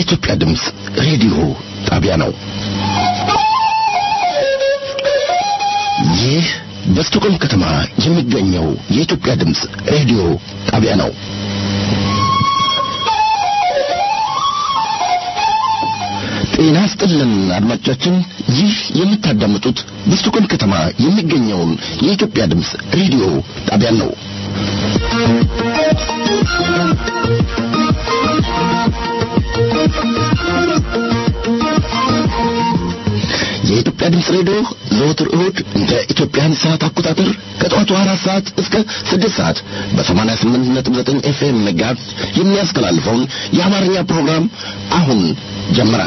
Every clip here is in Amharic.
የኢትዮጵያ ድምፅ ሬዲዮ ጣቢያ ነው። ይህ በስቶኮልም ከተማ የሚገኘው የኢትዮጵያ ድምፅ ሬዲዮ ጣቢያ ነው። ጤና ስጥልን አድማጮቻችን፣ ይህ የምታዳምጡት በስቶኮልም ከተማ የሚገኘውን የኢትዮጵያ ድምፅ ሬዲዮ ጣቢያን ነው። የኢትዮጵያ ድምፅ ሬዲዮ ዘወትር እሁድ እንደ ኢትዮጵያን ሰዓት አቆጣጠር ከጠዋቱ አራት ሰዓት እስከ ስድስት ሰዓት በሰማንያ ስምንት ነጥብ ዘጠኝ ኤፍኤም መጋዝ የሚያስተላልፈውን የአማርኛ ፕሮግራም አሁን ጀመረ።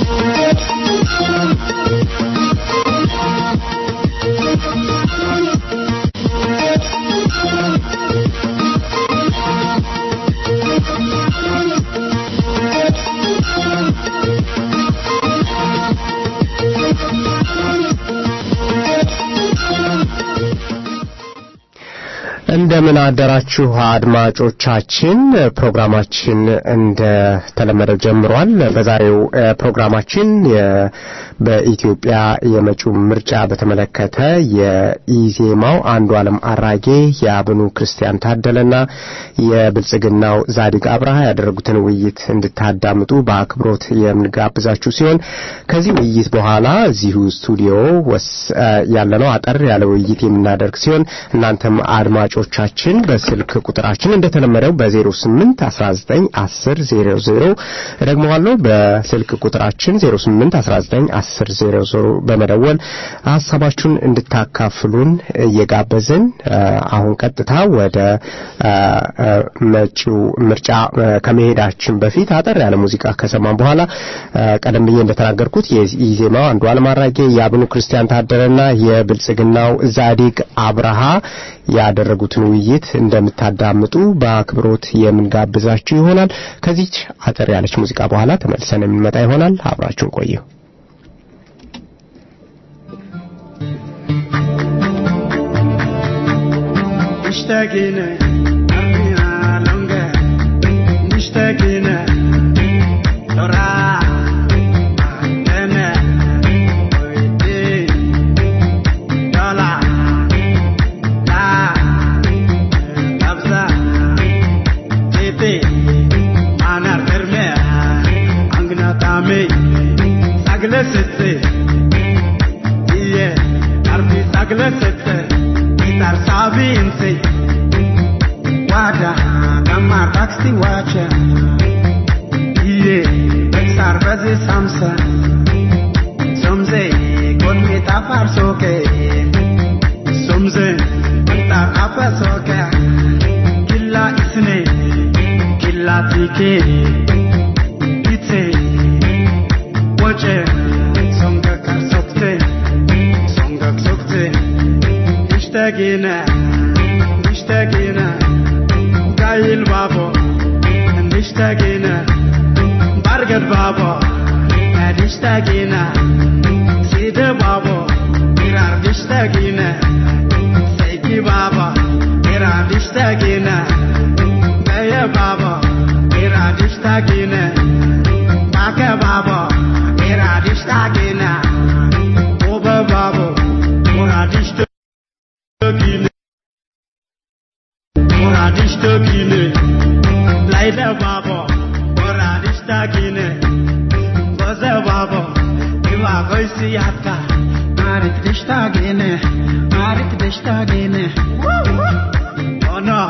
እንደምን አደራችሁ አድማጮቻችን። ፕሮግራማችን እንደ ተለመደው ጀምሯል። በዛሬው ፕሮግራማችን በኢትዮጵያ የመጪው ምርጫ በተመለከተ የኢዜማው አንዱ ዓለም አራጌ የአብኑ ክርስቲያን ታደለና የብልጽግናው ዛዲግ አብርሃ ያደረጉትን ውይይት እንድታዳምጡ በአክብሮት የምንጋብዛችሁ ሲሆን ከዚህ ውይይት በኋላ እዚሁ ስቱዲዮ ያለነው አጠር ያለ ውይይት የምናደርግ ሲሆን እናንተም አድማጮቻችን በስልክ ቁጥራችን እንደተለመደው በ08 19 10 00 ደግመዋለሁ። በስልክ ቁጥራችን 08 19 10 00 በመደወል ሀሳባችሁን እንድታካፍሉን እየጋበዝን አሁን ቀጥታ ወደ መጪው ምርጫ ከመሄዳችን በፊት አጠር ያለ ሙዚቃ ከሰማን በኋላ ቀደም ብዬ እንደተናገርኩት የኢዜማው አንዱ ዓለም አራጌ የአብኑ ክርስቲያን ታደለና የብልጽግናው ዛዲግ አብርሃ ያደረጉትን ውይይት እንደምታዳምጡ በአክብሮት የምንጋብዛችሁ ይሆናል። ከዚች አጠር ያለች ሙዚቃ በኋላ ተመልሰን የምንመጣ ይሆናል። አብራችሁን ቆዩ። مشتاقين أرمينا لونجا مشتاقين ترى أنا ويدي طلع لا تبزا تيتي أنا رمي عنقنا تامي ساقلة ستي هي أرمي ساقلة ستي Gitar sabi inse Wada Gamma taxi wacha Iye Bexar bazi samsa Somze God me tafar soke Somze Tar apa soke Killa isne Killa tike Itse Wache Songa kar sokte Songa sokte مشتاقين مشتاقين جاي البابا مشتاقين برقد بابا مشتاقين سيد بابا إرار مشتاقين سيدي بابا إرار مشتاقين جاي بابا إرار مشتاقين باكا بابا إرار مشتاقين Oba babo, moradish gine moradish to gine laida babo moradish ta gine goza babo iwa goisi yatka marik dishta gine marik dishta gine oh no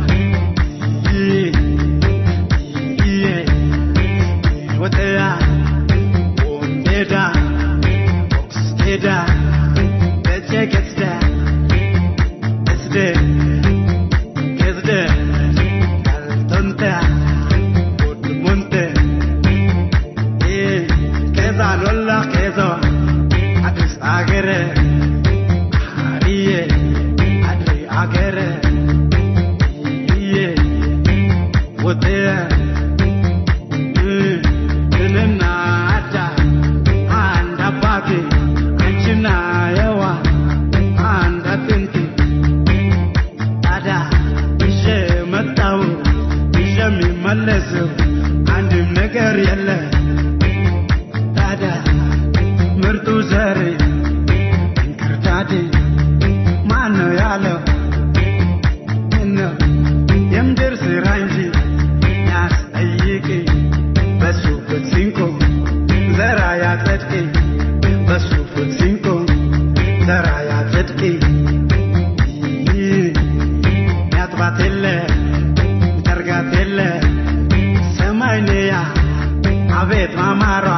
yeah yeah what they are on deda box deda let's check it down Kesde, kesde, kaltonte, monte, eh, keza lolla kezo, adis agere, ariye, adri agere, iye, wote, nina ada, anda bagi, anchina yawa, anda tinti. ታዲያ ይዤ መጣሁ ይዤ የሚመለሰው አንድም ነገር የለ ታዲያ ምርጡ ዘር እንክርዳድ ማን ነው ያለው ነው የምድር ስራ እንጂ ያስጠይቅ በሱ ፍትሲንኮ ዘራ ያጸድቅ በሱ ፍትሲንኮ ዘራ ያጸድቅ ያጥባት የለ ጠርጋት የለ ሰማይ ንያ አቤት ማማሯ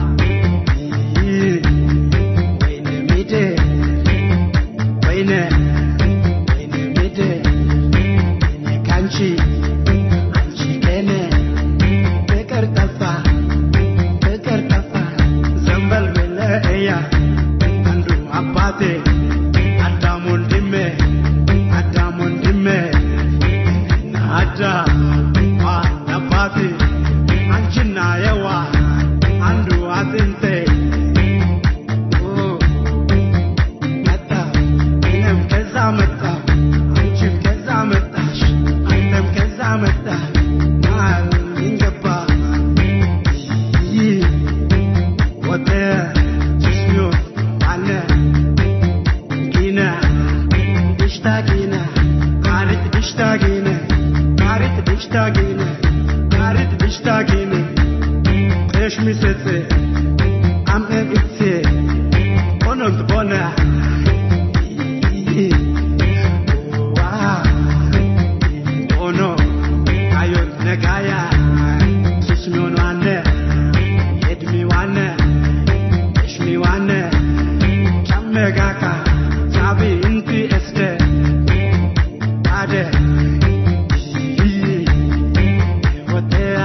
ወይነ ምድር ወይነ ወይነ ምድር እኔ ካንቺ አንቺ ከኔ ፍቅር ጠፋ ፍቅር ጠፋ ዘንበል ብለእያ አንዱ አባቴ አዳም ወንድሜ አዳም ወንድሜ እና አዳም ዋን አባቴ አንቺና የዋ አንዱ አጥንቴ ኦ መጣ እኔም ከዛ መጣ አንቺም ከዛ መጣሽ አንተም ከዛ መጣ መሃል እንገባ ይህ ወደ ጅስሚዮ አለ ጊነ ድሽታ ጊነ ካሪት ድሽታ ጊነ ካሪት ድሽታ ጊነ ካሪት ድሽታ ጊነ እሽ ሚሰጽ አምኤ ግትሴ ሆኖምት ቦነ ሆኖ ካዮት ነጋያ ሱስሚዮን ዋነ የድሚ ዋነ እሽሚ ዋነ ጫመጋካ ሳቢ እንቲ እስደ አደ ወደያ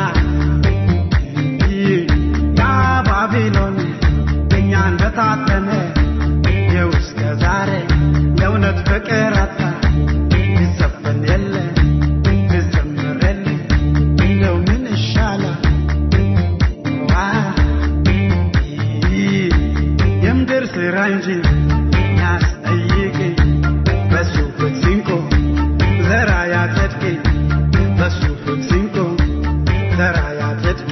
ያ ባቢሎን እኛን በታተነ የውስከ ዛሬ የእውነት ፍቅር አጣ ይዘፈን የለ ይዘምር የለ እንደው ምን ይሻላል ዋ የምድር ስራ እንጂ ያስጠይቅ በሱ ፍትሲንኮ ዘራ ያጸድቅ በሱ ፍትሲንኮ ዘራ ያጸድቅ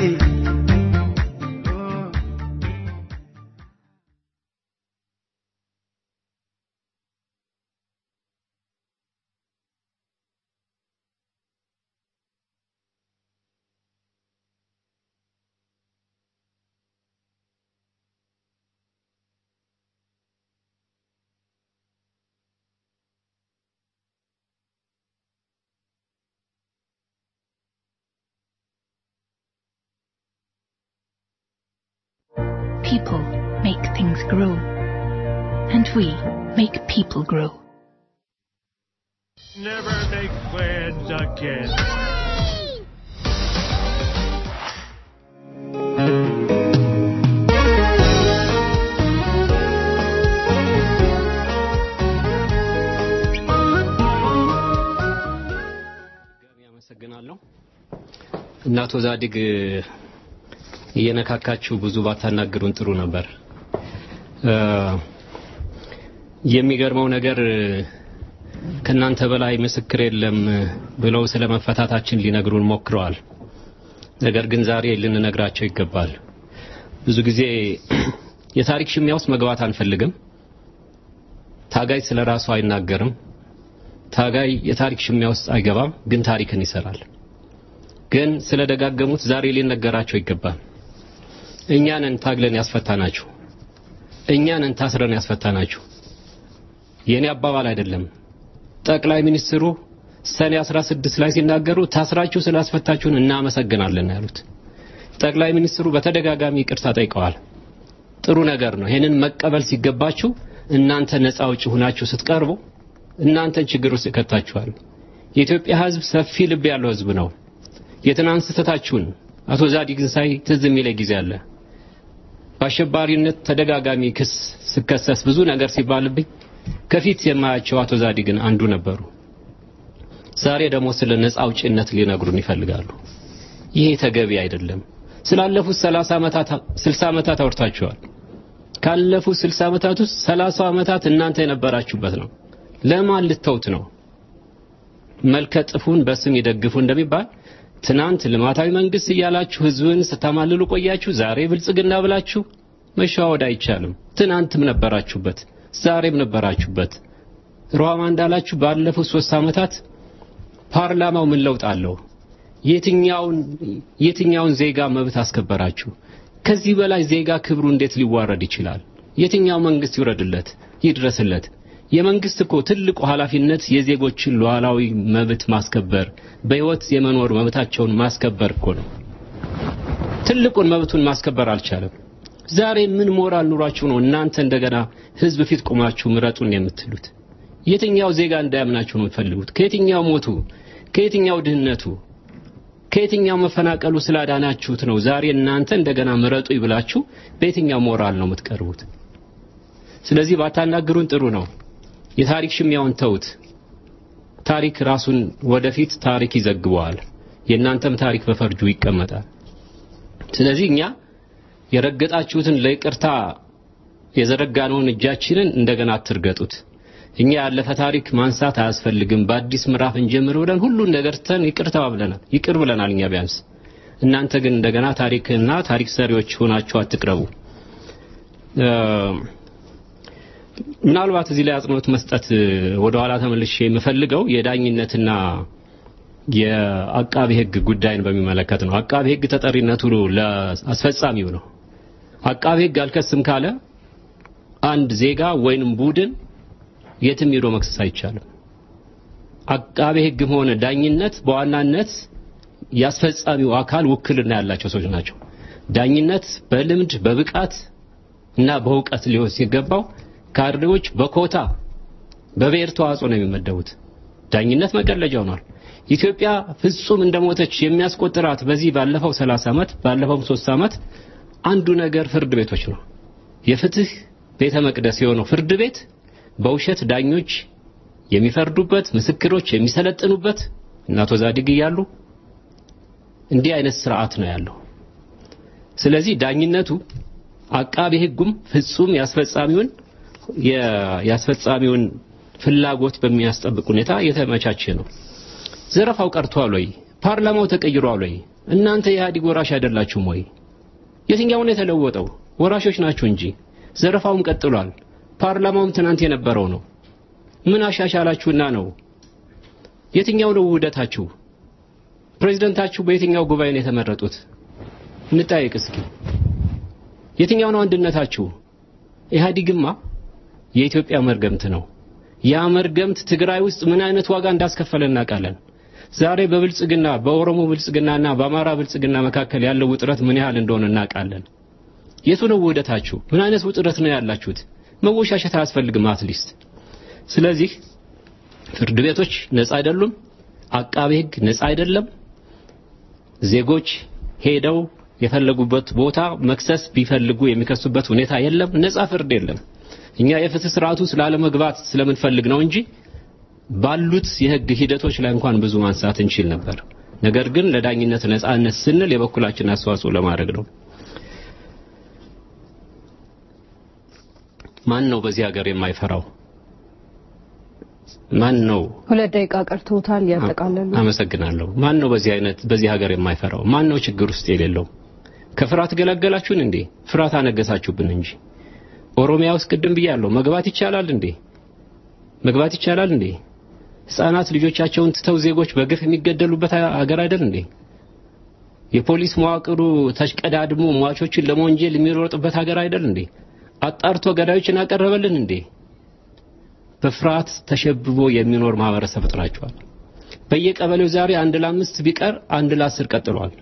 People make things grow. And we make people grow. Never make plans again. ጋቢ አመሰግናለሁ። እና አቶ ዛዲግ እየነካካችሁ ብዙ ባታናግሩን ጥሩ ነበር። እ የሚገርመው ነገር ከናንተ በላይ ምስክር የለም ብለው ስለ መፈታታችን ሊነግሩን ሞክረዋል። ነገር ግን ዛሬ ልንነግራቸው ይገባል። ብዙ ጊዜ የታሪክ ሽሚያ ውስጥ መግባት አንፈልግም። ታጋይ ስለ ራሱ አይናገርም። ታጋይ የታሪክ ሽሚያ ውስጥ አይገባም፣ ግን ታሪክን ይሰራል። ግን ስለደጋገሙት ዛሬ ሊነገራቸው ይገባል። እኛንን ታግለን ያስፈታናችሁ፣ እኛንን ታስረን ያስፈታናችሁ። የኔ አባባል አይደለም። ጠቅላይ ሚኒስትሩ ሰኔ 16 ላይ ሲናገሩ ታስራችሁ ስላስፈታችሁን እናመሰግናለን ያሉት። ጠቅላይ ሚኒስትሩ በተደጋጋሚ ይቅርታ ጠይቀዋል። ጥሩ ነገር ነው። ይሄንን መቀበል ሲገባችሁ እናንተ ነፃ አውጪ ሆናችሁ ስትቀርቡ እናንተን ችግር ውስጥ ይከታችኋል። የኢትዮጵያ ሕዝብ ሰፊ ልብ ያለው ሕዝብ ነው። የትናንት ስህተታችሁን አቶ ዛዲግን ሳይ ትዝ የሚለኝ ጊዜ አለ። በአሸባሪነት ተደጋጋሚ ክስ ስከሰስ ብዙ ነገር ሲባልብኝ ከፊት የማያቸው አቶ ዛዲግን አንዱ ነበሩ። ዛሬ ደግሞ ስለ ነፃ አውጪነት ሊነግሩን ይፈልጋሉ። ይሄ ተገቢ አይደለም። ስላለፉት 30 ዓመታት 60 ዓመታት አውርታችኋል። ካለፉት 60 ዓመታት ውስጥ 30 ዓመታት እናንተ የነበራችሁበት ነው። ለማን ልተውት ነው? መልከ ጥፉን በስም ይደግፉ እንደሚባል ትናንት ልማታዊ መንግስት እያላችሁ ህዝብን ስታማልሉ ቆያችሁ። ዛሬ ብልጽግና ብላችሁ መሸዋወድ አይቻልም። ትናንትም ነበራችሁበት፣ ዛሬም ነበራችሁበት። ሩሃማ እንዳላችሁ ባለፉት ሶስት ዓመታት ፓርላማው ምን ለውጥ አለው? የትኛውን የትኛውን ዜጋ መብት አስከበራችሁ? ከዚህ በላይ ዜጋ ክብሩ እንዴት ሊዋረድ ይችላል? የትኛው መንግስት ይውረድለት ይድረስለት? የመንግስት እኮ ትልቁ ኃላፊነት የዜጎችን ሉዓላዊ መብት ማስከበር፣ በህይወት የመኖር መብታቸውን ማስከበር እኮ ነው። ትልቁን መብቱን ማስከበር አልቻለም። ዛሬ ምን ሞራል ኑሯችሁ ነው እናንተ እንደገና ህዝብ ፊት ቆማችሁ ምረጡን የምትሉት? የትኛው ዜጋ እንዳያምናችሁ ነው የምትፈልጉት? ከየትኛው ሞቱ፣ ከየትኛው ድህነቱ፣ ከየትኛው መፈናቀሉ ስላዳናችሁት ነው ዛሬ እናንተ እንደገና ምረጡ ይብላችሁ በየትኛው ሞራል ነው የምትቀርቡት? ስለዚህ ባታናግሩን ጥሩ ነው። የታሪክ ሽሚያውን ተውት። ታሪክ ራሱን ወደፊት ታሪክ ይዘግበዋል። የእናንተም ታሪክ በፈርጁ ይቀመጣል። ስለዚህ እኛ የረገጣችሁትን ለይቅርታ የዘረጋነውን እጃችንን እንደገና አትርገጡት። እኛ ያለፈ ታሪክ ማንሳት አያስፈልግም። በአዲስ ምዕራፍ እንጀምር ብለን ሁሉን ነገር ትተን ይቅርታ ብለናል፣ ይቅር ብለናል እኛ ቢያንስ። እናንተ ግን እንደገና ታሪክና ታሪክ ሰሪዎች ሆናችሁ አትቅረቡ። ምናልባት እዚህ ላይ አጽንኦት መስጠት ወደ ኋላ ተመልሼ የምፈልገው የዳኝነትና የአቃቢ ሕግ ጉዳይን በሚመለከት ነው። አቃቢ ሕግ ተጠሪነቱ ለአስፈጻሚው ነው። አቃቢ ሕግ አልከስም ካለ አንድ ዜጋ ወይንም ቡድን የትም ሄዶ መክሰስ አይቻልም። አቃቤ ሕግም ሆነ ዳኝነት በዋናነት ያስፈጻሚው አካል ውክልና ያላቸው ሰዎች ናቸው። ዳኝነት በልምድ በብቃት እና በእውቀት ሊሆን ሲገባው ካድሬዎች በኮታ በብሔር ተዋጽኦ ነው የሚመደቡት። ዳኝነት መቀለጃ ሆኗል። ኢትዮጵያ ፍጹም እንደሞተች የሚያስቆጥራት በዚህ ባለፈው 30 ዓመት ባለፈው 3 ዓመት አንዱ ነገር ፍርድ ቤቶች ነው። የፍትህ ቤተ መቅደስ የሆነው ፍርድ ቤት በውሸት ዳኞች የሚፈርዱበት ምስክሮች የሚሰለጥኑበት እና አቶ ዛዲግ እያሉ እንዲህ አይነት ስርዓት ነው ያለው። ስለዚህ ዳኝነቱ አቃቤ ሕጉም ፍጹም ያስፈጻሚውን ያስፈጻሚውን ፍላጎት በሚያስጠብቅ ሁኔታ የተመቻቸ ነው። ዘረፋው ቀርቷል ወይ? ፓርላማው ተቀይሯል ወይ? እናንተ የኢህአዴግ ወራሽ አይደላችሁም ወይ? የትኛውን የተለወጠው? ወራሾች ናችሁ እንጂ ዘረፋውም ቀጥሏል። ፓርላማውም ትናንት የነበረው ነው። ምን አሻሻላችሁና ነው? የትኛው ነው ውህደታችሁ? ፕሬዝደንታችሁ በየትኛው ጉባኤ ነው የተመረጡት? እንጠያየቅ እስኪ። የትኛው ነው አንድነታችሁ? ኢህአዲግማ የኢትዮጵያ መርገምት ነው። ያ መርገምት ትግራይ ውስጥ ምን አይነት ዋጋ እንዳስከፈለ እናውቃለን። ዛሬ በብልጽግና በኦሮሞ ብልጽግናና በአማራ ብልጽግና መካከል ያለው ውጥረት ምን ያህል እንደሆነ እናውቃለን። የቱ ነው ውህደታችሁ? ምን አይነት ውጥረት ነው ያላችሁት? መወሻሸት አያስፈልግም አትሊስት። ስለዚህ ፍርድ ቤቶች ነፃ አይደሉም። አቃቤ ሕግ ነፃ አይደለም። ዜጎች ሄደው የፈለጉበት ቦታ መክሰስ ቢፈልጉ የሚከሱበት ሁኔታ የለም። ነፃ ፍርድ የለም። እኛ የፍትህ ስርዓቱ ስላለመግባት ስለምንፈልግ ነው እንጂ ባሉት የህግ ሂደቶች ላይ እንኳን ብዙ ማንሳት እንችል ነበር። ነገር ግን ለዳኝነት ነፃነት ስንል የበኩላችን አስተዋጽኦ ለማድረግ ነው። ማን ነው በዚህ ሀገር የማይፈራው? ማን ነው? ሁለት ደቂቃ ቀርቶታል። ያጠቃለሉ። አመሰግናለሁ። ማን ነው በዚህ አይነት በዚህ ሀገር የማይፈራው? ማን ነው ችግር ውስጥ የሌለው? ከፍርሃት ገላገላችሁን እንዴ? ፍርሃት አነገሳችሁብን እንጂ ኦሮሚያ ውስጥ ቅድም ብያለሁ፣ መግባት ይቻላል እንዴ? መግባት ይቻላል እንዴ? ህፃናት ልጆቻቸውን ትተው ዜጎች በግፍ የሚገደሉበት ሀገር አይደል እንዴ? የፖሊስ መዋቅሩ ተሽቀዳድሞ ሟቾችን ለመወንጀል የሚሮጥበት ሀገር አይደል እንዴ? አጣርቶ ገዳዮችን አቀረበልን እንዴ? በፍርሃት ተሸብቦ የሚኖር ማህበረሰብ ፈጥራችኋል። በየቀበሌው ዛሬ አንድ ለአምስት ቢቀር አንድ ለአስር ቀጥሏል።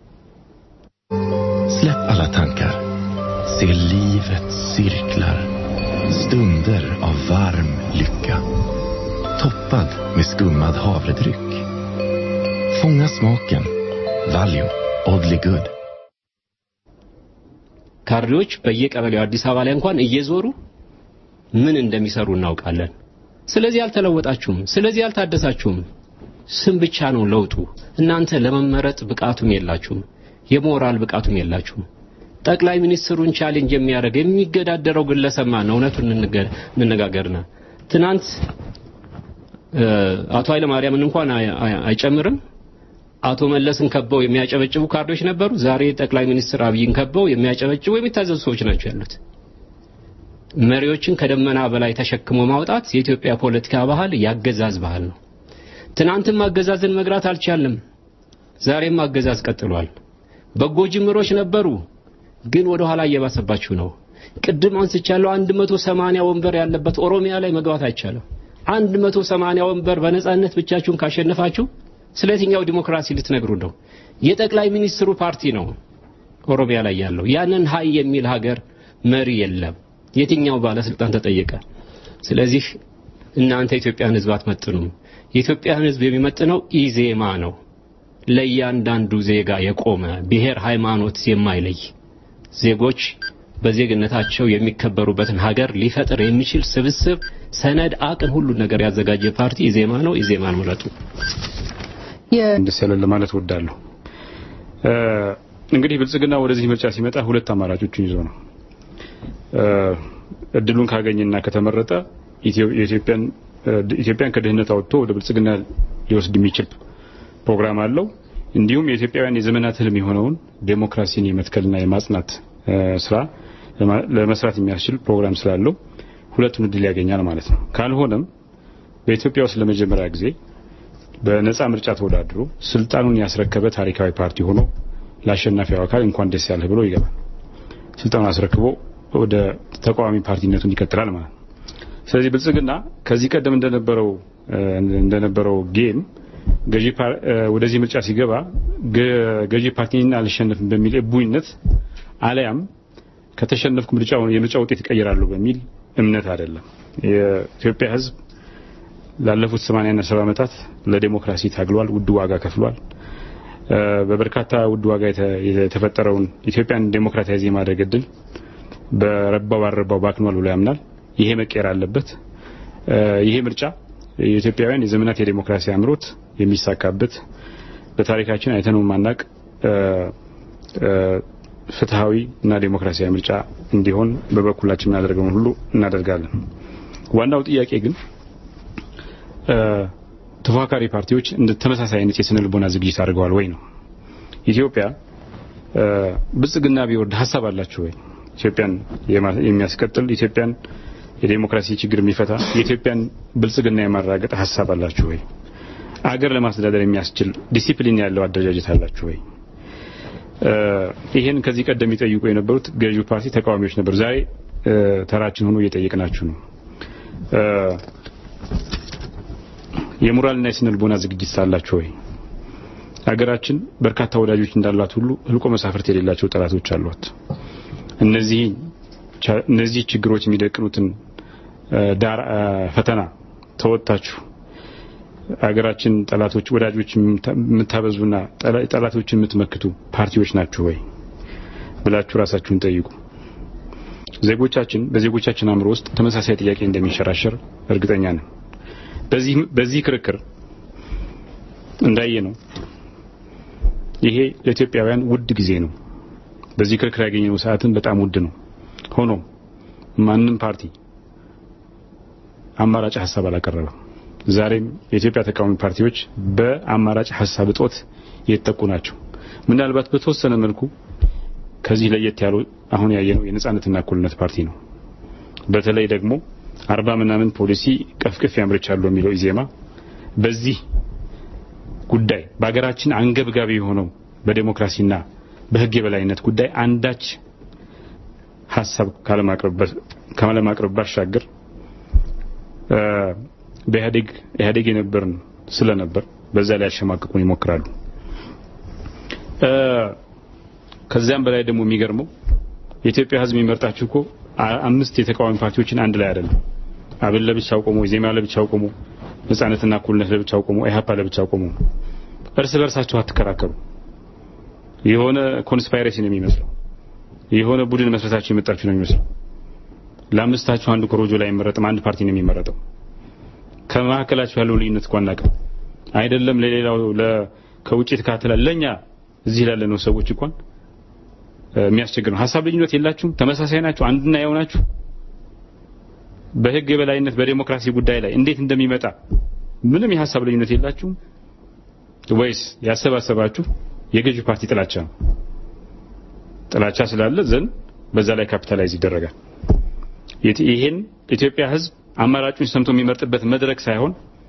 Släpp alla tankar. Se livets cirklar. Stunder av varm lycka. Toppad med skummad havredryck. Fånga smaken. Valio Oddly Good. ካድሬዎች በየቀበሌው አዲስ አበባ ላይ እንኳን እየዞሩ ምን እንደሚሰሩ እናውቃለን። ስለዚህ አልተለወጣችሁም፣ ስለዚህ አልታደሳችሁም። ስም ብቻ ነው ለውጡ። እናንተ ለመመረጥ ብቃቱም የላችሁም፣ የሞራል ብቃቱም የላችሁም። ጠቅላይ ሚኒስትሩን ቻሌንጅ የሚያደርግ የሚገዳደረው ግለሰብ ማን ነው? እውነቱን እንነጋገርና ትናንት አቶ ኃይለ ማርያምን እንኳን አይጨምርም። አቶ መለስን ከበው የሚያጨበጭቡ ካርዶች ነበሩ። ዛሬ ጠቅላይ ሚኒስትር አብይን ከበው የሚያጨበጭቡ የሚታዘዙ ሰዎች ናቸው ያሉት። መሪዎችን ከደመና በላይ ተሸክሞ ማውጣት የኢትዮጵያ ፖለቲካ ባህል ያገዛዝ ባህል ነው። ትናንትም አገዛዝን መግራት አልቻልንም። ዛሬም አገዛዝ ቀጥሏል። በጎ ጅምሮች ነበሩ፣ ግን ወደ ኋላ እየባሰባችሁ ነው። ቅድም አንስቻለሁ። 180 ወንበር ያለበት ኦሮሚያ ላይ መግባት አይቻልም። 180 ወንበር በነጻነት ብቻችሁን ካሸነፋችሁ ስለ የትኛው ዲሞክራሲ ልትነግሩ ነው? የጠቅላይ ሚኒስትሩ ፓርቲ ነው ኦሮሚያ ላይ ያለው። ያንን ሀይ የሚል ሀገር መሪ የለም። የትኛው ባለስልጣን ተጠየቀ? ስለዚህ እናንተ የኢትዮጵያን ሕዝብ አትመጥኑም። የኢትዮጵያን ሕዝብ የሚመጥነው ኢዜማ ነው። ለእያንዳንዱ ዜጋ የቆመ ብሔር፣ ሃይማኖት የማይለይ ዜጎች በዜግነታቸው የሚከበሩበትን ሀገር ሊፈጥር የሚችል ስብስብ፣ ሰነድ፣ አቅም፣ ሁሉን ነገር ያዘጋጀ ፓርቲ ኢዜማ ነው። ኢዜማን ምረጡ። ደስ ያለን ለማለት ወዳለሁ። እንግዲህ ብልጽግና ወደዚህ ምርጫ ሲመጣ ሁለት አማራጮችን ይዞ ነው። እድሉን ካገኘና ከተመረጠ ኢትዮጵያን ኢትዮጵያን ከድህነት አውጥቶ ወደ ብልጽግና ሊወስድ የሚችል ፕሮግራም አለው። እንዲሁም የኢትዮጵያውያን የዘመናት ህልም የሆነውን ዴሞክራሲን የመትከልና የማጽናት ስራ ለመስራት የሚያስችል ፕሮግራም ስላለው ሁለቱን እድል ያገኛል ማለት ነው። ካልሆነም በኢትዮጵያ ውስጥ ለመጀመሪያ ጊዜ በነፃ ምርጫ ተወዳድሮ ስልጣኑን ያስረከበ ታሪካዊ ፓርቲ ሆኖ ለአሸናፊው አካል እንኳን ደስ ያለህ ብሎ ይገባል። ስልጣኑን አስረክቦ ወደ ተቃዋሚ ፓርቲነቱን ይቀጥላል ማለት ነው። ስለዚህ ብልጽግና ከዚህ ቀደም እንደነበረው እንደነበረው ጌም ገዢ ወደዚህ ምርጫ ሲገባ ገዢ ፓርቲና አልሸነፍም በሚል እቡይነት አለያም ከተሸነፍኩ ምርጫውን የምርጫ ውጤት እቀይራለሁ በሚል እምነት አይደለም። የኢትዮጵያ ሕዝብ ላለፉት 80 እና 70 ዓመታት ለዲሞክራሲ ታግሏል፣ ውድ ዋጋ ከፍሏል። በበርካታ ውድ ዋጋ የተፈጠረውን ኢትዮጵያን ዴሞክራታይዝ የማድረግ እድል በረባው ባልረባው ባክኗል ብሎ ያምናል። ይሄ መቀየር አለበት። ይሄ ምርጫ የኢትዮጵያውያን የዘመናት የዴሞክራሲ አምሮት የሚሳካበት በታሪካችን አይተነው ማናቅ ፍትሃዊ እና ዴሞክራሲያዊ ምርጫ እንዲሆን በበኩላችን የምናደርገውን ሁሉ እናደርጋለን። ዋናው ጥያቄ ግን ተፎካካሪ ፓርቲዎች እንደ ተመሳሳይ አይነት የስነ ልቦና ዝግጅት አድርገዋል ወይ ነው። ኢትዮጵያ ብልጽግና ቢወርድ ሀሳብ አላችሁ ወይ? ኢትዮጵያን የሚያስቀጥል ኢትዮጵያን የዴሞክራሲ ችግር የሚፈታ የኢትዮጵያን ብልጽግና የማራገጥ ሀሳብ አላችሁ ወይ? አገር ለማስተዳደር የሚያስችል ዲሲፕሊን ያለው አደረጃጀት አላችሁ ወይ? ይሄን ከዚህ ቀደም የሚጠይቁ የነበሩት ገዢው ፓርቲ ተቃዋሚዎች ነበሩ። ዛሬ ተራችን ሆኖ እየጠየቅናችሁ ነው። የሞራልና የስነ ልቦና ዝግጅት ሳላችሁ ወይ? ሀገራችን በርካታ ወዳጆች እንዳሏት ሁሉ ህልቆ መሳፍርት የሌላቸው ጠላቶች አሏት። እነዚህ እነዚህ ችግሮች የሚደቅኑትን ዳር ፈተና ተወጥታችሁ ሀገራችን ጠላቶች ወዳጆች የምታበዙና ጠላቶችን የምትመክቱ ፓርቲዎች ናችሁ ወይ ብላችሁ ራሳችሁን ጠይቁ። ዜጎቻችን በዜጎቻችን አእምሮ ውስጥ ተመሳሳይ ጥያቄ እንደሚንሸራሸር እርግጠኛ ነን። በዚህ በዚህ ክርክር እንዳየ ነው ይሄ ለኢትዮጵያውያን ውድ ጊዜ ነው። በዚህ ክርክር ያገኘነው ሰዓትን በጣም ውድ ነው። ሆኖም ማንም ፓርቲ አማራጭ ሀሳብ አላቀረበም። ዛሬም የኢትዮጵያ ተቃዋሚ ፓርቲዎች በአማራጭ ሀሳብ እጦት የተጠቁ ናቸው። ምናልባት በተወሰነ መልኩ ከዚህ ለየት ያለው አሁን ያየነው የነጻነትና እኩልነት ፓርቲ ነው። በተለይ ደግሞ አርባ ምናምን ፖሊሲ ቀፍቅፍ ያምርቻለሁ የሚለው ኢዜማ በዚህ ጉዳይ በሀገራችን አንገብጋቢ የሆነው በዴሞክራሲና በሕግ የበላይነት ጉዳይ አንዳች ሀሳብ ካለማቅረብ ባሻገር በኢህአዴግ ኢህአዴግ የነበርን ስለነበር በዛ ላይ ያሸማቅቁን ይሞክራሉ። ከዚያም በላይ ደግሞ የሚገርመው የኢትዮጵያ ሕዝብ የሚመርጣችሁ እኮ አምስት የተቃዋሚ ፓርቲዎችን አንድ ላይ አይደለም። አብን ለብቻው ቆሞ፣ ዜማ ለብቻው ቆሞ፣ ነጻነትና እኩልነት ለብቻው ቆሞ፣ ኢህአፓ ለብቻው ቆሞ፣ እርስ በርሳችሁ አትከራከሩ። የሆነ ኮንስፓይሬሲ ነው የሚመስለው። የሆነ ቡድን መስረታችሁ የመጣችሁ ነው የሚመስለው። ለአምስታችሁ አንዱ ኮሮጆ ላይ አይመረጥም። አንድ ፓርቲ ነው የሚመረጠው። ከመካከላችሁ ያለው ልዩነት እንኳን አናውቅም። አይደለም ለሌላው ከውጭ የተካተላል ለኛ እዚህ ላለ ነው ሰዎች እንኳን የሚያስቸግር ነው። ሀሳብ ልዩነት የላችሁም። ተመሳሳይ ናችሁ። አንድና ያው ናችሁ። በህግ የበላይነት በዴሞክራሲ ጉዳይ ላይ እንዴት እንደሚመጣ ምንም የሀሳብ ልዩነት የላችሁም። ወይስ ያሰባሰባችሁ የገዢ ፓርቲ ጥላቻ ነው? ጥላቻ ስላለ ዘንድ በዛ ላይ ካፒታላይዝ ይደረጋል። ይሄን ኢትዮጵያ ህዝብ አማራጩን ሰምቶ የሚመርጥበት መድረክ ሳይሆን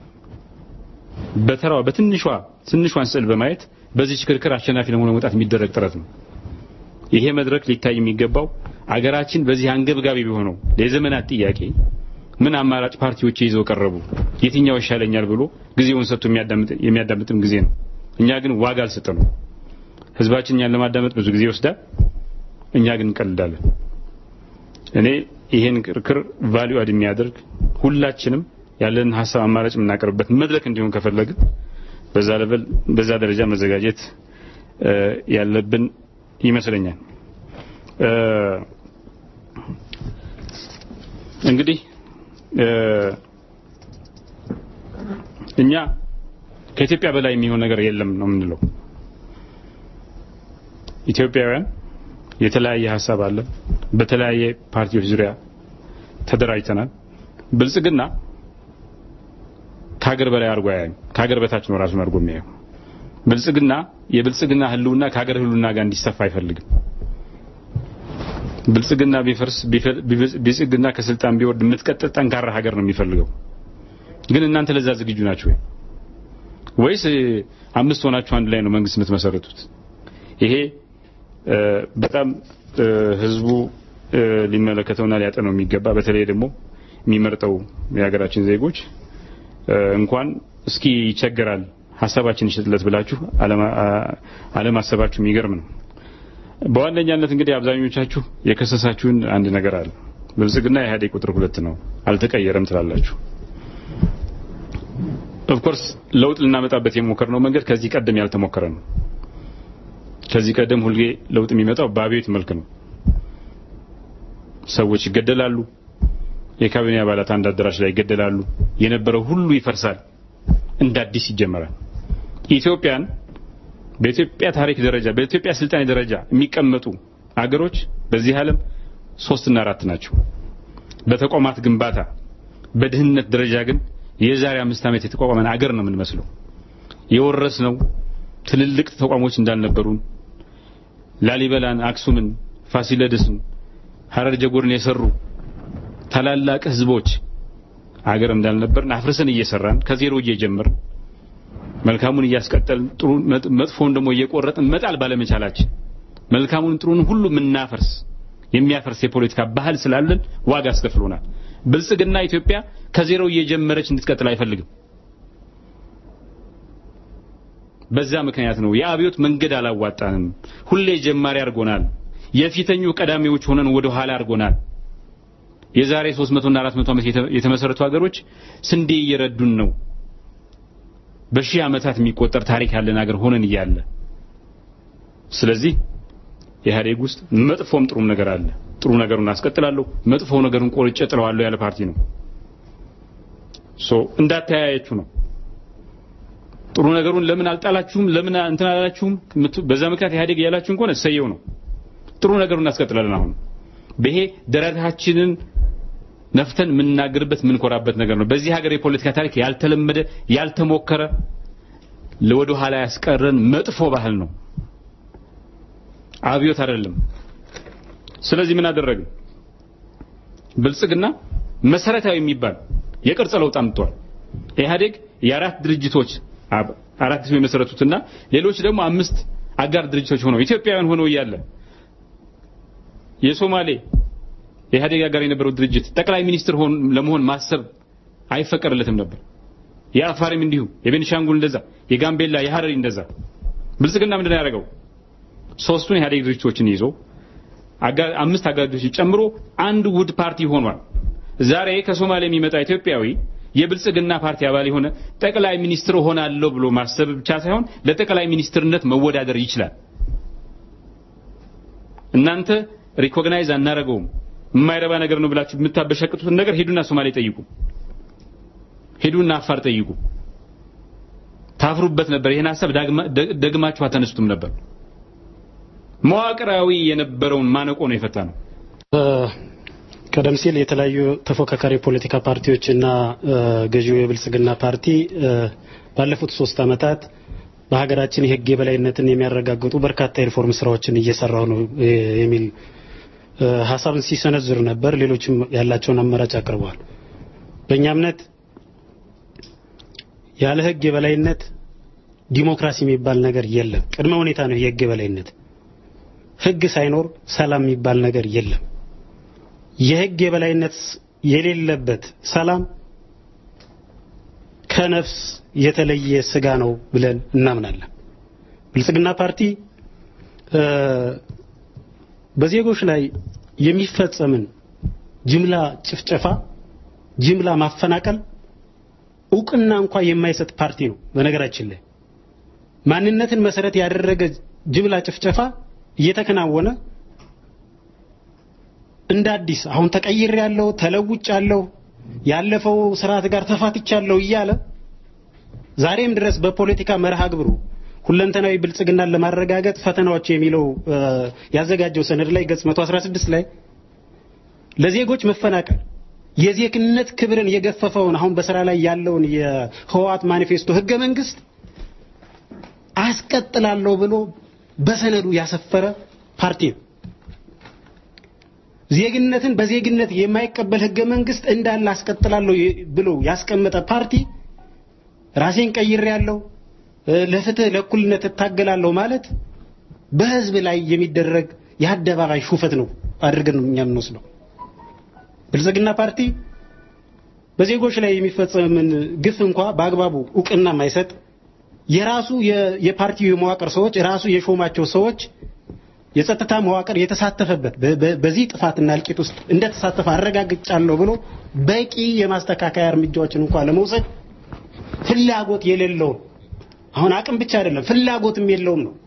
በተራዋ በትንሿ ትንሿን ስዕል በማየት በዚህ ክርክር አሸናፊ ለመሆን መውጣት የሚደረግ ጥረት ነው። ይሄ መድረክ ሊታይ የሚገባው አገራችን በዚህ አንገብጋቢ ቢሆነው የዘመናት ጥያቄ ምን አማራጭ ፓርቲዎች ይዘው ቀረቡ፣ የትኛው ይሻለኛል ብሎ ጊዜውን ሰጥቶ የሚያዳምጥም ጊዜ ነው። እኛ ግን ዋጋ አልሰጠነው። ህዝባችን እኛን ለማዳመጥ ብዙ ጊዜ ይወስዳል። እኛ ግን እንቀልዳለን። እኔ ይሄን ክርክር ቫልዩ አድ የሚያደርግ ሁላችንም ያለን ሀሳብ አማራጭ የምናቀርብበት መድረክ እንዲሆን ከፈለግን በዛ ለበል በዛ ደረጃ መዘጋጀት ያለብን ይመስለኛል። እንግዲህ እኛ ከኢትዮጵያ በላይ የሚሆን ነገር የለም ነው የምንለው። ኢትዮጵያውያን የተለያየ ሀሳብ አለ። በተለያየ ፓርቲዎች ዙሪያ ተደራጅተናል። ብልጽግና ከሀገር በላይ አድርጎ አያይም። ከሀገር በታች ነው ራሱን አድርጎ የሚያየው። ብልጽግና የብልጽግና ህልውና ከሀገር ህልውና ጋር እንዲሰፋ አይፈልግም። ብልጽግና ቢፈርስ ብልጽግና ከስልጣን ቢወርድ የምትቀጥል ጠንካራ ሀገር ነው የሚፈልገው። ግን እናንተ ለዛ ዝግጁ ናችሁ ወይ? ወይስ አምስት ሆናችሁ አንድ ላይ ነው መንግስት የምትመሰርቱት? ይሄ በጣም ህዝቡ ሊመለከተውና ሊያጠነው የሚገባ በተለይ ደግሞ የሚመርጠው የሀገራችን ዜጎች እንኳን እስኪ ይቸገራል ሀሳባችን ይሸጥለት ብላችሁ አለማሰባችሁ የሚገርም ነው። በዋነኛነት እንግዲህ አብዛኞቻችሁ የከሰሳችሁን አንድ ነገር አለ። ብልጽግና የኢህአዴግ ቁጥር ሁለት ነው አልተቀየረም ትላላችሁ። ኦፍኮርስ ለውጥ ልናመጣበት የሞከርነው መንገድ ከዚህ ቀደም ያልተሞከረ ነው። ከዚህ ቀደም ሁልጌ ለውጥ የሚመጣው በአብዮት መልክ ነው። ሰዎች ይገደላሉ። የካቢኔ አባላት አንድ አዳራሽ ላይ ይገደላሉ። የነበረው ሁሉ ይፈርሳል፣ እንደ አዲስ ይጀመራል። ኢትዮጵያን በኢትዮጵያ ታሪክ ደረጃ በኢትዮጵያ ስልጣኔ ደረጃ የሚቀመጡ አገሮች በዚህ ዓለም ሶስትና አራት ናቸው። በተቋማት ግንባታ በድህነት ደረጃ ግን የዛሬ አምስት ዓመት የተቋቋመን አገር ነው የምንመስለው። የወረስነው ትልልቅ ተቋሞች እንዳልነበሩን ላሊበላን፣ አክሱምን፣ ፋሲለደስን፣ ሀረር ጀጎርን የሰሩ ታላላቅ ህዝቦች አገር እንዳልነበርን አፍርሰን እየሰራን ከዜሮ እየጀመርን መልካሙን እያስቀጠልን ጥሩ መጥፎውን ደግሞ እየቆረጥን መጣል ባለመቻላችን መልካሙን ጥሩን ሁሉ የምናፈርስ የሚያፈርስ የፖለቲካ ባህል ስላለን ዋጋ አስከፍሎናል። ብልጽግና ኢትዮጵያ ከዜሮ እየጀመረች እንድትቀጥል አይፈልግም። በዛ ምክንያት ነው የአብዮት መንገድ አላዋጣንም። ሁሌ ጀማሪ አድርጎናል። የፊተኙ ቀዳሚዎች ሆነን ወደ ኋላ አድርጎናል። የዛሬ 300 እና 400 ዓመት የተመሰረቱ ሀገሮች ስንዴ እየረዱን ነው። በሺህ ዓመታት የሚቆጠር ታሪክ ያለን ሀገር ሆነን እያለ ስለዚህ ኢህአዴግ ውስጥ መጥፎም ጥሩም ነገር አለ። ጥሩ ነገሩን አስቀጥላለሁ፣ መጥፎ ነገሩን ቆርጬ ጥለዋለሁ ያለ ፓርቲ ነው። ሶ እንዳተያያችሁ ነው። ጥሩ ነገሩን ለምን አልጣላችሁም፣ ለምን እንትን አላላችሁም፣ በዛ ምክንያት ኢህአዴግ ያላችሁን ከሆነ እሰየው ነው። ጥሩ ነገሩን እናስቀጥላለን። አሁን በይሄ ደረታችንን ነፍተን የምንናገርበት የምንኮራበት ነገር ነው። በዚህ ሀገር የፖለቲካ ታሪክ ያልተለመደ ያልተሞከረ ለወደ ኋላ ያስቀረን መጥፎ ባህል ነው። አብዮት አይደለም። ስለዚህ ምን አደረግን? ብልጽግና መሰረታዊ የሚባል የቅርጽ ለውጥ አምጥቷል። ኢህአዴግ የአራት ድርጅቶች አራት ሰው የመሰረቱትና ሌሎች ደግሞ አምስት አጋር ድርጅቶች ሆነው ኢትዮጵያውያን ሆነው እያለ የሶማሌ የኢህአዴግ አጋር የነበረው ድርጅት ጠቅላይ ሚኒስትር ለመሆን ማሰብ አይፈቀድለትም ነበር። የአፋሪም እንዲሁ፣ የቤኒሻንጉል እንደዛ፣ የጋምቤላ የሀረሪ እንደዛ። ብልጽግና ምንድን ነው ያደረገው? ሶስቱን የኢህአዴግ ድርጅቶችን ይዞ አምስት አጋር ድርጅቶችን ጨምሮ አንድ ውድ ፓርቲ ሆኗል። ዛሬ ከሶማሌ የሚመጣ ኢትዮጵያዊ የብልጽግና ፓርቲ አባል የሆነ ጠቅላይ ሚኒስትር ሆናለሁ ብሎ ማሰብ ብቻ ሳይሆን ለጠቅላይ ሚኒስትርነት መወዳደር ይችላል። እናንተ ሪኮግናይዝ አናረገውም የማይረባ ነገር ነው ብላችሁ የምታበሸቅጡትን ነገር ሄዱና ሶማሌ ጠይቁ፣ ሄዱና አፋር ጠይቁ። ታፍሩበት ነበር። ይህን ሀሳብ ደግማችሁ አተነስቱም ነበር። መዋቅራዊ የነበረውን ማነቆ ነው የፈታ ነው። ቀደም ሲል የተለያዩ ተፎካካሪ ፖለቲካ ፓርቲዎችና ገዢው የብልጽግና ፓርቲ ባለፉት ሶስት ዓመታት በሀገራችን የህግ የበላይነትን የሚያረጋግጡ በርካታ የሪፎርም ስራዎችን እየሰራው ነው እ፣ የሚል እ፣ ሀሳብን ሲሰነዝር ነበር። ሌሎችም ያላቸውን አማራጭ አቅርበዋል። በእኛ እምነት ያለ ህግ የበላይነት ዲሞክራሲ የሚባል ነገር የለም። ቅድመ ሁኔታ ነው የህግ የበላይነት። ህግ ሳይኖር ሰላም የሚባል ነገር የለም። የህግ የበላይነት የሌለበት ሰላም ከነፍስ የተለየ ስጋ ነው ብለን እናምናለን። ብልጽግና ፓርቲ እ፣ በዜጎች ላይ የሚፈጸምን ጅምላ ጭፍጨፋ፣ ጅምላ ማፈናቀል እውቅና እንኳ የማይሰጥ ፓርቲ ነው። በነገራችን ላይ ማንነትን መሰረት ያደረገ ጅምላ ጭፍጨፋ እየተከናወነ እንደ አዲስ አሁን ተቀይር ያለው ተለውጭ ያለው ያለፈው ስርዓት ጋር ተፋትቻለሁ እያለ ዛሬም ድረስ በፖለቲካ መርሃ ግብሩ ሁለንተናዊ ብልጽግናን ለማረጋገጥ ፈተናዎች የሚለው እ፣ ያዘጋጀው ሰነድ ላይ ገጽ 116 ላይ ለዜጎች መፈናቀል የዜግነት ክብርን የገፈፈውን አሁን በስራ ላይ ያለውን የህወሓት ማኒፌስቶ ህገ መንግስት አስቀጥላለሁ ብሎ በሰነዱ ያሰፈረ ፓርቲ ነው። ዜግነትን በዜግነት የማይቀበል ህገ መንግስት እንዳለ አስቀጥላለሁ የ- ብሎ ያስቀመጠ ፓርቲ ራሴን ቀይሬያለሁ፣ እ፣ ለፍትህ ለእኩልነት እታገላለሁ ማለት በህዝብ ላይ የሚደረግ የአደባባይ ሹፈት ነው አድርገን ነው እኛ የምንወስደው። ብልጽግና ፓርቲ በዜጎች ላይ የሚፈጸምን ግፍ እንኳ በአግባቡ እውቅና የማይሰጥ የራሱ የ- የፓርቲው የመዋቅር ሰዎች ራሱ የሾማቸው ሰዎች የጸጥታ መዋቅር የተሳተፈበት በ- በ- በዚህ ጥፋትና እልቂት ውስጥ እንደተሳተፈ አረጋግጫለሁ ብሎ በቂ የማስተካከያ እርምጃዎችን እንኳን ለመውሰድ ፍላጎት የሌለውም አሁን አቅም ብቻ አይደለም ፍላጎትም የለውም ነው።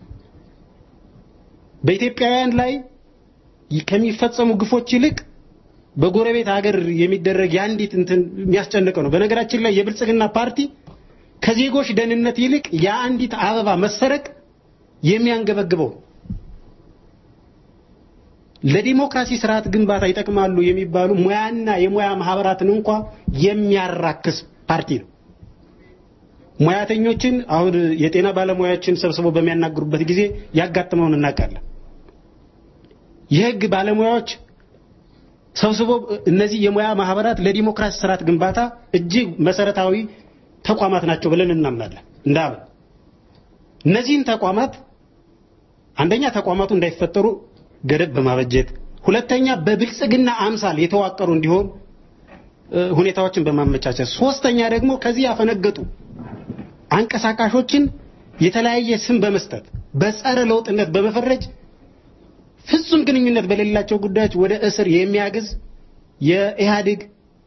በኢትዮጵያውያን ላይ ከሚፈጸሙ ግፎች ይልቅ በጎረቤት ሀገር የሚደረግ የአንዲት እንትን የሚያስጨንቀው ነው። በነገራችን ላይ የብልጽግና ፓርቲ ከዜጎች ደህንነት ይልቅ የአንዲት አበባ መሰረቅ የሚያንገበግበው ለዲሞክራሲ ስርዓት ግንባታ ይጠቅማሉ የሚባሉ ሙያና የሙያ ማህበራትን እንኳ የሚያራክስ ፓርቲ ነው። ሙያተኞችን አሁን የጤና ባለሙያዎችን ሰብስበው በሚያናግሩበት ጊዜ ያጋጥመውን እናውቃለን። የህግ ባለሙያዎች ሰብስበው እነዚህ የሙያ ማህበራት ለዲሞክራሲ ስርዓት ግንባታ እጅግ መሰረታዊ ተቋማት ናቸው ብለን እናምናለን። እንዳምን እነዚህን ተቋማት አንደኛ ተቋማቱ እንዳይፈጠሩ ገደብ በማበጀት ሁለተኛ በብልጽግና አምሳል የተዋቀሩ እንዲሆን እ፣ ሁኔታዎችን በማመቻቸት ሶስተኛ ደግሞ ከዚህ ያፈነገጡ አንቀሳቃሾችን የተለያየ ስም በመስጠት በጸረ ለውጥነት በመፈረጅ ፍጹም ግንኙነት በሌላቸው ጉዳዮች ወደ እስር የሚያግዝ የኢህአዴግ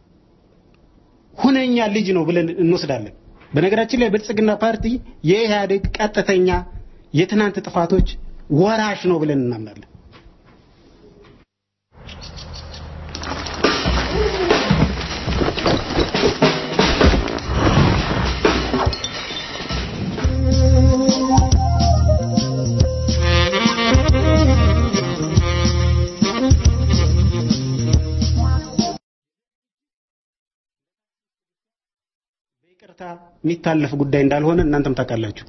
ሁነኛ ልጅ ነው ብለን እንወስዳለን። በነገራችን ላይ ብልጽግና ፓርቲ የኢህአዴግ ቀጥተኛ የትናንት ጥፋቶች ወራሽ ነው ብለን እናምናለን። በይቅርታ የሚታለፍ ጉዳይ እንዳልሆነ እናንተም ታውቃላችሁ።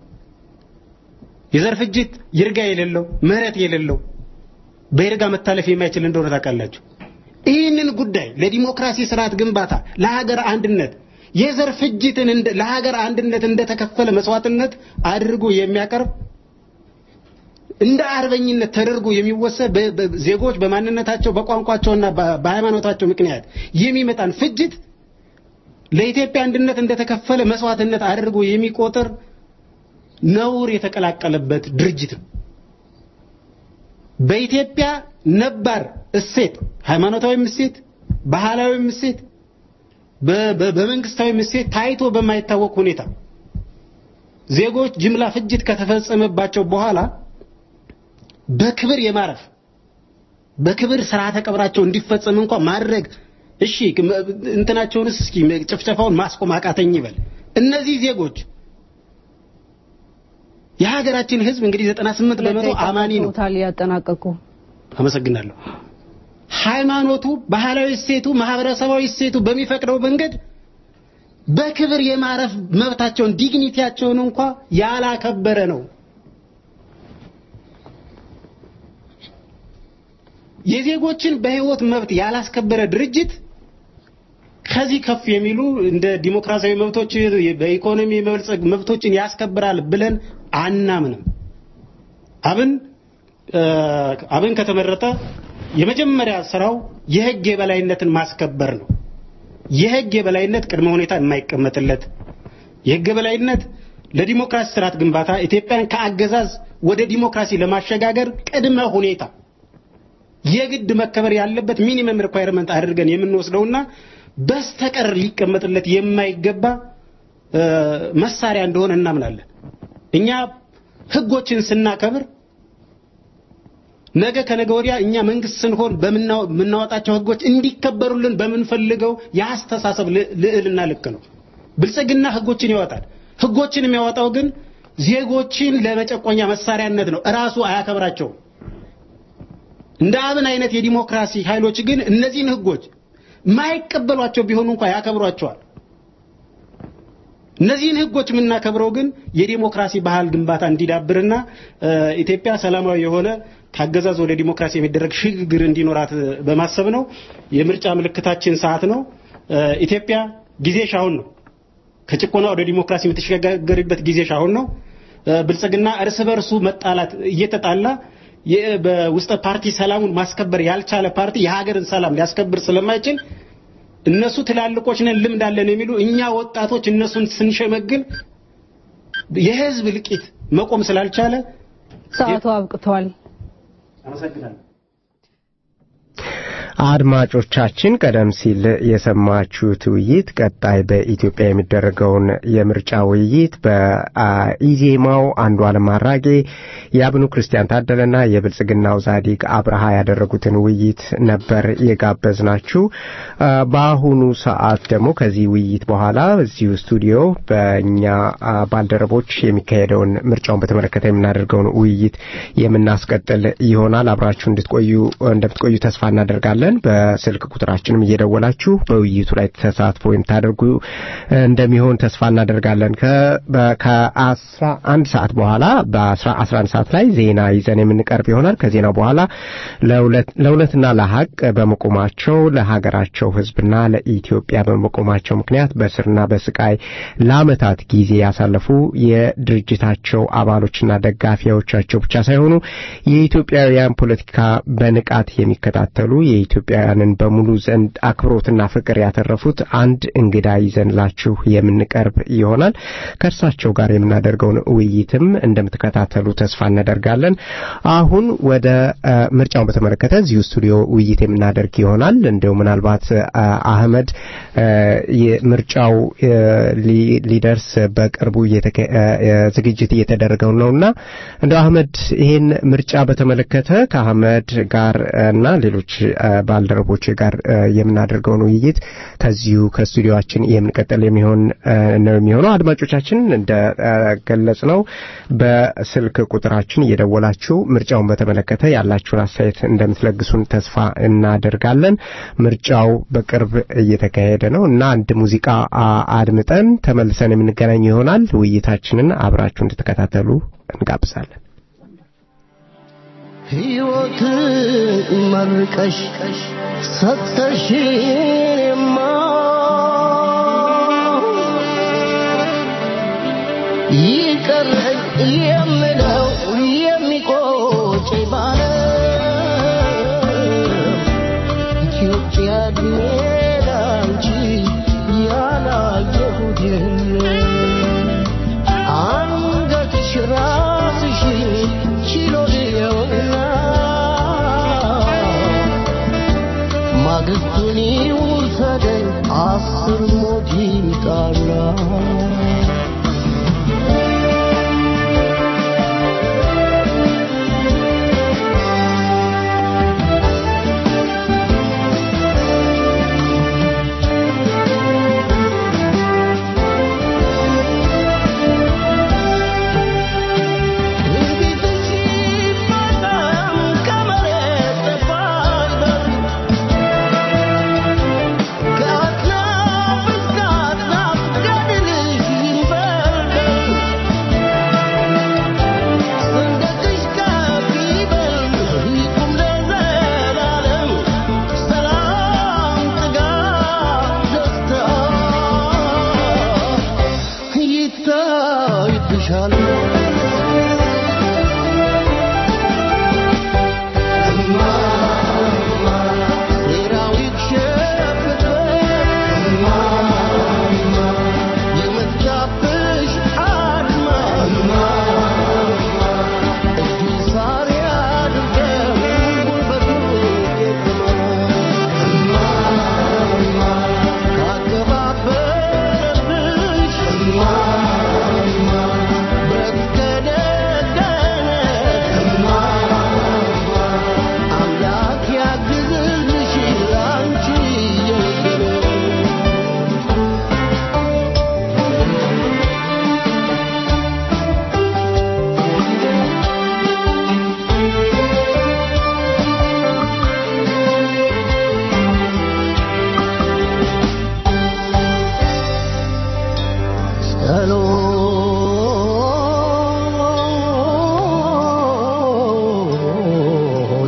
የዘር ፍጅት ይርጋ የሌለው ምህረት የሌለው በይርጋ መታለፍ የማይችል እንደሆነ ታውቃላችሁ። ይህንን ጉዳይ ለዲሞክራሲ ስርዓት ግንባታ፣ ለሀገር አንድነት የዘር ፍጅትን እንደ ለሀገር አንድነት እንደተከፈለ መስዋዕትነት አድርጎ የሚያቀርብ እንደ አርበኝነት ተደርጎ የሚወሰድ በ- በ- ዜጎች በማንነታቸው በቋንቋቸውና በ- በሃይማኖታቸው ምክንያት የሚመጣን ፍጅት ለኢትዮጵያ አንድነት እንደተከፈለ መስዋዕትነት አድርጎ የሚቆጥር ነውር የተቀላቀለበት ድርጅት ነው። በኢትዮጵያ ነባር እሴት፣ ሃይማኖታዊም እሴት፣ ባህላዊም እሴት፣ በ- በ- በመንግስታዊም እሴት ታይቶ በማይታወቅ ሁኔታ ዜጎች ጅምላ ፍጅት ከተፈጸመባቸው በኋላ በክብር የማረፍ በክብር ስርዓተ ቀብራቸው እንዲፈጸም እንኳን ማድረግ እሺ ከመ- እንትናቸውንስ እስኪ ጭፍጨፋውን ማስቆም አቃተኝ ይበል። እነዚህ ዜጎች የሀገራችን ህዝብ እንግዲህ 98 በመቶ አማኒ ነው። ቶታል ያጠናቀቁ አመሰግናለሁ። ሃይማኖቱ፣ ባህላዊ እሴቱ፣ ማህበረሰባዊ እሴቱ በሚፈቅደው መንገድ በክብር የማረፍ መብታቸውን ዲግኒቲያቸውን እንኳ ያላከበረ ነው። የዜጎችን በህይወት መብት ያላስከበረ ድርጅት ከዚህ ከፍ የሚሉ እንደ ዲሞክራሲያዊ መብቶች በኢኮኖሚ የመበልጸግ መብቶችን ያስከብራል ብለን አናምንም። አብን አብን ከተመረጠ የመጀመሪያ ስራው የህግ የበላይነትን ማስከበር ነው። የህግ የበላይነት ቅድመ ሁኔታ የማይቀመጥለት የህግ የበላይነት ለዲሞክራሲ ስርዓት ግንባታ ኢትዮጵያን ከአገዛዝ ወደ ዲሞክራሲ ለማሸጋገር ቅድመ ሁኔታ የግድ መከበር ያለበት ሚኒመም ሪኳየርመንት አድርገን የምንወስደውና በስተቀር ሊቀመጥለት የማይገባ መሳሪያ እንደሆነ እናምናለን። እኛ ህጎችን ስናከብር ነገ ከነገ ወዲያ እኛ መንግስት ስንሆን በምናወጣቸው ህጎች እንዲከበሩልን በምንፈልገው የአስተሳሰብ ልዕልና ልክ ነው። ብልጽግና ህጎችን ያወጣል። ህጎችን የሚያወጣው ግን ዜጎችን ለመጨቆኛ መሳሪያነት ነው። እራሱ አያከብራቸውም። እንደ አብን አይነት የዲሞክራሲ ኃይሎች ግን እነዚህን ህጎች ማይቀበሏቸው ቢሆኑ እንኳ ያከብሯቸዋል። እነዚህን ህጎች የምናከብረው ግን የዲሞክራሲ ባህል ግንባታ እንዲዳብርና ኢትዮጵያ ሰላማዊ የሆነ ከአገዛዝ ወደ ዲሞክራሲ የሚደረግ ሽግግር እንዲኖራት በማሰብ ነው። የምርጫ ምልክታችን ሰዓት ነው። ኢትዮጵያ ጊዜሽ አሁን ነው። ከጭቆና ወደ ዲሞክራሲ የምትሸጋገርበት ጊዜሽ አሁን ነው። ብልጽግና እርስ በርሱ መጣላት እየተጣላ በውስጠ ፓርቲ ሰላሙን ማስከበር ያልቻለ ፓርቲ የሀገርን ሰላም ሊያስከብር ስለማይችል እነሱ ትላልቆች ነን ልምድ አለን የሚሉ እኛ ወጣቶች እነሱን ስንሸመግል የህዝብ ልቂት መቆም ስላልቻለ ሰዓቱ አብቅቷል። አመሰግናለሁ። አድማጮቻችን ቀደም ሲል የሰማችሁት ውይይት ቀጣይ በኢትዮጵያ የሚደረገውን የምርጫ ውይይት በኢዜማው አንዱ አለም አራጌ የአብኑ ክርስቲያን ታደለና የብልጽግናው ዛዲግ አብርሃ ያደረጉትን ውይይት ነበር የጋበዝናችሁ። በአሁኑ ሰዓት ደግሞ ከዚህ ውይይት በኋላ እዚሁ ስቱዲዮ በእኛ ባልደረቦች የሚካሄደውን ምርጫውን በተመለከተ የምናደርገውን ውይይት የምናስቀጥል ይሆናል። አብራችሁ እንድትቆዩ እንደምትቆዩ ተስፋ እናደርጋለን። በስልክ ቁጥራችንም እየደወላችሁ በውይይቱ ላይ ተሳትፎ የምታደርጉ እንደሚሆን ተስፋ እናደርጋለን። ከአስራ አንድ ሰዓት በኋላ በአስራ አንድ ሰዓት ላይ ዜና ይዘን የምንቀርብ ይሆናል። ከዜናው በኋላ ለእውነትና ለሀቅ በመቆማቸው ለሀገራቸው ሕዝብና ለኢትዮጵያ በመቆማቸው ምክንያት በስርና በስቃይ ለአመታት ጊዜ ያሳለፉ የድርጅታቸው አባሎችና ደጋፊዎቻቸው ብቻ ሳይሆኑ የኢትዮጵያውያን ፖለቲካ በንቃት የሚከታተሉ የኢትዮጵያውያንን በሙሉ ዘንድ አክብሮትና ፍቅር ያተረፉት አንድ እንግዳ ይዘንላችሁ የምንቀርብ ይሆናል። ከእርሳቸው ጋር የምናደርገውን ውይይትም እንደምትከታተሉ ተስፋ እናደርጋለን። አሁን ወደ ምርጫውን በተመለከተ እዚሁ ስቱዲዮ ውይይት የምናደርግ ይሆናል። እንዲሁ ምናልባት አህመድ ምርጫው ሊደርስ በቅርቡ ዝግጅት እየተደረገው ነውና እንደው አህመድ ይህን ምርጫ በተመለከተ ከአህመድ ጋር እና ሌሎች ባልደረቦች ጋር የምናደርገውን ውይይት ከዚሁ ከስቱዲዮችን የምንቀጥል የሚሆን ነው የሚሆነው። አድማጮቻችን እንደገለጽ ነው በስልክ ቁጥራችን እየደወላችሁ ምርጫውን በተመለከተ ያላችሁን አስተያየት እንደምትለግሱን ተስፋ እናደርጋለን። ምርጫው በቅርብ እየተካሄደ ነው እና አንድ ሙዚቃ አድምጠን ተመልሰን የምንገናኝ ይሆናል። ውይይታችንን አብራችሁ እንድትከታተሉ እንጋብዛለን። ሕይወት መርቀሽ ሰጥተሽንማ ይቀረኝ የምለው የሚቆጭ ባለ ኢትዮጵያ ላንቺ ያላየሁት አንገትሽ ራስሽን ችሎ ልየውና ማግስቱን ይውሰደኝ አስር ሞት ይምጣና ከአጥናፍ እስከ አጥናፍ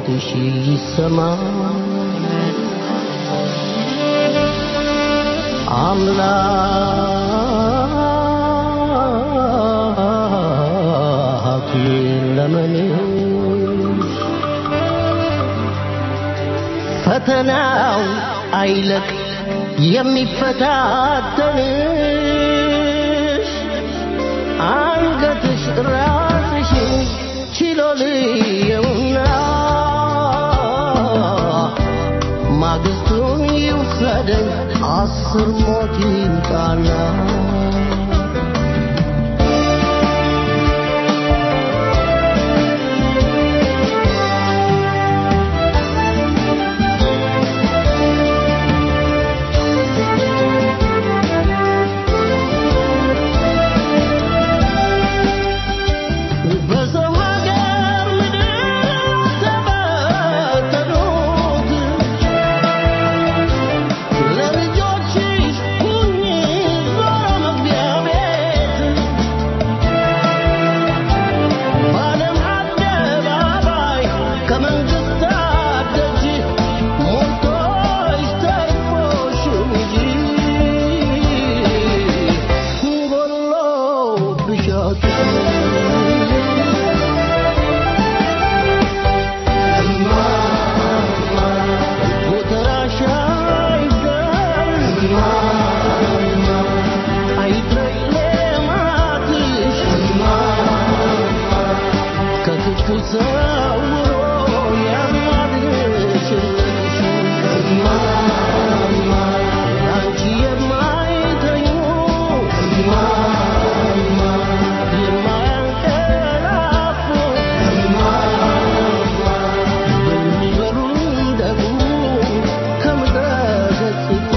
ጩኸትሽ ይሰማ አምላክ ለመንሽ ፈተናው አይለቅ የሚፈታተንሽ አንገትሽ ራስሽን ችሎ ልየውና ማግስቱን ይውሰደኝ አስር ሞት ይምጣና በሰው ሀገር ምድር ተበተኑት ለልጆችሽ ሁኚ ዞሮ መግቢያ ቤት በዓለም አደባባይ ከመንግስታት ደጅ ሞልቶሽ ተርፎሽ እንጂ ጎሎብሽ ጎተራሽ አይደል አይድረስ ሌማትሽ ከክፉ ሰውሮ ያማልሽልሽ አንቺ የማይተኙ የማያንቀላፉ የሚበሉ ደግሞ ከምድረ ገጽቱ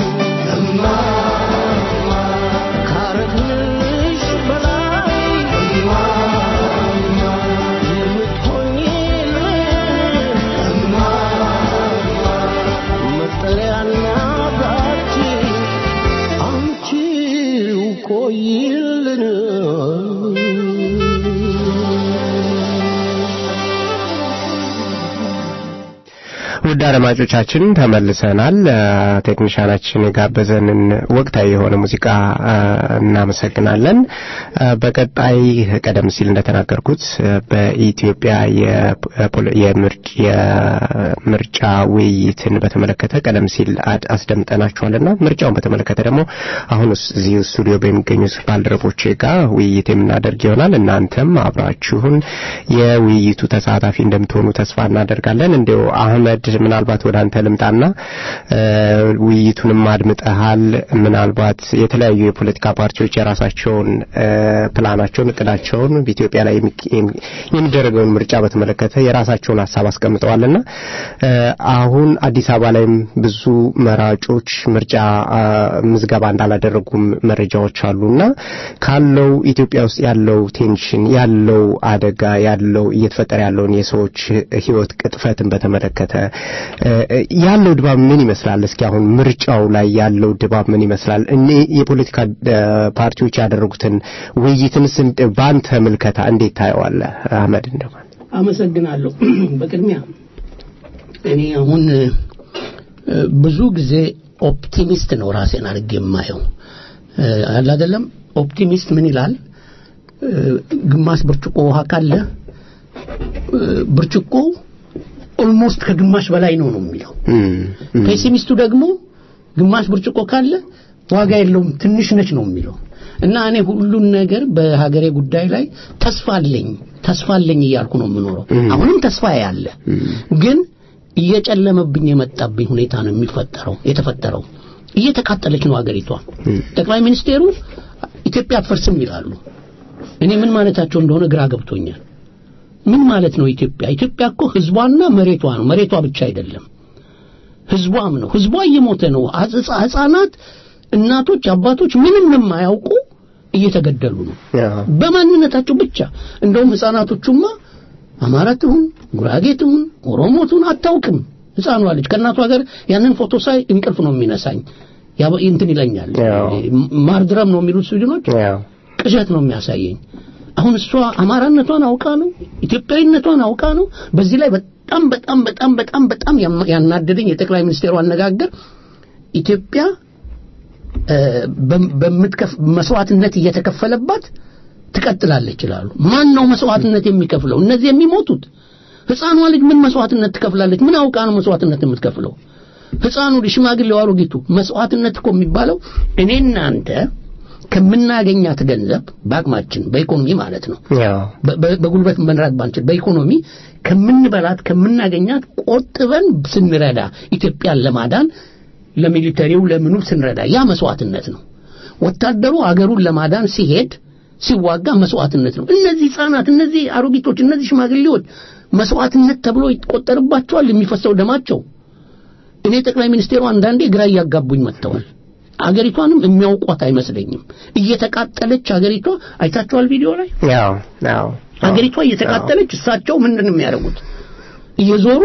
ካረግንሽ በላይ የምትሆኝልን መጠለያና ታችን አንቺው ቆይልን ውድ አድማጮቻችን ተመልሰናል። ቴክኒሻናችን የጋበዘንን ወቅታዊ የሆነ ሙዚቃ አ፣ እናመሰግናለን። አ፣ በቀጣይ ቀደም ሲል እንደተናገርኩት አ፣ በኢትዮጵያ የፖለ- የምርጭ- የምርጫ ውይይትን በተመለከተ ቀደም ሲል አድ- አስደምጠናችኋልና ምርጫውን በተመለከተ ደግሞ አሁን ስ- እዚህ ስቱዲዮ በሚገኙት ባልደረቦቼ ጋር ውይይት የምናደርግ ይሆናል። እናንተም አብራችሁን የውይይቱ ተሳታፊ እንደምትሆኑ ተስፋ እናደርጋለን። እንዲሁ አህመድ ምናልባት ወደ አንተ ልምጣና እ፣ ውይይቱንም አድምጠሃል። ምናልባት የተለያዩ የፖለቲካ ፓርቲዎች የራሳቸውን እ፣ ፕላናቸውን፣ እቅዳቸውን በኢትዮጵያ ላይ የሚክ- የሚ- የሚደረገውን ምርጫ በተመለከተ የራሳቸውን ሀሳብ አስቀምጠዋልና እ፣ አሁን አዲስ አበባ ላይም ብዙ መራጮች ምርጫ አ፣ ምዝገባ እንዳላደረጉም መረጃዎች አሉና ካለው ኢትዮጵያ ውስጥ ያለው ቴንሽን ያለው አደጋ ያለው እየተፈጠረ ያለውን የሰዎች ሕይወት ቅጥፈትን በተመለከተ እ፣ ያለው ድባብ ምን ይመስላል? እስኪ አሁን ምርጫው ላይ ያለው ድባብ ምን ይመስላል? እኔ የፖለቲካ እ፣ ፓርቲዎች ያደረጉትን ውይይትንስ እንደ- በአንተ ምልከታ እንዴት ታየዋለህ? አህመድ እንደው አመሰግናለሁ። በቅድሚያ እኔ አሁን እ፣ ብዙ ጊዜ ኦፕቲሚስት ነው ራሴን አድርጌ የማየው እ፣ አለ አይደለም። ኦፕቲሚስት ምን ይላል? እ፣ ግማሽ ብርጭቆ ውሃ ካለ እ፣ ብርጭቆ ኦልሞስት ከግማሽ በላይ ነው ነው የሚለው። ፔሲሚስቱ ደግሞ ግማሽ ብርጭቆ ካለ ዋጋ የለውም ትንሽ ነች ነው የሚለው እና እኔ ሁሉን ነገር በሀገሬ ጉዳይ ላይ ተስፋ አለኝ ተስፋ አለኝ እያልኩ ነው የምኖረው። አሁንም ተስፋ ያለ ግን እየጨለመብኝ የመጣብኝ ሁኔታ ነው የሚፈጠረው የተፈጠረው። እየተቃጠለች ነው ሀገሪቷ። ጠቅላይ ሚኒስቴሩ ኢትዮጵያ አትፈርስም ይላሉ። እኔ ምን ማለታቸው እንደሆነ ግራ ገብቶኛል። ምን ማለት ነው ኢትዮጵያ? ኢትዮጵያ እኮ ህዝቧና መሬቷ ነው። መሬቷ ብቻ አይደለም ህዝቧም ነው። ህዝቧ እየሞተ ነው። ህጻ- ህጻናት፣ እናቶች፣ አባቶች ምንም የማያውቁ እየተገደሉ ነው በማንነታቸው ብቻ። እንደውም ህጻናቶቹማ አማራ ትሁን ጉራጌ ትሁን ኦሮሞ ትሁን አታውቅም። ህፃኗ ልጅ ከእናቷ ጋር ያንን ፎቶ ሳይ እንቅልፍ ነው የሚነሳኝ። ያበ- እንትን ይለኛል። ማርድረም ነው የሚሉት ስዊድኖች ቅዠት ነው የሚያሳየኝ። አሁን እሷ አማራነቷን አውቃ ነው ኢትዮጵያዊነቷን አውቃ ነው። በዚህ ላይ በጣም በጣም በጣም በጣም በጣም ያማ- ያናደደኝ የጠቅላይ ሚኒስቴሩ አነጋገር ኢትዮጵያ እ፣ በም- በምትከፍ መስዋዕትነት እየተከፈለባት ትቀጥላለች ይላሉ። ማን ነው መስዋዕትነት የሚከፍለው? እነዚህ የሚሞቱት ህፃኗ ልጅ ምን መስዋዕትነት ትከፍላለች? ምን አውቃ ነው መስዋዕትነት የምትከፍለው? ህፃኑ ልጅ፣ ሽማግሌው፣ አሮጊቱ መስዋዕትነት እኮ የሚባለው እኔና አንተ ከምናገኛት ገንዘብ በአቅማችን በኢኮኖሚ ማለት ነው በ- በ- በጉልበት መምራት ባንችል በኢኮኖሚ ከምንበላት ከምናገኛት ቆጥበን ስንረዳ ኢትዮጵያን ለማዳን ለሚሊተሪው ለምኑ ስንረዳ ያ መስዋዕትነት ነው። ወታደሩ አገሩን ለማዳን ሲሄድ ሲዋጋ መስዋዕትነት ነው። እነዚህ ህፃናት፣ እነዚህ አሮጊቶች፣ እነዚህ ሽማግሌዎች መስዋዕትነት ተብሎ ይቆጠርባቸዋል የሚፈሰው ደማቸው። እኔ ጠቅላይ ሚኒስቴሩ አንዳንዴ ግራ እያጋቡኝ መጥተዋል። አገሪቷንም የሚያውቋት አይመስለኝም። እየተቃጠለች አገሪቷ አይታችኋል ቪዲዮ ላይ ያው ያው አገሪቷ እየተቃጠለች እሳቸው ምንድን ነው የሚያደርጉት? እየዞሩ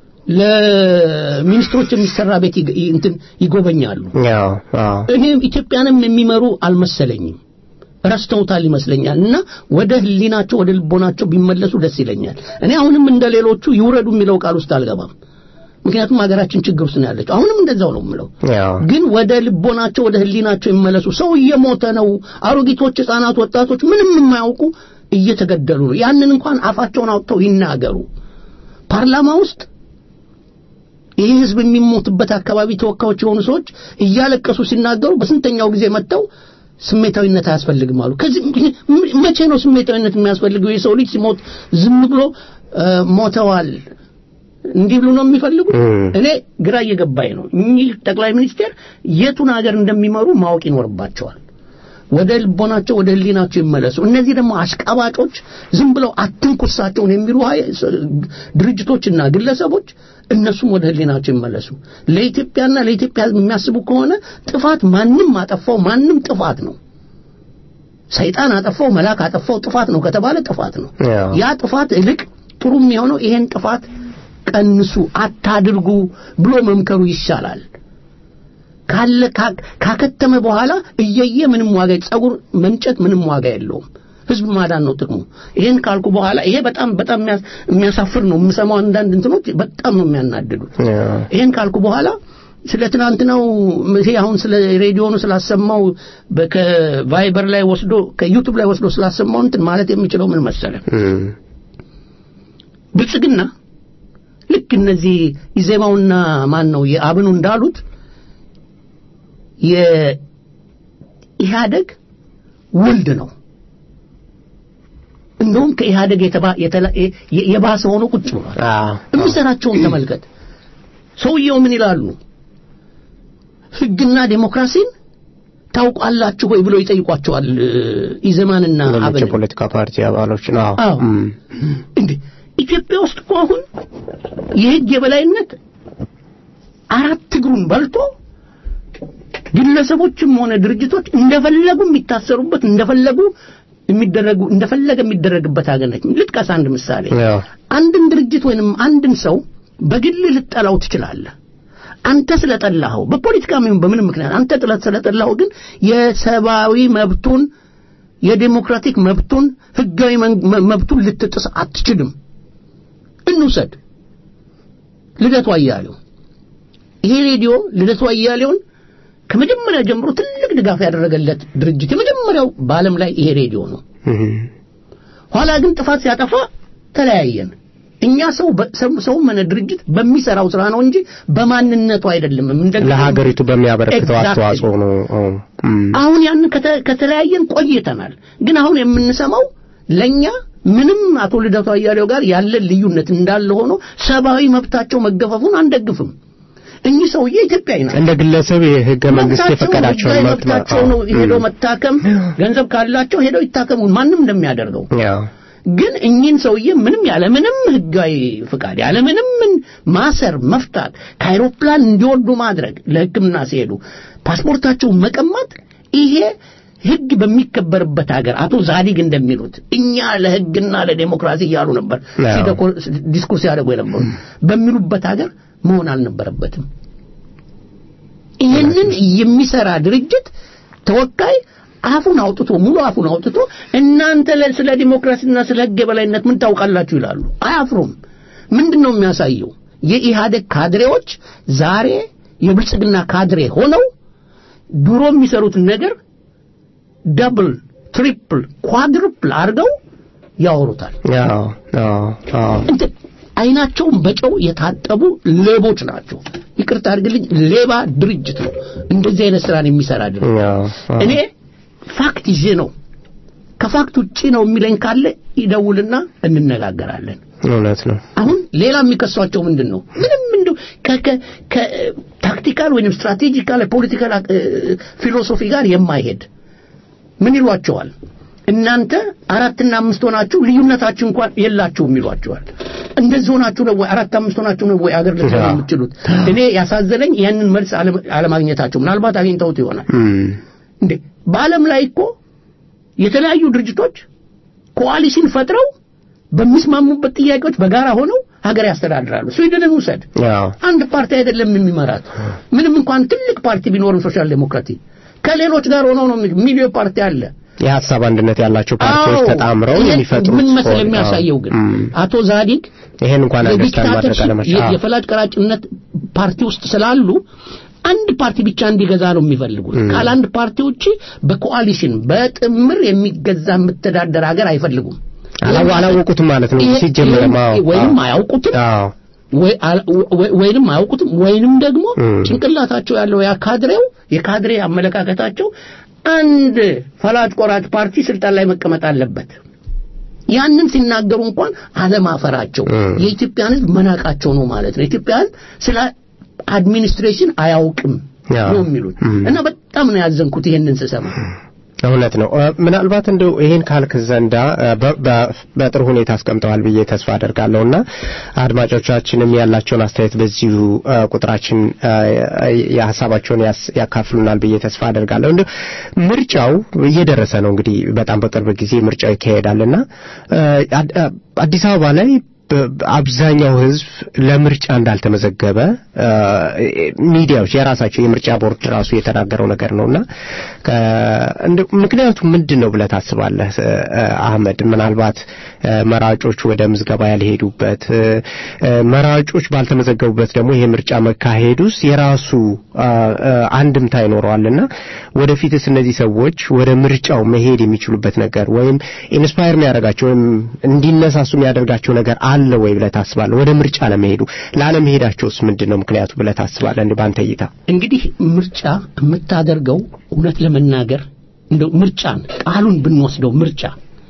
ለሚኒስትሮች የሚሰራ ቤት ይግ- ይ- እንትን ይጎበኛሉ። ያው አዎ እኔ ኢትዮጵያንም የሚመሩ አልመሰለኝም። ረስተውታል ይመስለኛል እና ወደ ህሊናቸው ወደ ልቦናቸው ቢመለሱ ደስ ይለኛል። እኔ አሁንም እንደ ሌሎቹ ይውረዱ የሚለው ቃል ውስጥ አልገባም። ምክንያቱም ሀገራችን ችግር ውስጥ ነው ያለችው። አሁንም እንደዛው ነው የምለው። ያው ግን ወደ ልቦናቸው ወደ ህሊናቸው ይመለሱ። ሰው እየሞተ ነው። አሮጊቶች፣ ህፃናት፣ ወጣቶች ምንም የማያውቁ እየተገደሉ ነው። ያንን እንኳን አፋቸውን አውጥተው ይናገሩ። ፓርላማ ውስጥ ይህ ህዝብ የሚሞትበት አካባቢ ተወካዮች የሆኑ ሰዎች እያለቀሱ ሲናገሩ በስንተኛው ጊዜ መጥተው ስሜታዊነት አያስፈልግም አሉ። ከዚህ መቼ ነው ስሜታዊነት የሚያስፈልገው? የሰው ልጅ ሲሞት ዝም ብሎ እ፣ ሞተዋል እንዲህ ብሎ ነው የሚፈልጉት። እኔ ግራ እየገባኝ ነው። እኚህ ጠቅላይ ሚኒስቴር የቱን ሀገር እንደሚመሩ ማወቅ ይኖርባቸዋል። ወደ ልቦናቸው ወደ ህሊናቸው ይመለሱ። እነዚህ ደግሞ አሽቃባጮች ዝም ብለው አትንኩሳቸውን የሚሉ ሀይ- ድርጅቶችና ግለሰቦች እነሱም ወደ ህሊናቸው ይመለሱ። ለኢትዮጵያና ለኢትዮጵያ ህዝብ የሚያስቡ ከሆነ ጥፋት ማንም አጠፋው ማንም ጥፋት ነው። ሰይጣን አጠፋው መልአክ አጠፋው ጥፋት ነው ከተባለ ጥፋት ነው። ያው ያ ጥፋት እልቅ ጥሩ የሚሆነው ይሄን ጥፋት ቀንሱ፣ አታድርጉ ብሎ መምከሩ ይሻላል። ካለ ካ- ካከተመ በኋላ እየየ ምንም ዋጋ ጸጉር መንጨት ምንም ዋጋ የለውም። ህዝብ ማዳን ነው ጥቅሙ። ይሄን ካልኩ በኋላ ይሄ በጣም በጣም የሚያስ- የሚያሳፍር ነው። የምሰማው አንዳንድ እንትኖች በጣም ነው የሚያናድዱት። ያው ይሄን ካልኩ በኋላ ስለ ትናንትናው ይሄ አሁን ስለ ሬዲዮኑ ስላሰማው በ- ከቫይበር ላይ ወስዶ ከዩቱብ ላይ ወስዶ ስላሰማው እንትን ማለት የሚችለው ምን መሰለ እም፣ ብልጽግና ልክ እነዚህ ኢዜማውና ማን ነው የአብኑ እንዳሉት የኢህአደግ ውልድ ነው። እንደውም ከኢህአደግ የተባ- የተላ- የ- የባሰ ሆኖ ቁጭ ብሏል። አዎ የሚሰራቸውን ተመልከት። ሰውየው ምን ይላሉ? ህግና ዴሞክራሲን ታውቃላችሁ ወይ ብለው ይጠይቋቸዋል እ፣ ኢዘማንና ሌሎች አብን የፖለቲካ ፓርቲ አባሎች ነው አዎ። እም፣ እንዴ ኢትዮጵያ ውስጥ እኮ አሁን የህግ የበላይነት አራት እግሩን በልቶ ግለሰቦችም ሆነ ድርጅቶች እንደፈለጉ የሚታሰሩበት እንደፈለጉ የሚደረጉ እንደፈለገ የሚደረግበት ሀገር ነች። ልጥቀስ አንድ ምሳሌ። ያው አንድን ድርጅት ወይንም አንድን ሰው በግል ልጠላው ትችላለህ። አንተ ስለጠላኸው በፖለቲካም ይሁን በምንም ምክንያት አንተ ጥለት ስለጠላኸው ግን የሰብአዊ መብቱን የዴሞክራቲክ መብቱን ህጋዊ መን- መ- መብቱን ልትጥስ አትችልም። እንውሰድ ልደቱ አያሌው። ይሄ ሬዲዮ ልደቱ አያሌውን ከመጀመሪያ ጀምሮ ትልቅ ድጋፍ ያደረገለት ድርጅት የመጀመሪያው በዓለም ላይ ይሄ ሬዲዮ ነው። እም፣ ኋላ ግን ጥፋት ሲያጠፋ ተለያየን። እኛ ሰው በ- ሰው- ሰው ምን ድርጅት በሚሰራው ስራ ነው እንጂ በማንነቱ አይደለም። እንደ ለሀገሪቱ በሚያበረክተው Exactly. አስተዋጽኦ ነው አዎ። እም፣ አሁን ያን ከተ- ከተለያየን ቆይተናል። ግን አሁን የምንሰማው ለኛ ምንም አቶ ልደቱ አያሌው ጋር ያለን ልዩነት እንዳለ ሆኖ ሰብአዊ መብታቸው መገፈፉን አንደግፍም። እኚህ ሰውዬ ኢትዮጵያዊ ናቸው። እንደ ግለሰብ የህገ መንግስት መብታቸው የፈቀዳቸውን ህጋዊ መብት መብታቸው ነው ሄደው መታከም፣ ገንዘብ ካላቸው ሄደው ይታከሙ፣ ማንም እንደሚያደርገው ያው ግን እኚህን ሰውዬ ምንም ያለ ምንም ህጋዊ ፍቃድ ያለ ምንም ማሰር፣ መፍታት፣ ከአይሮፕላን እንዲወርዱ ማድረግ፣ ለሕክምና ሲሄዱ ፓስፖርታቸውን መቀማት ይሄ ህግ በሚከበርበት ሀገር አቶ ዛዲግ እንደሚሉት እኛ ለህግና ለዴሞክራሲ እያሉ ነበር አዎ። ሲደኮ- ዲስኩርስ ያደርጉ የነበሩ በሚሉበት ሀገር መሆን አልነበረበትም። ይህንን የሚሰራ ድርጅት ተወካይ አፉን አውጥቶ ሙሉ አፉን አውጥቶ እናንተ ለ- ስለ ዲሞክራሲና ስለ ህግ የበላይነት ምን ታውቃላችሁ ይላሉ። አያፍሩም። ምንድን ነው የሚያሳየው? የኢህአደግ ካድሬዎች ዛሬ የብልጽግና ካድሬ ሆነው ድሮ የሚሰሩትን ነገር ደብል፣ ትሪፕል፣ ኳድሩፕል አድርገው ያወሩታል። አዎ አዎ አዎ እንትን አይናቸውን በጨው የታጠቡ ሌቦች ናቸው። ይቅርታ አድርግልኝ፣ ሌባ ድርጅት ነው እንደዚህ አይነት ስራን የሚሰራ ድርጅት። አዎ አዎ እኔ ፋክት ይዤ ነው ከፋክት ውጪ ነው የሚለኝ ካለ ይደውልና እንነጋገራለን። እውነት ነው። አሁን ሌላ የሚከሷቸው ምንድን ነው? ምንም እንደው ከታክቲካል ወይም ስትራቴጂካል ፖለቲካል ፊሎሶፊ ጋር የማይሄድ ምን ይሏቸዋል? እናንተ አራትና አምስት ሆናችሁ ልዩነታችሁ እንኳን የላችሁም ይሏቸዋል። እንደዚህ ሆናችሁ ነው ወይ አራት አምስት ሆናችሁ ነው ወይ አገር ልትመሩ የምትችሉት? እኔ ያሳዘነኝ ያንን መልስ አለ- አለማግኘታቸው ምናልባት አግኝተውት ይሆናል። እንዴ በዓለም ላይ እኮ የተለያዩ ድርጅቶች ኮአሊሽን ፈጥረው በሚስማሙበት ጥያቄዎች በጋራ ሆነው ሀገር ያስተዳድራሉ። ስዊድንን ውሰድ። አዎ አንድ ፓርቲ አይደለም የሚመራት። ምንም እንኳን ትልቅ ፓርቲ ቢኖርም ሶሻል ዴሞክራቲ ከሌሎች ጋር ሆነው ነው የሚ- ሚሊዮን ፓርቲ አለ። የሀሳብ አንድነት ያላቸው ፓርቲዎች አዎ። ተጣምረው ይሄን የሚፈጥሩት ምን መሰል ሆነ። የሚያሳየው ግን እም። አቶ ዛዲግ ይሄን እንኳን አንደርስታንድ ማድረግ የዲክታተርሺፕ አለመቻል የ- የፈላጭ ቀራጭነት ፓርቲ ውስጥ ስላሉ አንድ ፓርቲ ብቻ እንዲገዛ ነው የሚፈልጉት። ካለ አንድ ፓርቲ ውጪ በኮአሊሽን በጥምር የሚገዛ የምተዳደር ሀገር አይፈልጉም። አላው- አላወቁትም ማለት ነው ይሄ- ሲጀመርም ይሄ- አዎ ወይም አዎ። አያውቁትም አዎ ወይ አል- ወይ- ወይንም አያውቁትም ወይንም ደግሞ እም። ጭንቅላታቸው ያለው ያ ካድሬው የካድሬ አመለካከታቸው አንድ ፈላጭ ቆራጭ ፓርቲ ስልጣን ላይ መቀመጥ አለበት። ያንን ሲናገሩ እንኳን አለማፈራቸው እም። የኢትዮጵያን ሕዝብ መናቃቸው ነው ማለት ነው። የኢትዮጵያ ሕዝብ ስለ አድሚኒስትሬሽን አያውቅም አዎ። ነው የሚሉት እም። እና በጣም ነው ያዘንኩት ይሄንን ስሰማ። እውነት ነው። እ፣ ምናልባት እንደው ይሄን ካልክ ዘንዳ እ፣ በ- በ- በጥሩ ሁኔታ አስቀምጠዋል ብዬ ተስፋ አደርጋለሁና አድማጮቻችንም ያላቸውን አስተያየት በዚሁ እ፣ ቁጥራችን እ፣ የሀሳባቸውን ያስ- ያካፍሉናል ብዬ ተስፋ አደርጋለሁ። እንደው ምርጫው እየደረሰ ነው እንግዲህ በጣም በቅርብ ጊዜ ምርጫው ይካሄዳልና እ፣ አድ- አ- አዲስ አበባ ላይ በ- አብዛኛው ህዝብ ለምርጫ እንዳልተመዘገበ እ፣ ሚዲያዎች የራሳቸው የምርጫ ቦርድ ራሱ የተናገረው ነገር ነውና ከ- እንደው ምክንያቱ ምንድን ነው ብለህ ታስባለህ እ፣ አህመድ? ምናልባት እ፣ መራጮች ወደ ምዝገባ ያልሄዱበት እ፣ እ፣ መራጮች ባልተመዘገቡበት ደግሞ ይሄ ምርጫ መካሄዱስ የራሱ አ፣ አ፣ አንድምታ ይኖረዋልና ወደፊትስ እነዚህ ሰዎች ወደ ምርጫው መሄድ የሚችሉበት ነገር ወይም ኢንስፓየር የሚያደርጋቸው ወይም እንዲነሳሱ የሚያደርጋቸው ነገር አለ ወይ ብለህ ታስባለህ? ወደ ምርጫ ለመሄዱ ላለመሄዳቸውስ ምንድን ነው ምክንያቱ ብለህ ታስባለህ? እንዲህ በአንተ እይታ እንግዲህ ምርጫ የምታደርገው እውነት ለመናገር እንደው ምርጫን ቃሉን ብንወስደው ምርጫ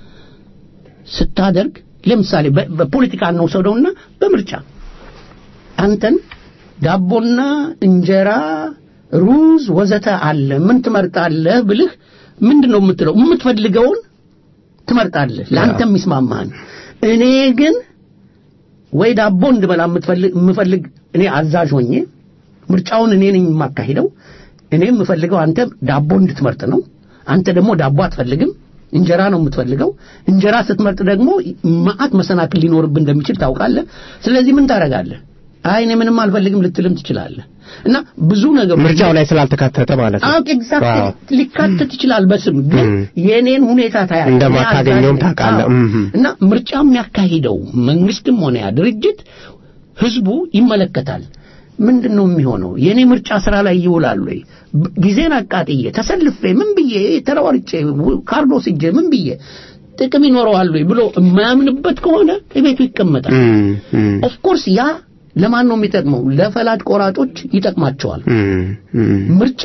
ስታደርግ ለምሳሌ በ- በፖለቲካ እንውሰደውና በምርጫ አንተን ዳቦና እንጀራ ሩዝ ወዘተ አለ ምን ትመርጣለህ ብልህ ምንድን ነው የምትለው የምትፈልገውን ትመርጣለህ ለአንተ የሚስማማህን እኔ ግን ወይ ዳቦ እንድበላ የምትፈልግ የምፈልግ እኔ አዛዥ ሆኜ ምርጫውን እኔ ነኝ የማካሂደው እኔ የምፈልገው አንተ ዳቦ እንድትመርጥ ነው አንተ ደግሞ ዳቦ አትፈልግም እንጀራ ነው የምትፈልገው እንጀራ ስትመርጥ ደግሞ መዓት መሰናክል ሊኖርብህ እንደሚችል ታውቃለህ ስለዚህ ምን ታደርጋለህ አይ እኔ ምንም አልፈልግም ልትልም ትችላለህ እና ብዙ ነገሮች ምርጫው ላይ ስላልተካተተ ማለት ነው። አዎ ኤግዛክትሊ ዋው። ሊካተት ይችላል በስም ግን እም። የኔን ሁኔታ ታያለህ እንደማታገኘውም እኔ አዛዥ ነኝ። ታውቃለህ። አዎ። እምም። እና ምርጫ የሚያካሂደው መንግስትም ሆነ ያ ድርጅት ህዝቡ ይመለከታል ምንድን ነው የሚሆነው የኔ ምርጫ ስራ ላይ ይውላል ወይ ብ- ጊዜን አቃጥዬ ተሰልፌ ምን ብዬ ተረዋርጬ ው- ካርድ ወስጄ ምን ብዬ ጥቅም ይኖረዋል ወይ ብሎ የማያምንበት ከሆነ ቤቱ ይቀመጣል እም፣ እም፣ ኦፍኮርስ ያ ለማን ነው የሚጠቅመው ለፈላጭ ቆራጮች ይጠቅማቸዋል እም፣ እም። ምርጫ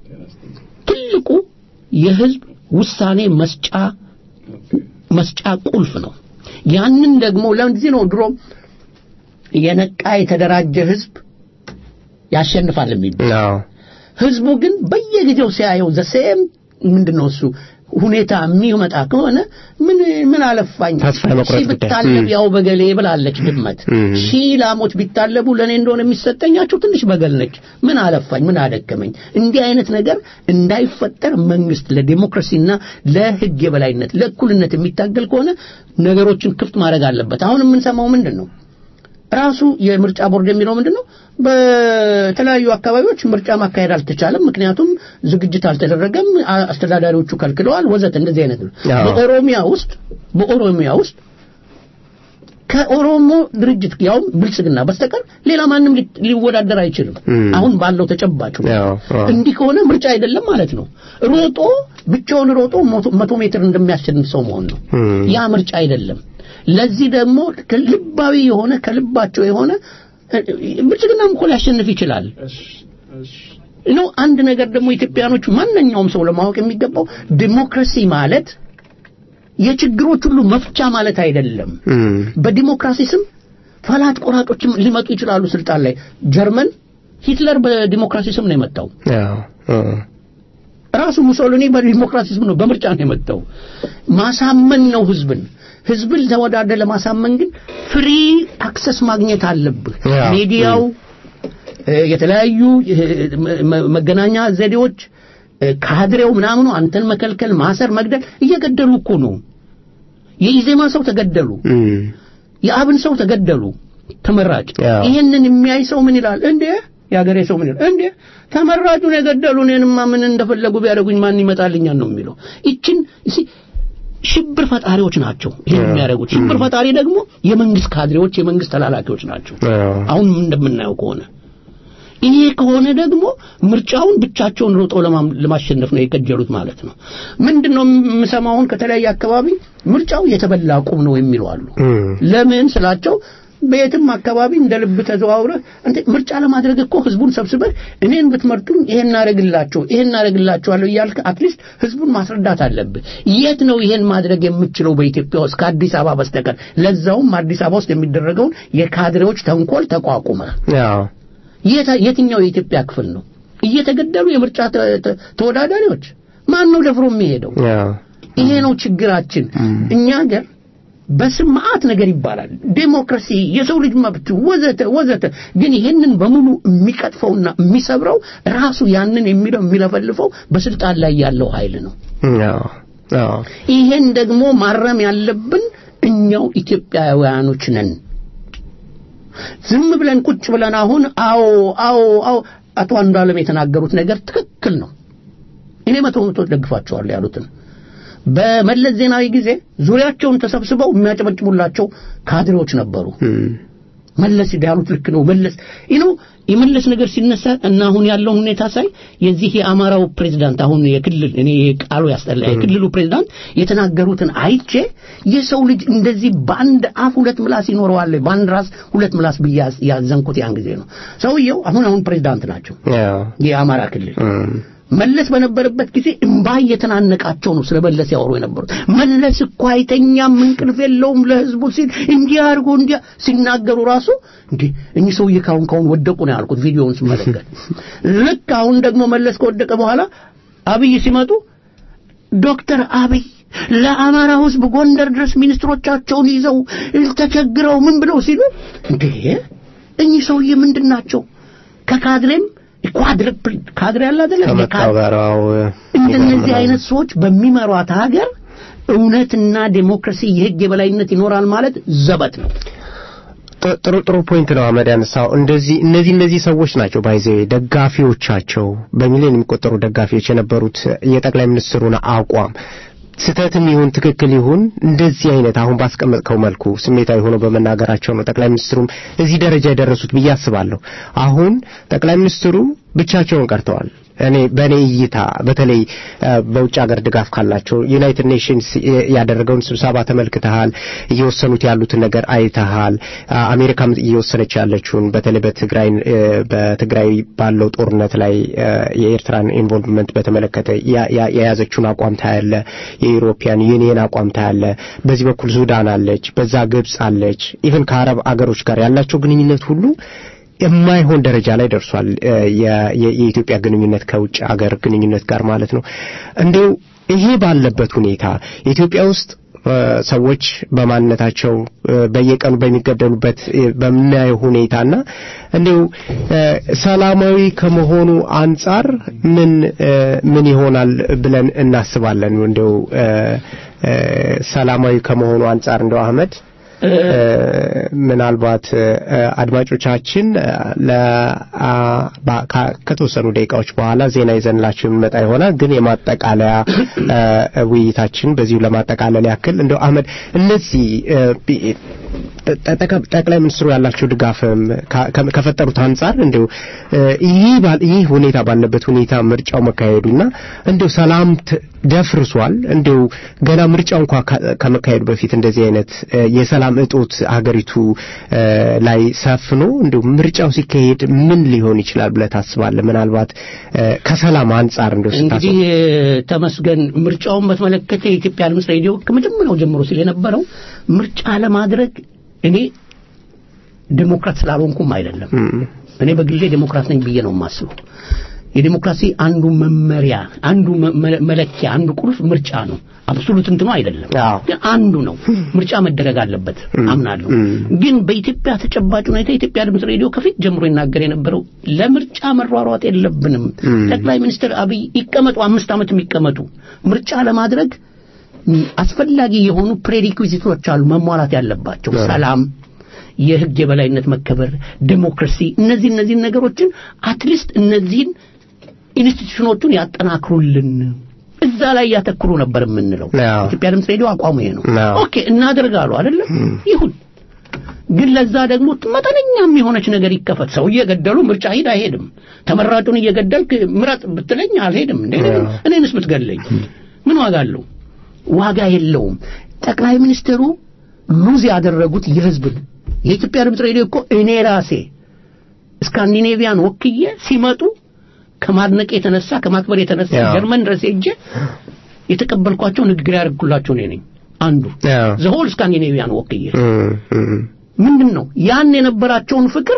ትልቁ የህዝብ ውሳኔ መስጫ መስጫ ቁልፍ ነው። ያንን ደግሞ ለዚህ ነው ድሮ የነቃ የተደራጀ ህዝብ ያሸንፋል የሚባል። አዎ ህዝቡ ግን በየጊዜው ሲያየው ዘሴም ምንድነው እሱ ሁኔታ የሚመጣ ከሆነ ምን ምን አለፋኝ ተስፋ የመቁረጥ ሺህ ጉዳይ። ብታለብ እም። ያው በገሌ ብላለች ድመት እም። ሺህ ላሞች ቢታለቡ ለእኔ እንደሆነ የሚሰጠኛቸው ትንሽ በገል ነች ምን አለፋኝ ምን አደከመኝ እንዲህ አይነት ነገር እንዳይፈጠር መንግስት ለዲሞክራሲና ለህግ የበላይነት ለእኩልነት የሚታገል ከሆነ ነገሮችን ክፍት ማድረግ አለበት አሁን የምንሰማው ምንድን ነው ራሱ የምርጫ ቦርድ የሚለው ምንድን ነው በተለያዩ አካባቢዎች ምርጫ ማካሄድ አልተቻለም ምክንያቱም ዝግጅት አልተደረገም አ- አስተዳዳሪዎቹ ከልክለዋል ወዘተ እንደዚህ አይነት ነው አዎ። በኦሮሚያ ውስጥ በኦሮሚያ ውስጥ ከኦሮሞ ድርጅት ያውም ብልጽግና በስተቀር ሌላ ማንም ሊ- ሊወዳደር አይችልም። እም። አሁን ባለው ተጨባጭ ሁኔታ። ያው አዎ። እንዲህ ከሆነ ምርጫ አይደለም ማለት ነው። ሮጦ ብቻውን ሮጦ መቶ- መቶ ሜትር እንደሚያሸንፍ ሰው መሆን ነው። እም። ያ ምርጫ አይደለም። ለዚህ ደግሞ ልባዊ የሆነ ከልባቸው የሆነ እ፣ ብልጽግናም እኮ ሊያሸንፍ ይችላል። ነው አንድ ነገር ደግሞ ኢትዮጵያኖች ማንኛውም ሰው ለማወቅ የሚገባው ዲሞክራሲ ማለት የችግሮች ሁሉ መፍቻ ማለት አይደለም። እም። በዲሞክራሲ ስም ፈላጭ ቆራጮችም ሊመጡ ይችላሉ ስልጣን ላይ። ጀርመን ሂትለር በዲሞክራሲ ስም ነው የመጣው። ያው አዎ። ራሱ ሙሶሊኒ በዲሞክራሲ ስም ነው በምርጫ ነው የመጣው። ማሳመን ነው ህዝብን። ህዝብን ተወዳደ ለማሳመን ግን ፍሪ አክሰስ ማግኘት አለብህ። ያ። ሚዲያው፣ እ፣ የተለያዩ እ፣ መ- መ- መገናኛ ዘዴዎች፣ እ፣ ካድሬው ምናምኑ አንተን መከልከል፣ ማሰር፣ መግደል እየገደሉ እኮ ነው። የኢዜማ ሰው ተገደሉ። እም። የአብን ሰው ተገደሉ። ተመራጭ ያው። ይሄንን የሚያይ ሰው ምን ይላል እንዴ? የሀገሬ ሰው ምን ይላል እንዴ? ተመራጩን የገደሉ እኔንማ ምን እንደፈለጉ ቢያደርጉኝ ማን ይመጣልኛል ነው የሚለው። ይችን እሲ ሽብር ፈጣሪዎች ናቸው ይሄን ያው። የሚያደርጉት። ሽብር ፈጣሪ ደግሞ የመንግስት ካድሬዎች፣ የመንግስት ተላላኪዎች ናቸው። ያው አሁን እንደምናየው ከሆነ ይሄ ከሆነ ደግሞ ምርጫውን ብቻቸውን ሮጦ ለማም- ለማሸነፍ ነው የከጀሉት ማለት ነው። ምንድነው የምሰማውን ከተለያየ አካባቢ ምርጫው የተበላ ቁም ነው የሚሉ አሉ። እም። ለምን ስላቸው በየትም አካባቢ እንደ ልብ ተዘዋውረህ እንተ ምርጫ ለማድረግ እኮ ህዝቡን ሰብስበህ እኔን ብትመርጡኝ ይሄን እናደርግላቸው ይሄን እናደርግላቸዋለሁ እያልክ አትሊስት ህዝቡን ማስረዳት አለብህ። የት ነው ይሄን ማድረግ የምችለው በኢትዮጵያ ውስጥ ከአዲስ አበባ በስተቀር? ለዛውም አዲስ አበባ ውስጥ የሚደረገውን የካድሬዎች ተንኮል ተቋቁመህ ያው የት- የትኛው የኢትዮጵያ ክፍል ነው እየተገደሉ የምርጫ ተ- ተ- ተወዳዳሪዎች? ማን ነው ደፍሮ የሚሄደው? ያው ይሄ ነው ችግራችን። እኛ ሀገር በስም መዓት ነገር ይባላል፣ ዴሞክራሲ፣ የሰው ልጅ መብት ወዘተ ወዘተ። ግን ይሄንን በሙሉ የሚቀጥፈውና የሚሰብረው ራሱ ያንን የሚለው የሚለፈልፈው በስልጣን ላይ ያለው ኃይል ነው። ያው ያው ይሄን ደግሞ ማረም ያለብን እኛው ኢትዮጵያውያኖች ነን። ዝም ብለን ቁጭ ብለን አሁን አዎ አዎ አዎ አቶ አንዱዓለም የተናገሩት ነገር ትክክል ነው። እኔ መቶ መቶ ደግፋቸዋለሁ ያሉትን በመለስ ዜናዊ ጊዜ ዙሪያቸውን ተሰብስበው የሚያጨበጭቡላቸው ካድሬዎች ነበሩ። እም። መለስ ያሉት ልክ ነው። መለስ ይህ ነው የመለስ ነገር ሲነሳ እና አሁን ያለውን ሁኔታ ሳይ የዚህ የአማራው ፕሬዝዳንት አሁን የክልል እኔ ቃሉ ያስጠላ የክልሉ ፕሬዝዳንት የተናገሩትን አይቼ የሰው ልጅ እንደዚህ በአንድ አፍ ሁለት ምላስ ይኖረዋል፣ በአንድ ራስ ሁለት ምላስ ብዬ ያዝ- ያዘንኩት ያን ጊዜ ነው። ሰውየው አሁን አሁን ፕሬዝዳንት ናቸው ያው የአማራ ክልል እም። መለስ በነበረበት ጊዜ እምባ እየተናነቃቸው ነው ስለ መለስ ያወሩ የነበሩት። መለስ እኮ አይተኛም፣ እንቅልፍ የለውም ለህዝቡ ሲል እንዲህ አድርጎ እንዲያ ሲናገሩ ራሱ እንዴ እኚህ ሰውዬ ካሁን ካሁን ወደቁ ነው ያልኩት ቪዲዮውን ስመለከት። ልክ አሁን ደግሞ መለስ ከወደቀ በኋላ አብይ ሲመጡ ዶክተር አብይ ለአማራ ህዝብ ጎንደር ድረስ ሚኒስትሮቻቸውን ይዘው ተቸግረው ምን ብለው ሲሉ እንዴ እኚህ ሰውዬ ምንድን ናቸው? ከካድሬም ኳድርፕል ካድሬ አለ አይደለ? ከመጣው ጋር አዎ እንደነዚህ አይነት ሰዎች በሚመሯት ሀገር እውነትና ዴሞክራሲ የህግ የበላይነት ይኖራል ማለት ዘበት ነው። ጥ- ጥሩ ጥሩ ፖይንት ነው አህመድ ያነሳው። እንደዚህ እነዚህ እነዚህ ሰዎች ናቸው ባይዘ ደጋፊዎቻቸው በሚሊዮን የሚቆጠሩ ደጋፊዎች የነበሩት የጠቅላይ ሚኒስትሩን አቋም ስህተትም ይሁን ትክክል ይሁን እንደዚህ አይነት አሁን ባስቀመጥከው መልኩ ስሜታዊ ሆነው በመናገራቸው ነው ጠቅላይ ሚኒስትሩም እዚህ ደረጃ የደረሱት ብዬ አስባለሁ። አሁን ጠቅላይ ሚኒስትሩ ብቻቸውን ቀርተዋል። እኔ በእኔ እይታ በተለይ እ፣ በውጭ ሀገር ድጋፍ ካላቸው ዩናይትድ ኔሽንስ የ- ያደረገውን ስብሰባ ተመልክተሃል። እየወሰኑት ያሉትን ነገር አይተሃል። አ- አሜሪካም እየወሰነች ያለችውን በተለይ በትግራይ እ፣ በትግራይ ባለው ጦርነት ላይ እ፣ የኤርትራን ኢንቮልቭመንት በተመለከተ ያ- ያ- የያዘችውን አቋም ታያለ። የዩሮፒያን ዩኒየን አቋም ታያለ። በዚህ በኩል ሱዳን አለች፣ በዛ ግብጽ አለች። ኢቨን ከአረብ አገሮች ጋር ያላቸው ግንኙነት ሁሉ የማይሆን ደረጃ ላይ ደርሷል። እ፣ የ- የ- የኢትዮጵያ ግንኙነት ከውጭ አገር ግንኙነት ጋር ማለት ነው። እንዲሁ ይሄ ባለበት ሁኔታ ኢትዮጵያ ውስጥ እ፣ ሰዎች በማንነታቸው እ፣ በየቀኑ በሚገደሉበት እ፣ በምናየው ሁኔታና እንዲሁ እ፣ ሰላማዊ ከመሆኑ አንጻር ምን እ፣ ምን ይሆናል ብለን እናስባለን። እንዲሁ እ፣ እ፣ ሰላማዊ ከመሆኑ አንጻር እንደው አህመድ ምናልባት አድማጮቻችን ከተወሰኑ ደቂቃዎች በኋላ ዜና ይዘንላችሁ የምንመጣ ይሆናል። ግን የማጠቃለያ ውይይታችን በዚሁ ለማጠቃለል ያክል እንደው አህመድ እነዚህ ጠቅላይ ሚኒስትሩ ያላቸው ድጋፍም ከፈጠሩት አንጻር እንደው ይህ ሁኔታ ባለበት ሁኔታ ምርጫው መካሄዱና እንደው ሰላም ደፍርሷል። እንደው ገና ምርጫው እንኳ ከመካሄዱ በፊት እንደዚህ አይነት የሰላም እጦት ሀገሪቱ ላይ ሰፍኖ እንደው ምርጫው ሲካሄድ ምን ሊሆን ይችላል ብለህ ታስባለህ? ምናልባት ከሰላም አንጻር እንደው እንግዲህ ተመስገን ምርጫውን በተመለከተ የኢትዮጵያ ድምፅ ሬዲዮ ከመጀመሪያው ጀምሮ ሲል የነበረው ምርጫ ለማድረግ እኔ ዴሞክራት ስላልሆንኩም አይደለም። እኔ በግሌ ዴሞክራት ነኝ ብዬ ነው የማስበው። የዴሞክራሲ አንዱ መመሪያ፣ አንዱ መለኪያ፣ አንዱ ቁልፍ ምርጫ ነው። አብሶሉት እንትኑ አይደለም፣ ግን አንዱ ነው። ምርጫ መደረግ አለበት አምናለሁ። ግን በኢትዮጵያ ተጨባጭ ሁኔታ የኢትዮጵያ ድምፅ ሬዲዮ ከፊት ጀምሮ ይናገር የነበረው ለምርጫ መሯሯጥ የለብንም። ጠቅላይ ሚኒስትር አብይ ይቀመጡ፣ አምስት ዓመት የሚቀመጡ ምርጫ ለማድረግ አስፈላጊ የሆኑ ፕሬሪኩዚቶች አሉ መሟላት ያለባቸው ሰላም የህግ የበላይነት መከበር ዴሞክራሲ እነዚህ እነዚህን ነገሮችን አትሊስት እነዚህን ኢንስቲትዩሽኖቹን ያጠናክሩልን እዛ ላይ ያተክሩ ነበር የምንለው ኢትዮጵያ ድምፅ ሬዲዮ አቋሙ ይሄ ነው ኦኬ እናደርጋሉ አይደለም ይሁን ግን ለዛ ደግሞ መጠነኛም የሆነች ነገር ይከፈት ሰው እየገደሉ ምርጫ ሂድ አይሄድም ተመራጩን እየገደልክ ምረጥ ብትለኝ አልሄድም እንዴ እኔንስ ብትገለኝ ምን ዋጋ አለው ዋጋ የለውም ጠቅላይ ሚኒስትሩ ሉዝ ያደረጉት የህዝብን የኢትዮጵያ ድምፅ ሬዲዮ እኮ እኔ ራሴ ስካንዲኔቪያን ወክዬ ሲመጡ ከማድነቅ የተነሳ ከማክበር የተነሳ ጀርመን ድረስ ሄጄ የተቀበልኳቸው ንግግር ያደርግኩላቸው እኔ ነኝ አንዱ ዘሆል ስካንዲኔቪያን ወክዬ ምንድን ነው ያን የነበራቸውን ፍቅር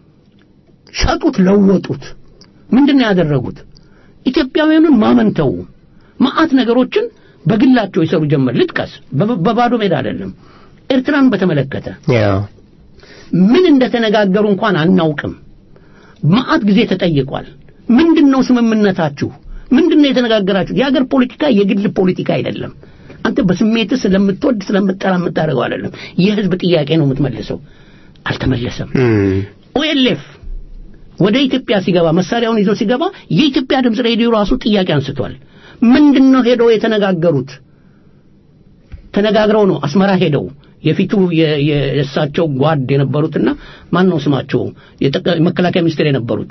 ሸጡት ለወጡት ምንድን ነው ያደረጉት ኢትዮጵያውያኑን ማመንተው ማአት ነገሮችን በግላቸው ይሰሩ ጀመር ልጥቀስ በባዶ ሜዳ አይደለም ኤርትራን በተመለከተ ምን እንደተነጋገሩ እንኳን አናውቅም ማአት ጊዜ ተጠይቋል ምንድነው ስምምነታችሁ ምንድነው የተነጋገራችሁ የሀገር ፖለቲካ የግል ፖለቲካ አይደለም አንተ በስሜት ስለምትወድ ስለምጠላ የምታደርገው አይደለም የህዝብ ጥያቄ ነው የምትመልሰው አልተመለሰም ኦኤልኤፍ ወደ ኢትዮጵያ ሲገባ መሳሪያውን ይዞ ሲገባ የኢትዮጵያ ድምፅ ሬዲዮ ራሱ ጥያቄ አንስቷል ምንድነው ሄደው የተነጋገሩት ተነጋግረው ነው አስመራ ሄደው የፊቱ የእሳቸው ጓድ የነበሩትና ማን ነው ስማቸው መከላከያ ሚኒስትር የነበሩት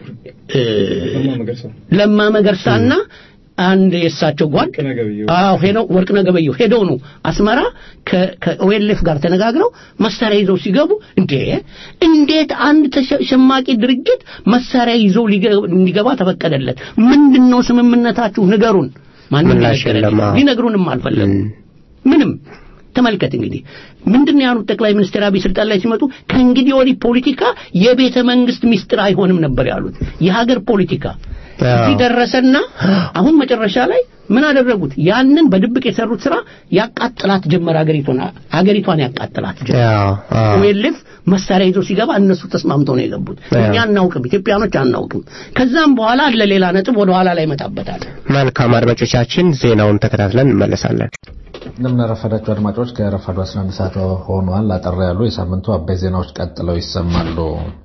ለማ መገርሳና አንድ የእሳቸው ጓድ አዎ ሄደው ወርቅነህ ገበየሁ ሄደው ነው አስመራ ከኦኤልኤፍ ጋር ተነጋግረው መሳሪያ ይዘው ሲገቡ እንዴ እንዴት አንድ ተሸማቂ ድርጅት መሳሪያ ይዘው ሊገባ ተፈቀደለት ምንድነው ስምምነታችሁ ንገሩን ማንም ሊነግሩንም አልፈለጉም ምንም ተመልከት እንግዲህ ምንድን ያሉት ጠቅላይ ሚኒስትር አብይ ስልጣን ላይ ሲመጡ ከእንግዲህ ወዲህ ፖለቲካ የቤተ መንግስት ሚስጥር አይሆንም ነበር ያሉት የሀገር ፖለቲካ እዚህ ደረሰና አሁን መጨረሻ ላይ ምን አደረጉት ያንን በድብቅ የሰሩት ስራ ያቃጥላት ጀመር አገሪቷን አገሪቷን ያቃጥላት ጀመር ኦኤልኤፍ መሳሪያ ይዞ ሲገባ እነሱ ተስማምተው ነው የገቡት እኛ አናውቅም ኢትዮጵያኖች አናውቅም ከዛም በኋላ ለሌላ ነጥብ ወደ ኋላ ላይ ይመጣበታል መልካም አድማጮቻችን ዜናውን ተከታትለን እንመለሳለን እንደምናረፈዳቸው አድማጮች ከረፋዱ 11 ሰዓት ሆኗል አጠር ያሉ የሳምንቱ አበይ ዜናዎች ቀጥለው ይሰማሉ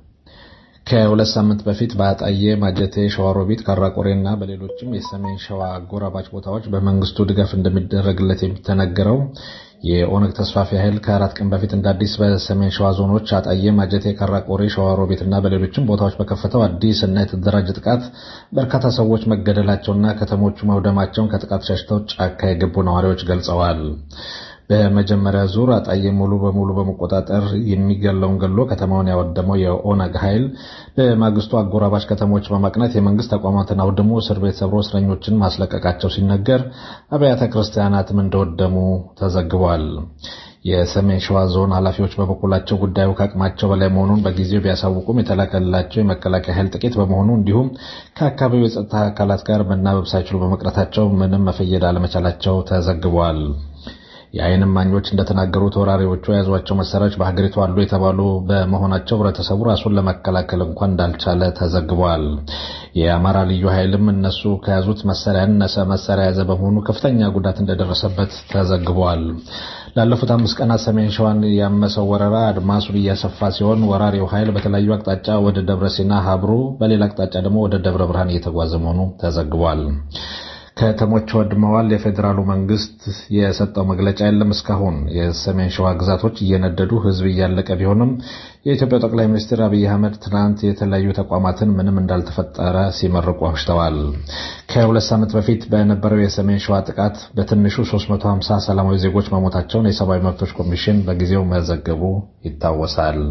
ከሁለት ሳምንት በፊት በአጣዬ ማጀቴ ሸዋሮቢት ካራቆሬና በሌሎችም የሰሜን ሸዋ አጎራባች ቦታዎች በመንግስቱ ድጋፍ እንደሚደረግለት የሚተነገረው የኦነግ ተስፋፊ ኃይል ከአራት ቀን በፊት እንደ አዲስ በሰሜን ሸዋ ዞኖች አጣዬ ማጀቴ ካራቆሬ ሸዋሮቢት እና በሌሎችም ቦታዎች በከፈተው አዲስ እና የተደራጀ ጥቃት በርካታ ሰዎች መገደላቸውና ከተሞቹ መውደማቸውን ከጥቃት ሸሽተው ጫካ የገቡ ነዋሪዎች ገልጸዋል በመጀመሪያ ዙር አጣዬ ሙሉ በሙሉ በመቆጣጠር የሚገለውን ገሎ ከተማውን ያወደመው የኦነግ ኃይል በማግስቱ አጎራባች ከተሞች በማቅናት የመንግስት ተቋማትን አውድሞ እስር ቤት ሰብሮ እስረኞችን ማስለቀቃቸው ሲነገር አብያተ ክርስቲያናትም እንደወደሙ ተዘግቧል። የሰሜን ሸዋ ዞን ኃላፊዎች በበኩላቸው ጉዳዩ ከአቅማቸው በላይ መሆኑን በጊዜው ቢያሳውቁም የተላከላቸው የመከላከያ ኃይል ጥቂት በመሆኑ እንዲሁም ከአካባቢው የጸጥታ አካላት ጋር መናበብ ሳይችሉ በመቅረታቸው ምንም መፈየድ አለመቻላቸው ተዘግቧል። የዓይን እማኞች እንደተናገሩት ወራሪዎቹ የያዟቸው መሳሪያዎች በሀገሪቱ አሉ የተባሉ በመሆናቸው ህብረተሰቡ ራሱን ለመከላከል እንኳን እንዳልቻለ ተዘግቧል። የአማራ ልዩ ኃይልም እነሱ ከያዙት መሳሪያ ያነሰ መሳሪያ የያዘ በመሆኑ ከፍተኛ ጉዳት እንደደረሰበት ተዘግቧል። ላለፉት አምስት ቀናት ሰሜን ሸዋን ያመሰው ወረራ አድማሱን እያሰፋ ሲሆን ወራሪው ኃይል በተለያዩ አቅጣጫ ወደ ደብረ ሲና ሀብሩ፣ በሌላ አቅጣጫ ደግሞ ወደ ደብረ ብርሃን እየተጓዘ መሆኑ ተዘግቧል። ከተሞች ወድመዋል። የፌዴራሉ መንግስት የሰጠው መግለጫ የለም። እስካሁን የሰሜን ሸዋ ግዛቶች እየነደዱ ህዝብ እያለቀ ቢሆንም የኢትዮጵያው ጠቅላይ ሚኒስትር አብይ አህመድ ትናንት የተለያዩ ተቋማትን ምንም እንዳልተፈጠረ ሲመርቁ አምሽተዋል። ከሁለት ሳምንት በፊት በነበረው የሰሜን ሸዋ ጥቃት በትንሹ 350 ሰላማዊ ዜጎች መሞታቸውን የሰብአዊ መብቶች ኮሚሽን በጊዜው መዘገቡ ይታወሳል።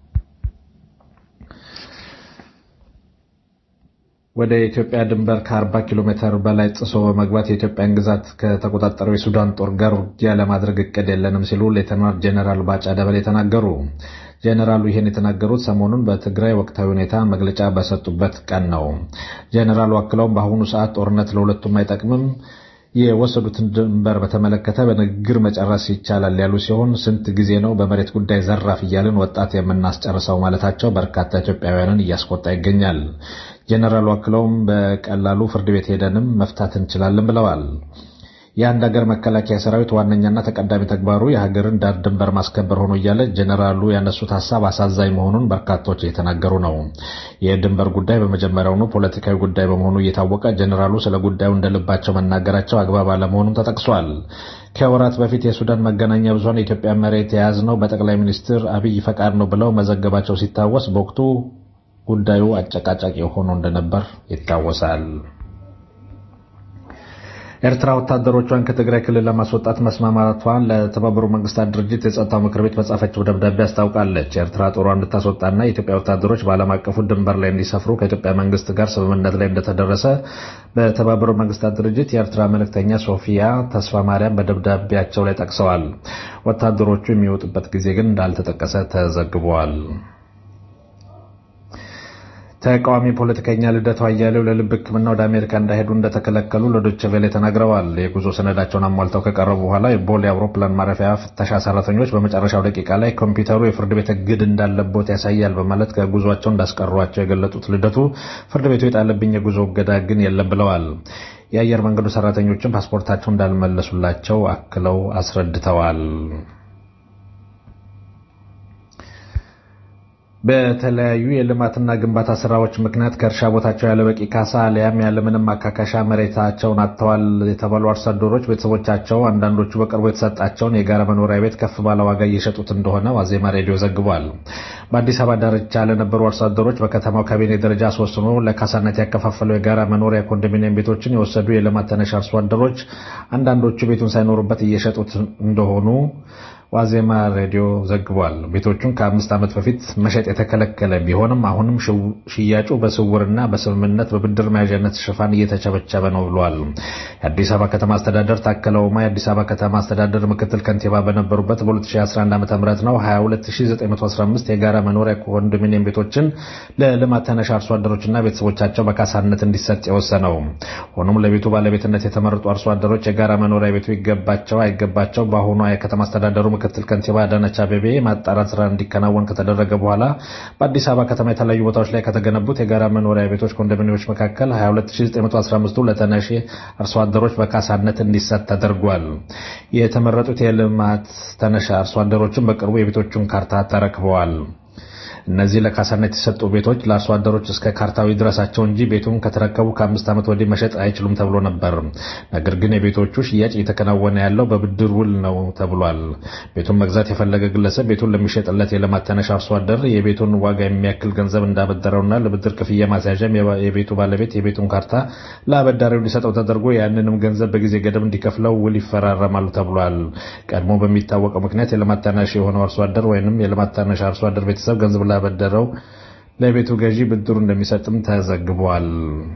ወደ ኢትዮጵያ ድንበር ከ40 ኪሎ ሜትር በላይ ጥሶ በመግባት የኢትዮጵያን ግዛት ከተቆጣጠረው የሱዳን ጦር ጋር ውጊያ ለማድረግ እቅድ የለንም ሲሉ ሌተናንት ጄኔራል ባጫ ደበሌ ተናገሩ። ጄኔራሉ ይህን የተናገሩት ሰሞኑን በትግራይ ወቅታዊ ሁኔታ መግለጫ በሰጡበት ቀን ነው። ጄኔራሉ አክለውም በአሁኑ ሰዓት ጦርነት ለሁለቱም አይጠቅምም የወሰዱትን ድንበር በተመለከተ በንግግር መጨረስ ይቻላል ያሉ ሲሆን ስንት ጊዜ ነው በመሬት ጉዳይ ዘራፍ እያልን ወጣት የምናስጨርሰው ማለታቸው በርካታ ኢትዮጵያውያንን እያስቆጣ ይገኛል። ጄኔራሉ አክለውም በቀላሉ ፍርድ ቤት ሄደንም መፍታት እንችላለን ብለዋል። የአንድ ሀገር መከላከያ ሰራዊት ዋነኛና ተቀዳሚ ተግባሩ የሀገርን ዳር ድንበር ማስከበር ሆኖ እያለ ጄኔራሉ ያነሱት ሀሳብ አሳዛኝ መሆኑን በርካቶች እየተናገሩ ነው። የድንበር ጉዳይ በመጀመሪያውኑ ፖለቲካዊ ጉዳይ በመሆኑ እየታወቀ ጄኔራሉ ስለ ጉዳዩ እንደልባቸው መናገራቸው አግባብ አለመሆኑም ተጠቅሷል። ከወራት በፊት የሱዳን መገናኛ ብዙኃን የኢትዮጵያ መሬት የያዝነው በጠቅላይ ሚኒስትር አብይ ፈቃድ ነው ብለው መዘገባቸው ሲታወስ በወቅቱ ጉዳዩ አጨቃጫቂ ሆኖ እንደነበር ይታወሳል። ኤርትራ ወታደሮቿን ከትግራይ ክልል ለማስወጣት መስማማቷን ለተባበሩ መንግስታት ድርጅት የጸጥታው ምክር ቤት በጻፈችው ደብዳቤ አስታውቃለች። ኤርትራ ጦሯን እንድታስወጣና የኢትዮጵያ ወታደሮች በዓለም አቀፉ ድንበር ላይ እንዲሰፍሩ ከኢትዮጵያ መንግስት ጋር ስምምነት ላይ እንደተደረሰ በተባበሩ መንግስታት ድርጅት የኤርትራ መልእክተኛ ሶፊያ ተስፋ ማርያም በደብዳቤያቸው ላይ ጠቅሰዋል። ወታደሮቹ የሚወጡበት ጊዜ ግን እንዳልተጠቀሰ ተዘግቧል። ተቃዋሚ ፖለቲከኛ ልደቱ አያሌው ለልብ ሕክምና ወደ አሜሪካ እንዳይሄዱ እንደተከለከሉ ለዶይቼ ቬለ ተናግረዋል። የጉዞ ሰነዳቸውን አሟልተው ከቀረቡ በኋላ የቦሌ አውሮፕላን ማረፊያ ፍተሻ ሰራተኞች በመጨረሻው ደቂቃ ላይ ኮምፒውተሩ የፍርድ ቤት እግድ እንዳለቦት ያሳያል በማለት ከጉዟቸው እንዳስቀሯቸው የገለጡት ልደቱ ፍርድ ቤቱ የጣለብኝ የጉዞ እገዳ ግን የለም ብለዋል። የአየር መንገዱ ሰራተኞችም ፓስፖርታቸው እንዳልመለሱላቸው አክለው አስረድተዋል። በተለያዩ የልማትና ግንባታ ስራዎች ምክንያት ከእርሻ ቦታቸው ያለበቂ ካሳ አሊያም ያለምንም ማካካሻ መሬታቸውን አጥተዋል የተባሉ አርሶ አደሮች ቤተሰቦቻቸው አንዳንዶቹ በቅርቡ የተሰጣቸውን የጋራ መኖሪያ ቤት ከፍ ባለ ዋጋ እየሸጡት እንደሆነ ዋዜማ ሬዲዮ ዘግቧል። በአዲስ አበባ ዳርቻ ለነበሩ አርሶ አደሮች በከተማው ካቢኔ ደረጃ አስወስኖ ለካሳነት ያከፋፈለው የጋራ መኖሪያ ኮንዶሚኒየም ቤቶችን የወሰዱ የልማት ተነሽ አርሶ አደሮች አንዳንዶቹ ቤቱን ሳይኖሩበት እየሸጡት እንደሆኑ ዋዜማ ሬዲዮ ዘግቧል። ቤቶቹን ከአምስት ዓመት በፊት መሸጥ የተከለከለ ቢሆንም አሁንም ሽያጩ በስውርና በስምምነት በብድር መያዣነት ሽፋን እየተቸበቸበ ነው ብሏል። የአዲስ አበባ ከተማ አስተዳደር ታከለ ኡማ የአዲስ አበባ ከተማ አስተዳደር ምክትል ከንቲባ በነበሩበት በ2011 ዓ ም ነው 22915 የጋራ መኖሪያ ኮንዶሚኒየም ቤቶችን ለልማት ተነሽ አርሶ አደሮችና ቤተሰቦቻቸው በካሳነት እንዲሰጥ የወሰነው። ሆኖም ለቤቱ ባለቤትነት የተመረጡ አርሶ አደሮች የጋራ መኖሪያ ቤቱ ይገባቸው አይገባቸው በአሁኗ የከተማ አስተዳደሩ ምክትል ከንቲባ አዳነች አቤቤ ማጣራት ስራ እንዲከናወን ከተደረገ በኋላ በአዲስ አበባ ከተማ የተለያዩ ቦታዎች ላይ ከተገነቡት የጋራ መኖሪያ ቤቶች ኮንዶሚኒየሞች መካከል 22915ቱ ለተነሺ አርሶ አደሮች በካሳነት እንዲሰጥ ተደርጓል። የተመረጡት የልማት ተነሺ አርሶ አደሮችን በቅርቡ የቤቶቹን ካርታ ተረክበዋል። እነዚህ ለካሳነት የተሰጡ ቤቶች ለአርሶ አደሮች እስከ ካርታዊ ድረሳቸው እንጂ ቤቱን ከተረከቡ ከአምስት ዓመት ወዲህ መሸጥ አይችሉም ተብሎ ነበር። ነገር ግን የቤቶቹ ሽያጭ እየተከናወነ ያለው በብድር ውል ነው ተብሏል። ቤቱን መግዛት የፈለገ ግለሰብ ቤቱን ለሚሸጥለት የልማት ተነሽ አርሶ አደር የቤቱን ዋጋ የሚያክል ገንዘብ እንዳበደረውና ለብድር ክፍያ ማስያዣም የቤቱ ባለቤት የቤቱን ካርታ ለአበዳሪው እንዲሰጠው ተደርጎ ያንንም ገንዘብ በጊዜ ገደብ እንዲከፍለው ውል ይፈራረማሉ ተብሏል። ቀድሞ በሚታወቀው ምክንያት የልማት ተነሽ የሆነው አርሶ አደር ወይንም የልማት ተነሽ አርሶ አደር ቤተሰብ ገንዘብ ላበደረው ለቤቱ ገዢ ብድሩ እንደሚሰጥም ተዘግቧል።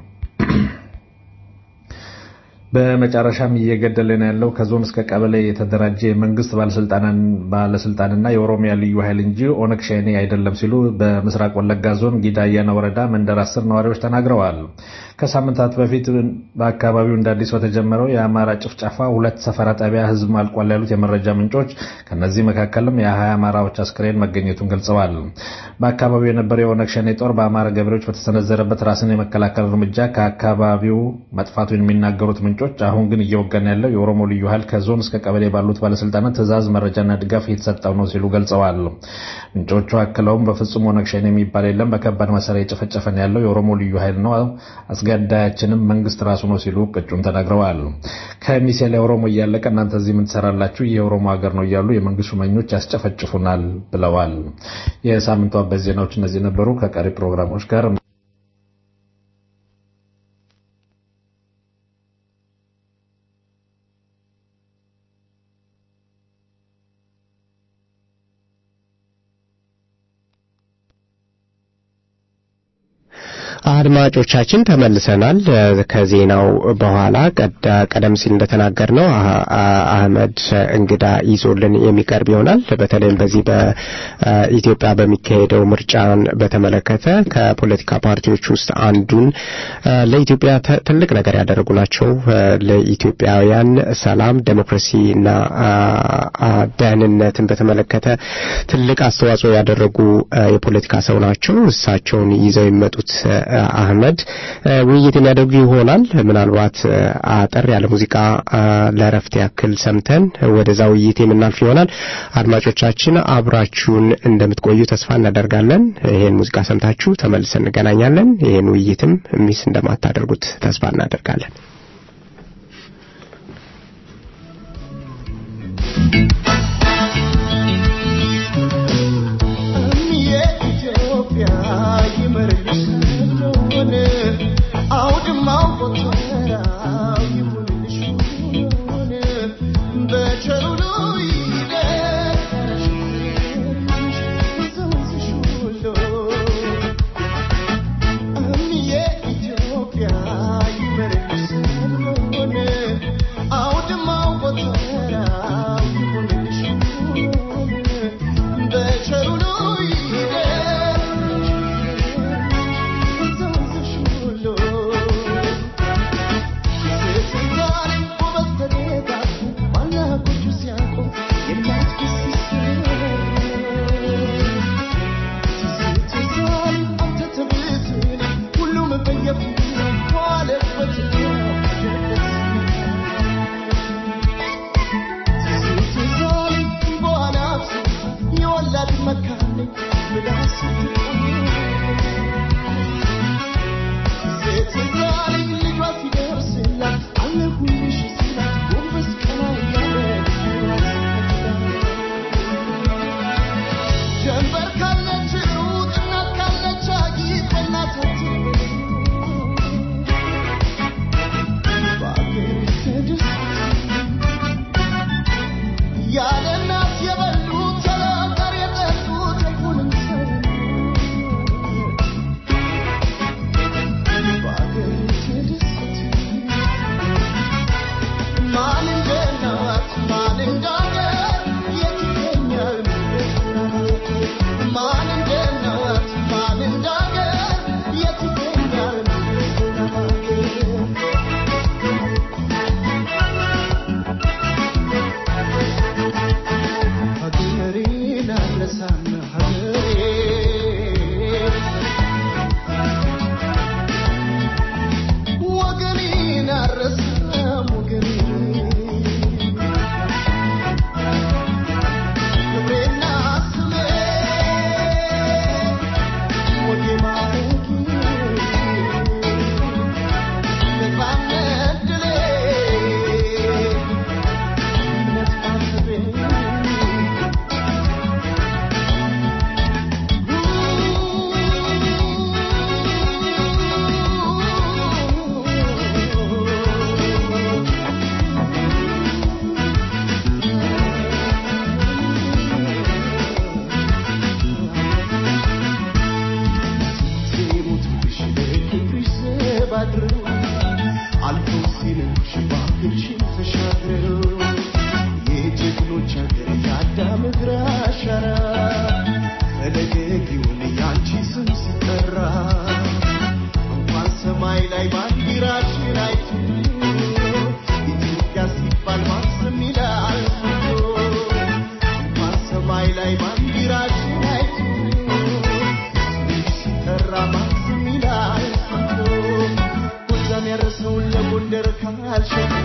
በመጨረሻም እየገደለን ያለው ከዞን እስከ ቀበሌ የተደራጀ የመንግስት ባለስልጣንና የኦሮሚያ ልዩ ኃይል እንጂ ኦነግ ሸኔ አይደለም ሲሉ በምስራቅ ወለጋ ዞን ጊዳ አያና ወረዳ መንደር አስር ነዋሪዎች ተናግረዋል። ከሳምንታት በፊት በአካባቢው እንደ አዲስ በተጀመረው የአማራ ጭፍጨፋ ሁለት ሰፈራ ጣቢያ ህዝብ አልቋል ያሉት የመረጃ ምንጮች ከነዚህ መካከልም የሀያ አማራዎች አስክሬን መገኘቱን ገልጸዋል። በአካባቢው የነበረው የኦነግ ሸኔ ጦር በአማራ ገበሬዎች በተሰነዘረበት ራስን የመከላከል እርምጃ ከአካባቢው መጥፋቱን የሚናገሩት ምንጮች ምንጮች አሁን ግን እየወገን ያለው የኦሮሞ ልዩ ኃይል ከዞን እስከ ቀበሌ ባሉት ባለስልጣናት ትዕዛዝ፣ መረጃና ድጋፍ እየተሰጠው ነው ሲሉ ገልጸዋል። ምንጮቹ አክለውም በፍጹም ኦነግ ሸኔ የሚባል የለም፣ በከባድ መሳሪያ የጨፈጨፈን ያለው የኦሮሞ ልዩ ኃይል ነው፣ አስገዳያችንም መንግስት ራሱ ነው ሲሉ ቅጩን ተናግረዋል። ከሚሴ ላይ ኦሮሞ እያለቀ እናንተ እዚህ ምን ትሰራላችሁ? ይህ የኦሮሞ ሀገር ነው እያሉ የመንግስት ሹመኞች ያስጨፈጭፉናል ብለዋል። የሳምንቱ አበይት ዜናዎች እነዚህ ነበሩ። ከቀሪ ፕሮግራሞች ጋር አድማጮቻችን ተመልሰናል። ከዜናው በኋላ ቀደም ሲል እንደተናገርነው አህመድ እንግዳ ይዞልን የሚቀርብ ይሆናል። በተለይም በዚህ በኢትዮጵያ በሚካሄደው ምርጫን በተመለከተ ከፖለቲካ ፓርቲዎች ውስጥ አንዱን ለኢትዮጵያ ትልቅ ነገር ያደረጉ ናቸው። ለኢትዮጵያውያን ሰላም፣ ዴሞክራሲና ደህንነትን በተመለከተ ትልቅ አስተዋጽኦ ያደረጉ የፖለቲካ ሰው ናቸው። እሳቸውን ይዘው የሚመጡት አህመድ ውይይት የሚያደርጉ ይሆናል። ምናልባት አጠር ያለ ሙዚቃ ለረፍት ያክል ሰምተን ወደዛ ውይይት የምናልፍ ይሆናል። አድማጮቻችን አብራችሁን እንደምትቆዩ ተስፋ እናደርጋለን። ይሄን ሙዚቃ ሰምታችሁ ተመልሰን እንገናኛለን። ይሄን ውይይትም ሚስ እንደማታደርጉት ተስፋ እናደርጋለን። ካልሸኘ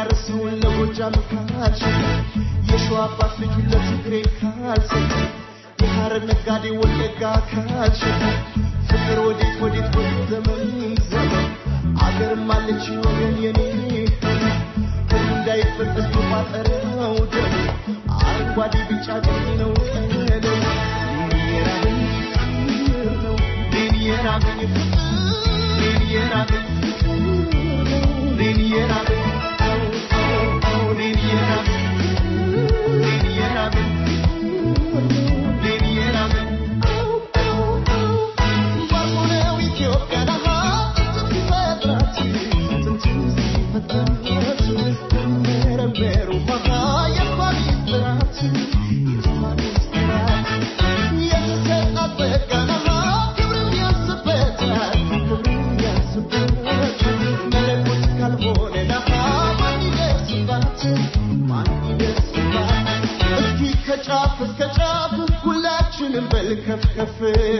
የሚያርሰውን ለጎጃም ካልሸጠ የሸዋ አባት ልጁን ለትግሬ ካልሰጠ የሐረር ነጋዴ ወለጋ ካልሸጠ ፍቅር ወዴት ወዴት ወዴት ዘመን ዘመን አገርም አለች ወገን የኔ ህልም እንዳይበጠስ በቋጠረው ደም አረንጓዴ ቢጫ ቀይ ነው ቀለም ሌን የራበኝ ፍቅር ነው ሌን የራበኝ ፍቅር ሌን የራበኝ ፍቅር ነው ሌን የራበኝ አዎ አዎ አዎ ሌን የራበኝ ሌን የራበኝ ሌን የራበኝ አዎ አዎ አዎ ባልሆነው ኢትዮጵያ ነሃ ሲፈጥራት ጥንትም ሲፈጥራት መረመሩ መሃ የሷ ሚስጥራት የሷ ሚስጥራት የተሰጣት ጸጋ ነሃ ክብርም ያንስበታል ክብርም ያንስበታል መለኮት ካልሆነ ነሃ ማን ይደርስባት ማን ይደርስባት እስኪ ከጫፍ እስከ ጫፍ ሁላችንም በል ከፍ ከፍ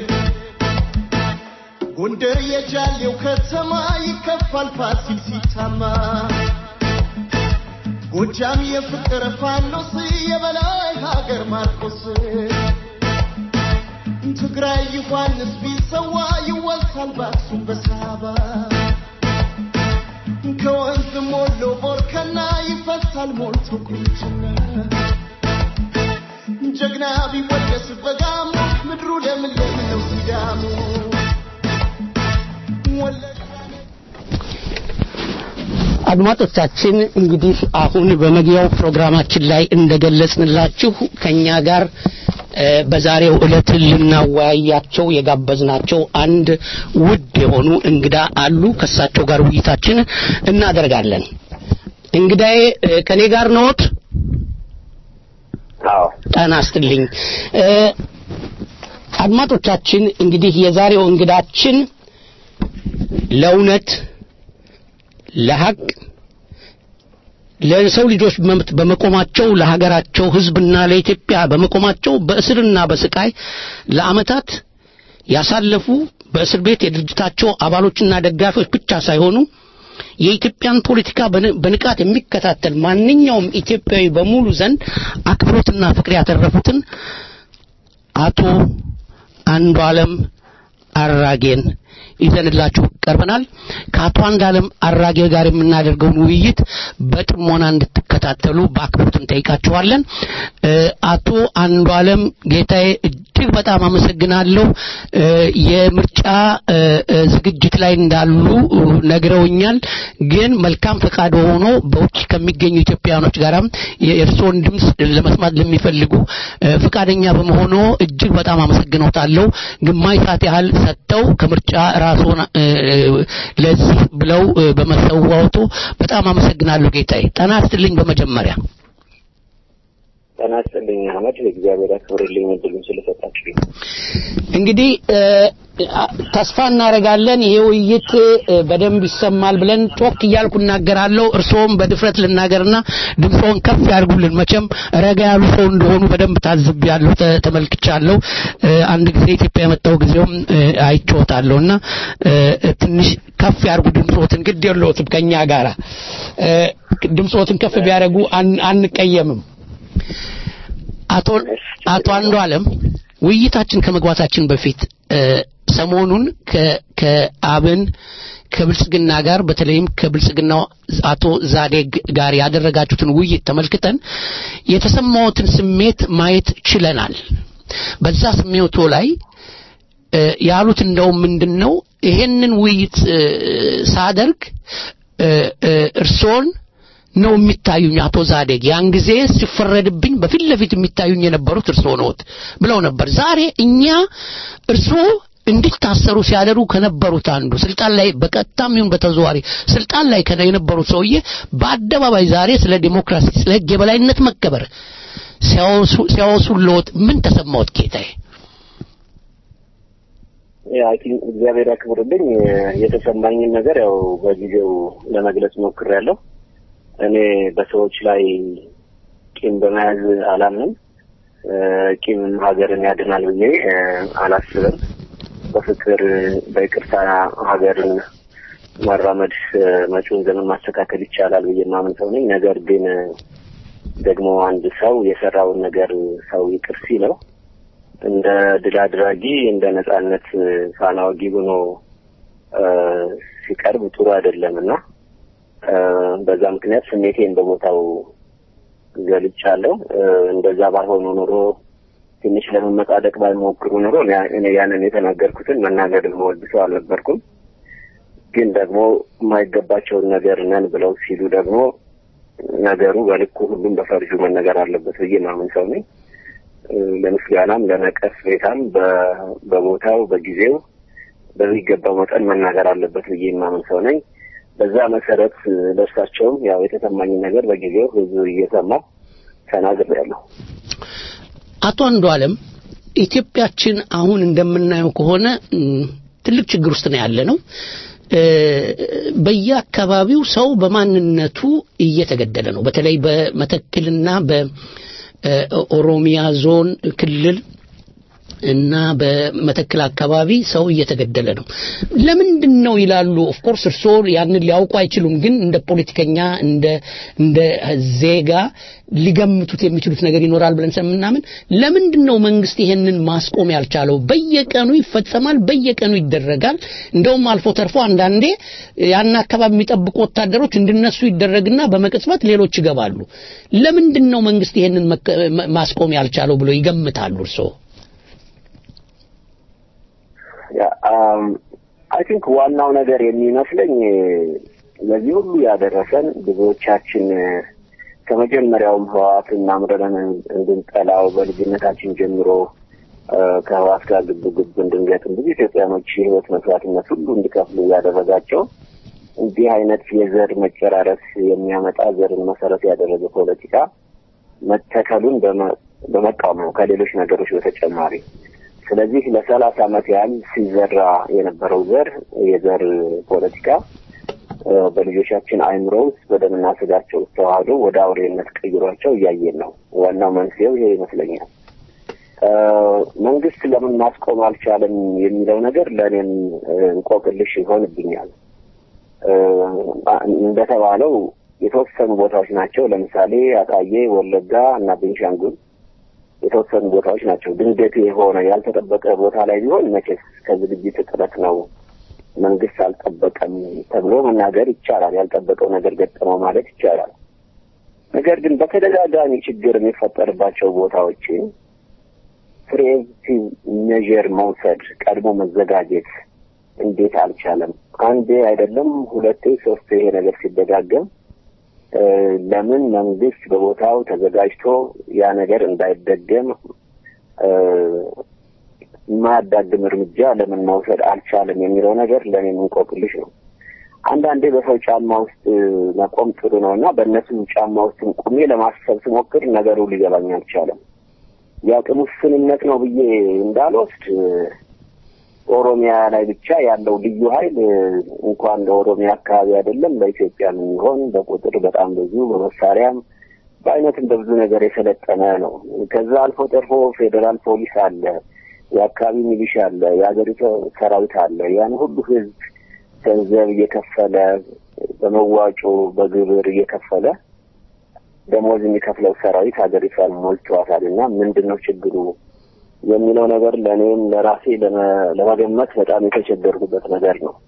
ጎንደር የጃሌው ከተማ ይከፋል ፋሲል ሲታማ ጎጃም የፍቅር ፋኖስ የበላይ ሀገር ማርቆስ ትግራይ ዮሐንስ ቢሰዋ ይወሳል በአክሱም በሳባ ከወንዝ ሞሎ ቦርከና ይፈሳል ሞልቶ ቁንጅና ጀግና ቢወደስ በጋሞ ምድሩ ለምለም ነው ሲዳሞ አድማጮቻችን እንግዲህ አሁን በመግቢያው ፕሮግራማችን ላይ እንደገለጽንላችሁ ከኛ ጋር እ፣ በዛሬው ዕለት ልናወያያቸው የጋበዝናቸው አንድ ውድ የሆኑ እንግዳ አሉ። ከእሳቸው ጋር ውይይታችን እናደርጋለን። እንግዳዬ እ፣ ከኔ ጋር ነዎት? ጤና ይስጥልኝ። እ፣ አድማጮቻችን እንግዲህ የዛሬው እንግዳችን ለእውነት ለሀቅ ለሰው ልጆች መብት በመቆማቸው ለሀገራቸው ሕዝብና ለኢትዮጵያ በመቆማቸው በእስርና በስቃይ ለዓመታት ያሳለፉ በእስር ቤት የድርጅታቸው አባሎችና ደጋፊዎች ብቻ ሳይሆኑ የኢትዮጵያን ፖለቲካ በን- በንቃት የሚከታተል ማንኛውም ኢትዮጵያዊ በሙሉ ዘንድ አክብሮትና ፍቅር ያተረፉትን አቶ አንዱ ዓለም አራጌን ይዘንላችሁ ቀርበናል። ከአቶ አንዱ ዓለም አራጌ ጋር የምናደርገውን ውይይት በጥሞና እንድትከታተሉ በአክብሮት እንጠይቃችኋለን። እ፣ አቶ አንዱ ዓለም ጌታዬ እጅግ በጣም አመሰግናለሁ። እ፣ የምርጫ እ፣ እ፣ ዝግጅት ላይ እንዳሉ እ፣ ነግረውኛል። ግን መልካም ፈቃድ ሆኖ በውጭ ከሚገኙ ኢትዮጵያውያኖች ጋራም የእርስዎን ድምፅ ለመስማት ለሚፈልጉ እ፣ ፈቃደኛ በመሆኑ እጅግ በጣም አመሰግኖታለሁ። ግማሽ ሰዓት ያህል ሰጥተው ከምርጫ ራስዎን እ፣ እ፣ ለዚህ ብለው እ፣ በመሰዋወቱ በጣም አመሰግናለሁ ጌታዬ። ጤና ይስጥልኝ በመጀመሪያ ጤና ይስጥልኝ አህመድ፣ እግዚአብሔር ያክብርልኝ እድሉን ስለሰጣችሁ። እንግዲህ እ፣ አ- ተስፋ እናደርጋለን ይሄ ውይይት እ፣ በደንብ ይሰማል ብለን ጮክ እያልኩ እናገራለሁ። እርስዎም በድፍረት ልናገርና ድምፅዎን ከፍ ያድርጉልን። መቼም ረጋ ያሉ ሰው እንደሆኑ በደንብ ታዝቤያለሁ፣ ተ- ተመልክቻለሁ። እ፣ አንድ ጊዜ ኢትዮጵያ የመጣው ጊዜውም እ፣ አይቼዎታለሁና እ፣ ትንሽ ከፍ ያድርጉ ድምፅዎትን። ግድ የለዎትም ከኛ ጋራ እ፣ ድምፅዎትን ከፍ ቢያደርጉ አን- አንቀየምም። አቶ አቶ አንዱ ዓለም ውይይታችን ከመግባታችን በፊት እ፣ ሰሞኑን ከ- ከአብን ከብልጽግና ጋር በተለይም ከብልጽግናው አቶ ዛዴግ ጋር ያደረጋችሁትን ውይይት ተመልክተን የተሰማዎትን ስሜት ማየት ችለናል። በዛ ስሜቶ ላይ እ፣ ያሉት እንደውም ምንድን ነው ይሄንን ውይይት እ፣ ሳደርግ እ፣ እ፣ እርስዎን ነው የሚታዩኝ አቶ ዛዴግ ያን ጊዜ ሲፈረድብኝ በፊት ለፊት የሚታዩኝ የነበሩት እርስዎ ነዎት ብለው ነበር። ዛሬ እኛ እርስዎ እንዲታሰሩ ሲያደርጉ ከነበሩት አንዱ ስልጣን ላይ በቀጥታም ይሁን በተዘዋዋሪ ስልጣን ላይ ከነ- የነበሩት ሰውዬ በአደባባይ ዛሬ ስለ ዲሞክራሲ፣ ስለ ሕግ የበላይነት መከበር ሲያወሱ ሲያወሱልዎት ምን ተሰማዎት ጌታዬ? አይ ቲንክ እግዚአብሔር ያክብርልኝ። የተሰማኝን ነገር ያው በጊዜው ለመግለጽ ሞክሬያለሁ። እኔ በሰዎች ላይ ቂም በመያዝ አላምንም። እ፣ ቂም ሀገርን ያድናል ብዬ እ፣ አላስብም። በፍቅር በይቅርታ ሀገርን ማራመድ መጪውን ዘመን ማስተካከል ይቻላል ብዬ ማምን ሰው ነኝ። ነገር ግን ደግሞ አንድ ሰው የሰራውን ነገር ሰው ይቅር ሲለው እንደ ድል አድራጊ እንደ ነጻነት ፋና ወጊ ሆኖ ሲቀርብ ጥሩ አይደለም እና በዛ ምክንያት ስሜቴን በቦታው ገልጫለሁ። እንደዛ ባልሆኑ ኑሮ ትንሽ ለመመጻደቅ ባልሞክሩ ኑሮ እኔ ያንን የተናገርኩትን መናገር የምወድ ሰው አልነበርኩም። ግን ደግሞ የማይገባቸውን ነገር ነን ብለው ሲሉ ደግሞ ነገሩ በልኩ ሁሉም በፈርጁ መነገር አለበት ብዬ ማምን ሰው ነኝ። ለምስጋናም ለነቀፌታም በቦታው በጊዜው በሚገባው መጠን መናገር አለበት ብዬ የማምን ሰው ነኝ። በዛ መሰረት ለእርሳቸውም ያው የተሰማኝ ነገር በጊዜው ህዝብ እየሰማ ተናግሬያለሁ። አቶ አንዱ አለም ኢትዮጵያችን አሁን እንደምናየው ከሆነ ትልቅ ችግር ውስጥ ነው ያለ ነው። በየአካባቢው ሰው በማንነቱ እየተገደለ ነው። በተለይ በመተክልና በኦሮሚያ ዞን ክልል እና በመተክል አካባቢ ሰው እየተገደለ ነው። ለምንድን ነው ይላሉ። ኦፍኮርስ እርስዎ ያንን ሊያውቁ አይችሉም፣ ግን እንደ ፖለቲከኛ እንደ እንደ ዜጋ ሊገምቱት የሚችሉት ነገር ይኖራል ብለን ስለምናምን ለምንድን ነው መንግስት ይሄንን ማስቆም ያልቻለው? በየቀኑ ይፈጸማል፣ በየቀኑ ይደረጋል። እንደውም አልፎ ተርፎ አንዳንዴ ያን አካባቢ የሚጠብቁ ወታደሮች እንዲነሱ ይደረግና በመቅጽበት ሌሎች ይገባሉ። ለምንድን ነው መንግስት ይሄንን ማስቆም ያልቻለው ብሎ ይገምታሉ እርስዎ? አይ ቲንክ ዋናው ነገር የሚመስለኝ ለዚህ ሁሉ ያደረሰን ብዙዎቻችን ከመጀመሪያውም ህወሓትን አምረን እንድንጠላው በልጅነታችን ጀምሮ ከህወሓት ጋር ግብ ግብ እንድንገጥም ብዙ ኢትዮጵያኖች የህይወት መስዋዕትነት ሁሉ እንዲከፍሉ ያደረጋቸው እንዲህ አይነት የዘር መጨራረስ የሚያመጣ ዘርን መሰረት ያደረገ ፖለቲካ መተከሉን በመቃወም ነው ከሌሎች ነገሮች በተጨማሪ። ስለዚህ ለሰላሳ ዓመት ያህል ሲዘራ የነበረው ዘር የዘር ፖለቲካ በልጆቻችን አይምሮ ውስጥ በደምና ስጋቸው ውስጥ ተዋህዶ ወደ አውሬነት ቀይሯቸው እያየን ነው። ዋናው መንስኤው ይሄ ይመስለኛል። መንግስት ለምን ማስቆም አልቻለም የሚለው ነገር ለእኔም እንቆቅልሽ ይሆንብኛል። እንደተባለው የተወሰኑ ቦታዎች ናቸው። ለምሳሌ አጣዬ፣ ወለጋ እና ቤንሻንጉል የተወሰኑ ቦታዎች ናቸው። ድንገት የሆነ ያልተጠበቀ ቦታ ላይ ቢሆን መቼስ ከዝግጅት እጥረት ነው መንግስት አልጠበቀም ተብሎ መናገር ይቻላል። ያልጠበቀው ነገር ገጠመው ማለት ይቻላል። ነገር ግን በተደጋጋሚ ችግር የሚፈጠርባቸው ቦታዎችን ፕሪኤምፕቲቭ ሜዥር መውሰድ ቀድሞ መዘጋጀት እንዴት አልቻለም? አንዴ አይደለም ሁለቴ ሶስቴ ይሄ ነገር ሲደጋገም ለምን መንግስት በቦታው ተዘጋጅቶ ያ ነገር እንዳይደገም የማያዳግም እርምጃ ለምን መውሰድ አልቻለም የሚለው ነገር ለእኔ እንቆቅልሽ ነው። አንዳንዴ በሰው ጫማ ውስጥ መቆም ጥሩ ነው እና በእነሱ ጫማ ውስጥ ቁሜ ለማሰብ ስሞክር ነገሩ ሊገባኝ አልቻለም። የአቅም ውስንነት ነው ብዬ እንዳልወስድ ኦሮሚያ ላይ ብቻ ያለው ልዩ ኃይል እንኳን ለኦሮሚያ አካባቢ አይደለም ለኢትዮጵያ የሚሆን በቁጥር በጣም ብዙ በመሳሪያም በአይነትም በብዙ ነገር የሰለጠነ ነው። ከዛ አልፎ ተርፎ ፌዴራል ፖሊስ አለ፣ የአካባቢ ሚሊሻ አለ፣ የሀገሪቱ ሰራዊት አለ። ያን ሁሉ ህዝብ ገንዘብ እየከፈለ በመዋጮ በግብር እየከፈለ ደሞዝ የሚከፍለው ሰራዊት ሀገሪቷን ሞልቷታል እና ምንድን ነው ችግሩ የሚለው ነገር ለእኔም ለራሴ ለመገመት በጣም የተቸገርኩበት ነገር ነው።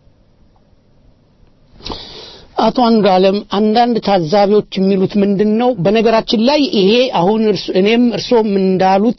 አቶ አንዱ አለም አንዳንድ ታዛቢዎች የሚሉት ምንድን ነው? በነገራችን ላይ ይሄ አሁን እኔም እርሶም እንዳሉት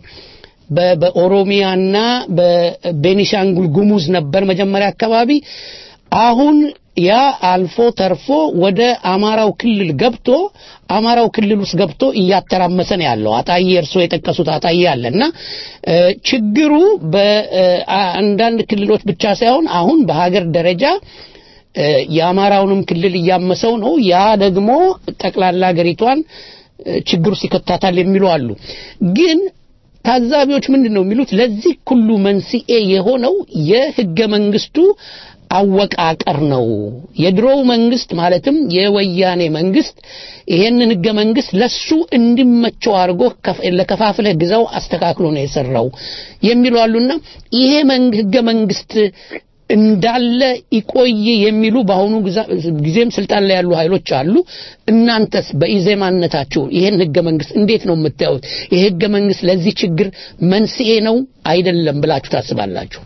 በኦሮሚያና በቤኒሻንጉል ጉሙዝ ነበር መጀመሪያ አካባቢ። አሁን ያ አልፎ ተርፎ ወደ አማራው ክልል ገብቶ አማራው ክልል ውስጥ ገብቶ እያተራመሰ ነው ያለው። አጣዬ እርሶ የጠቀሱት አጣዬ አለ እና ችግሩ በአንዳንድ ክልሎች ብቻ ሳይሆን አሁን በሀገር ደረጃ የአማራውንም ክልል እያመሰው ነው። ያ ደግሞ ጠቅላላ ሀገሪቷን ችግር ውስጥ ይከታታል የሚሉ አሉ። ግን ታዛቢዎች ምንድን ነው የሚሉት? ለዚህ ሁሉ መንስኤ የሆነው የህገ መንግስቱ አወቃቀር ነው። የድሮው መንግስት ማለትም የወያኔ መንግስት ይሄንን ህገ መንግስት ለሱ እንዲመቸው አድርጎ ለከፋፍለህ ግዛው አስተካክሎ ነው የሰራው የሚሉ አሉና ይሄ ህገ መንግስት እንዳለ ይቆይ የሚሉ በአሁኑ ግዛ- ጊዜም ስልጣን ላይ ያሉ ኃይሎች አሉ። እናንተስ በኢዜማነታችሁ ይሄን ህገ መንግስት እንዴት ነው የምታዩት? ይህ ህገ መንግስት ለዚህ ችግር መንስኤ ነው አይደለም ብላችሁ ታስባላችሁ?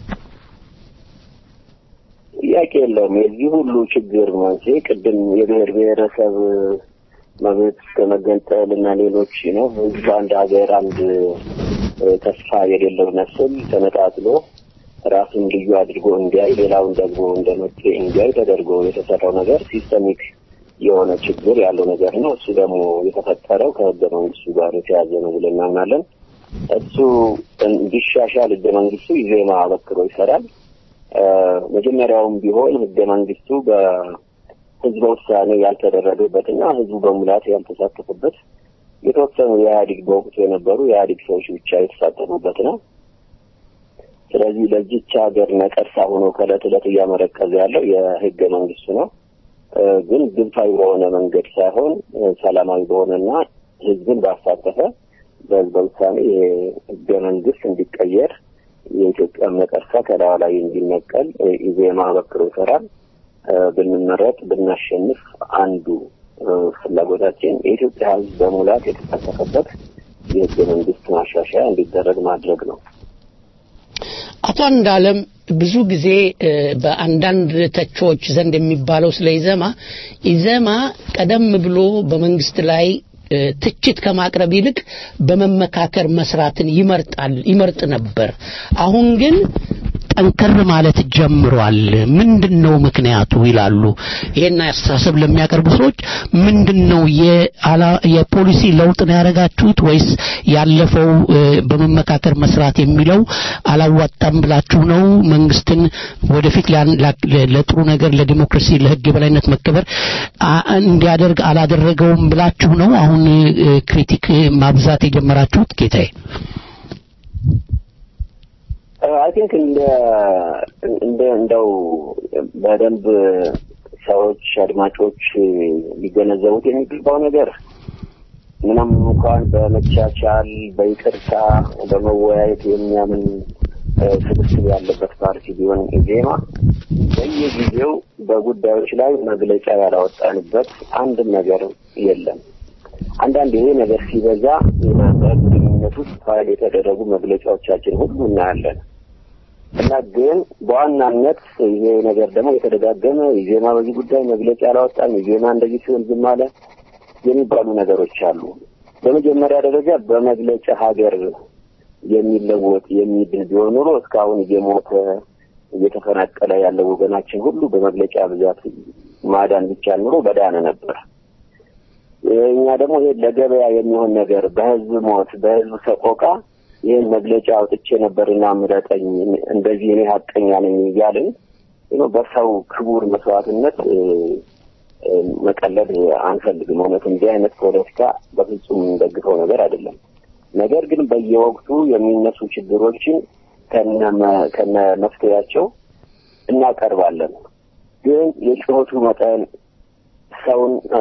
ጥያቄ የለውም። የዚህ ሁሉ ችግር መንስኤ ቅድም የብሔር ብሔረሰብ መብት ከመገንጠል እና ሌሎች ነው ህዝብ አንድ ሀገር አንድ እ፣ ተስፋ የሌለው ነስል ተነጣጥሎ ራሱን ልዩ አድርጎ እንዲያይ ሌላውን ደግሞ እንደ መፍትሄ እንዲያይ ተደርጎ የተሰራው ነገር ሲስተሚክ የሆነ ችግር ያለው ነገር ነው። እሱ ደግሞ የተፈጠረው ከህገ መንግስቱ ጋር የተያዘ ነው ብለን እናምናለን። እሱ እንዲሻሻል ህገ መንግስቱ ኢዜማ አበክሮ ይሰራል። እ፣ መጀመሪያውም ቢሆን ህገ መንግስቱ በህዝበ ውሳኔ ያልተደረገበትና ህዝቡ በሙላት ያልተሳተፈበት የተወሰኑ የኢህአዴግ በወቅቱ የነበሩ የኢህአዴግ ሰዎች ብቻ የተሳተፉበት ነው። ስለዚህ ለዚች ሀገር ነቀርሳ ሆኖ ከእለት ዕለት እያመረቀዘ ያለው የህገ መንግስቱ ነው። እ፣ ግን ግብታዊ በሆነ መንገድ ሳይሆን እ፣ ሰላማዊ በሆነና ህዝብን ባሳተፈ በህዝበ ውሳኔ የህገ መንግስት እንዲቀየር የኢትዮጵያ ነቀርሳ ከላዋ ላይ እንዲነቀል እ፣ ኢዜማ አበክሮ ይሰራል። እ፣ ብንመረጥ ብናሸንፍ አንዱ እ፣ ፍላጎታችን የኢትዮጵያ ህዝብ በሙላት የተሳተፈበት የህገ መንግስት ማሻሻያ እንዲደረግ ማድረግ ነው። አቶ አንዳለም ብዙ ጊዜ እ፣ በአንዳንድ ተቾች ዘንድ የሚባለው ስለ ኢዘማ ኢዘማ ቀደም ብሎ በመንግስት ላይ እ፣ ትችት ከማቅረብ ይልቅ በመመካከር መስራትን ይመርጣል ይመርጥ ነበር። አሁን ግን ጠንከር ማለት ጀምሯል። ምንድን ነው ምክንያቱ ይላሉ። ይሄን አስተሳሰብ ለሚያቀርቡ ሰዎች ምንድን ነው የአላ- የፖሊሲ ለውጥ ነው ያደረጋችሁት ወይስ ያለፈው እ፣ በመመካከር መስራት የሚለው አላዋጣም ብላችሁ ነው መንግስትን ወደፊት ሊያን- ላ- ለ- ለጥሩ ነገር ለዲሞክራሲ ለህግ የበላይነት መከበር አ- እንዲያደርግ አላደረገውም ብላችሁ ነው አሁን እ፣ ክሪቲክ ማብዛት የጀመራችሁት ጌታዬ? አይ ቲንክ እንደ እንደ እንደው በደንብ ሰዎች አድማጮች ሊገነዘቡት የሚገባው ነገር ምንም እንኳን በመቻቻል በይቅርታ በመወያየት የሚያምን እ፣ ስብስብ ያለበት ፓርቲ ቢሆን ኢዜማ በየጊዜው በጉዳዮች ላይ መግለጫ ያላወጣንበት አንድም ነገር የለም። አንዳንድ ይሄ ነገር ሲበዛ በግንኙነት ውስጥ ፋይል የተደረጉ መግለጫዎቻችን ሁሉ እናያለን እና ግን በዋናነት ይሄ ነገር ደግሞ የተደጋገመ ኢዜማ በዚህ ጉዳይ መግለጫ አላወጣም፣ ኢዜማ እንደዚህ ሲሆን ዝም አለ የሚባሉ ነገሮች አሉ። በመጀመሪያ ደረጃ በመግለጫ ሀገር የሚለወጥ የሚድን ቢሆን ኖሮ እስካሁን እየሞተ እየተፈናቀለ ያለው ወገናችን ሁሉ በመግለጫ ብዛት ማዳን ቢቻል ኑሮ በዳነ ነበር። እኛ ደግሞ ይሄ ለገበያ የሚሆን ነገር በህዝብ ሞት በህዝብ ሰቆቃ ይህን መግለጫ አውጥቼ ነበርና ምረጠኝ እንደዚህ እኔ ሀቀኛ ነኝ እያልን ነው በሰው ክቡር መስዋዕትነት እ፣ እ፣ መቀለድ አንፈልግም። እውነት እንዲህ አይነት ፖለቲካ በፍጹም የምንደግፈው ነገር አይደለም። ነገር ግን በየወቅቱ የሚነሱ ችግሮችን ከነ መ- ከነ መፍትሄያቸው እናቀርባለን። ግን የጩኸቱ መጠን ሰውን እ፣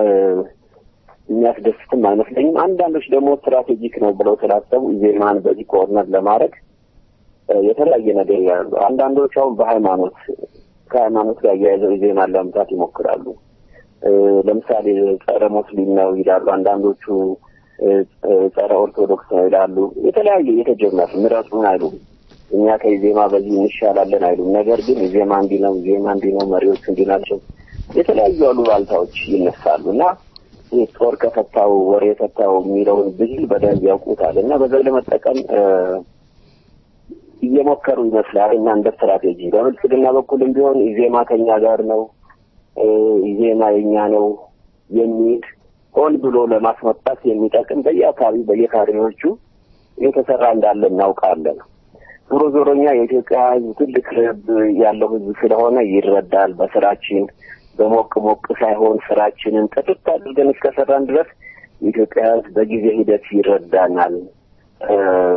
የሚያስደስትም አይመስለኝም። አንዳንዶች ደግሞ ስትራቴጂክ ነው ብለው ስላሰቡ ኢዜማን በዚህ ኮርነር ለማድረግ እ፣ የተለያየ ነገር ያሉ አንዳንዶች አሁን በሃይማኖት ከሃይማኖት ጋር እያይዘው ኢዜማን ለመምታት ይሞክራሉ። እ፣ ለምሳሌ ጸረ ሙስሊም ነው ይላሉ። አንዳንዶቹ እ፣ እ፣ ጸረ ኦርቶዶክስ ነው ይላሉ። የተለያየ የተጀመረ ምረጡን አይሉም። እኛ ከኢዜማ በዚህ እንሻላለን አይሉም። ነገር ግን ኢዜማ እንዲህ ነው፣ ኢዜማ እንዲህ ነው፣ መሪዎቹ እንዲህ ናቸው። የተለያዩ አሉባልታዎች ይነሳሉ እና ይህ ጦር ከፈታው ወሬ የፈታው የሚለውን ብሂል በደንብ ያውቁታል እና በዛ ለመጠቀም እ፣ እየሞከሩ ይመስላል እና እንደ ስትራቴጂ በብልጽግና በኩልም ቢሆን ኢዜማ ከኛ ጋር ነው እ፣ ኢዜማ የኛ ነው የሚል ሆን ብሎ ለማስመጣት የሚጠቅም በየአካባቢው በየካድሬዎቹ የተሰራ እንዳለ እናውቃለን። ዞሮ ዞሮ እኛ የኢትዮጵያ ሕዝብ ትልቅ ልብ ያለው ሕዝብ ስለሆነ ይረዳል። በስራችን በሞቅ ሞቅ ሳይሆን ስራችንን ጥርት አድርገን እስከሰራን ድረስ የኢትዮጵያ ሕዝብ በጊዜ ሂደት ይረዳናል። እ፣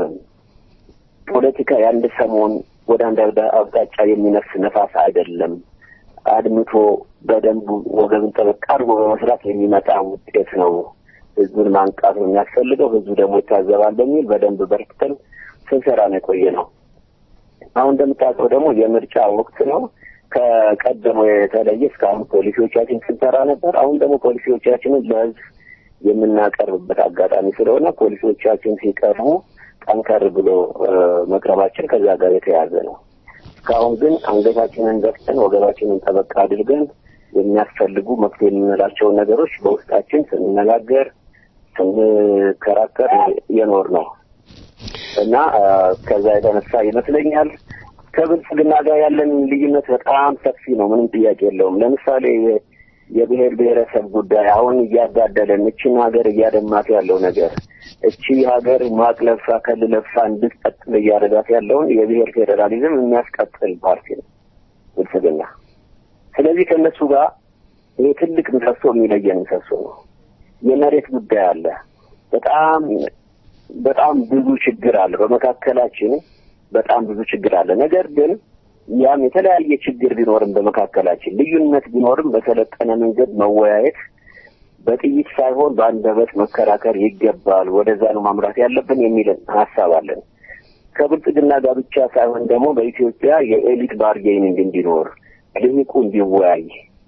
ፖለቲካ የአንድ ሰሞን ወደ አንድ አቅጣ- አቅጣጫ የሚነፍስ ነፋስ አይደለም። አድምቶ በደንቡ ወገብን ጠበቅ አድርጎ በመስራት የሚመጣ ውጤት ነው። ህዝቡን ማንቃት ነው የሚያስፈልገው። ህዝቡ ደግሞ ይታዘባል በሚል በደንብ በርትተን ስንሰራ ነው የቆየ ነው። አሁን እንደምታውቀው ደግሞ የምርጫ ወቅት ነው። ከቀደሞ የተለየ እስካሁን ፖሊሲዎቻችን ስንሰራ ነበር። አሁን ደግሞ ፖሊሲዎቻችንን ለህዝብ የምናቀርብበት አጋጣሚ ስለሆነ ፖሊሲዎቻችን ሲቀርቡ ጠንከር ብሎ መቅረባችን ከዛ ጋር የተያያዘ ነው። እስካሁን ግን አንገታችንን ደፍተን ወገባችንን ጠበቅ አድርገን የሚያስፈልጉ መፍትሄ የምንላቸውን ነገሮች በውስጣችን ስንነጋገር ስንከራከር የኖር ነው እና ከዛ የተነሳ ይመስለኛል ከብልጽግና ጋር ያለን ልዩነት በጣም ሰፊ ነው። ምንም ጥያቄ የለውም። ለምሳሌ የብሔር ብሔረሰብ ጉዳይ አሁን እያጋደለን እችን ሀገር እያደማት ያለው ነገር እቺ ሀገር ማቅ ለብሳ ከል ለብሳ እንድትቀጥል እያደረጋት ያለውን የብሔር ፌዴራሊዝም የሚያስቀጥል ፓርቲ ነው ብልጽግና። ስለዚህ ከእነሱ ጋር ይሄ ትልቅ ምሰሶ የሚለየን ምሰሶ ነው። የመሬት ጉዳይ አለ። በጣም በጣም ብዙ ችግር አለ በመካከላችን በጣም ብዙ ችግር አለ። ነገር ግን ያም የተለያየ ችግር ቢኖርም በመካከላችን ልዩነት ቢኖርም በሰለጠነ መንገድ መወያየት በጥይት ሳይሆን በአንደበት መከራከር ይገባል። ወደዛ ነው ማምራት ያለብን የሚልን ሀሳብ አለን። ከብልጽግና ጋር ብቻ ሳይሆን ደግሞ በኢትዮጵያ የኤሊት ባርጌኒንግ እንዲኖር ልሂቁ እንዲወያይ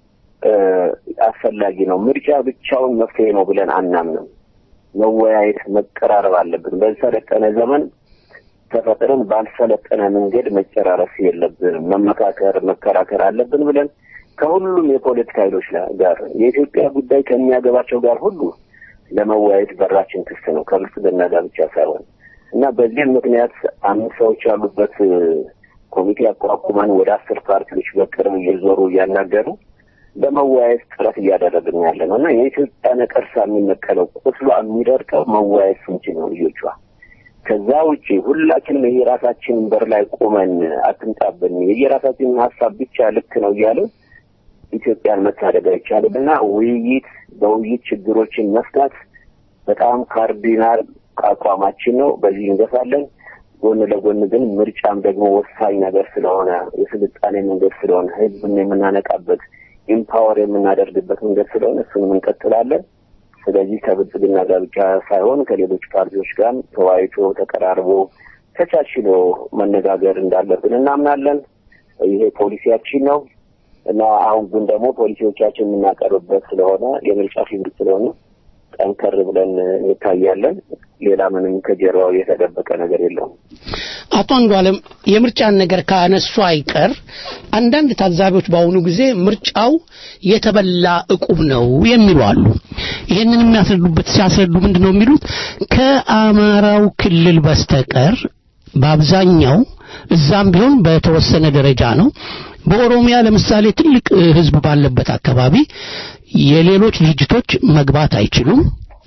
አስፈላጊ ነው። ምርጫ ብቻውን መፍትሄ ነው ብለን አናምንም። መወያየት፣ መቀራረብ አለብን። በሰለጠነ ዘመን ተፈጥረን ባልሰለጠነ መንገድ መጨራረስ የለብንም። መመካከር፣ መከራከር አለብን ብለን ከሁሉም የፖለቲካ ኃይሎች ጋር የኢትዮጵያ ጉዳይ ከሚያገባቸው ጋር ሁሉ ለመወያየት በራችን ክፍት ነው፣ ከብልጽግና ጋር ብቻ ሳይሆን እና በዚህም ምክንያት አምስት ሰዎች ያሉበት ኮሚቴ አቋቁመን ወደ አስር ፓርቲዎች በቅርብ እየዞሩ እያናገሩ ለመወያየት ጥረት እያደረግን ያለ ነው እና የኢትዮጵያ ነቀርሳ የሚነቀለው ቁስሏ የሚደርቀው መወያየት ስንችል ነው ልጆቿ ከዛ ውጪ ሁላችንም የየራሳችንን በር ላይ ቆመን አትምጣብን የየራሳችንን ሀሳብ ብቻ ልክ ነው እያለ ኢትዮጵያን መታደግ አይቻልም እና ውይይት በውይይት ችግሮችን መፍታት በጣም ካርዲናል አቋማችን ነው። በዚህ እንገፋለን። ጎን ለጎን ግን ምርጫም ደግሞ ወሳኝ ነገር ስለሆነ የስልጣኔ መንገድ ስለሆነ ህዝብን የምናነቃበት ኢምፓወር የምናደርግበት መንገድ ስለሆነ እሱንም እንቀጥላለን። ስለዚህ ከብልጽግና ጋር ብቻ ሳይሆን ከሌሎች ፓርቲዎች ጋር ተወያይቶ ተቀራርቦ ተቻችሎ መነጋገር እንዳለብን እናምናለን። ይሄ ፖሊሲያችን ነው እና አሁን ግን ደግሞ ፖሊሲዎቻችን የምናቀርብበት ስለሆነ የምርጫ ፊልም ስለሆነ ጠንከር ብለን እንታያለን። ሌላ ምንም ከጀርባው የተደበቀ ነገር የለውም። አቶ አንዷለም የምርጫን ነገር ካነሱ አይቀር አንዳንድ ታዛቢዎች በአሁኑ ጊዜ ምርጫው የተበላ እቁብ ነው የሚሉ አሉ። ይህንን የሚያስረዱበት ሲያስረዱ ምንድን ነው የሚሉት ከአማራው ክልል በስተቀር በአብዛኛው እዛም ቢሆን በተወሰነ ደረጃ ነው። በኦሮሚያ ለምሳሌ ትልቅ ህዝብ ባለበት አካባቢ የሌሎች ድርጅቶች መግባት አይችሉም።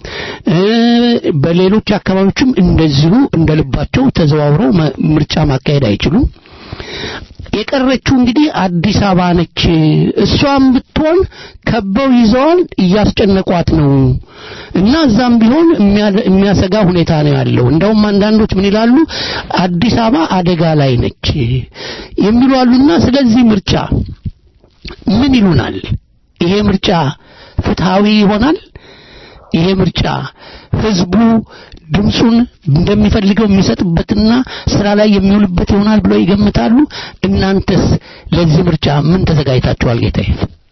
በሌሎች አካባቢዎችም እንደዚሁ እንደልባቸው ተዘዋውረው ምርጫ ማካሄድ አይችሉም። የቀረችው እንግዲህ አዲስ አበባ ነች። እሷም ብትሆን ከበው ይዘዋል፣ እያስጨነቋት ነው እና እዛም ቢሆን የሚያሰጋ ሁኔታ ነው ያለው። እንደውም አንዳንዶች ምን ይላሉ፣ አዲስ አበባ አደጋ ላይ ነች የሚሉ አሉና ስለዚህ ምርጫ ምን ይሉናል? ይሄ ምርጫ ፍትሃዊ ይሆናል? ይሄ ምርጫ ህዝቡ ድምፁን እንደሚፈልገው የሚሰጥበትና ስራ ላይ የሚውልበት ይሆናል ብለው ይገምታሉ? እናንተስ ለዚህ ምርጫ ምን ተዘጋጅታችኋል? ጌታዬ።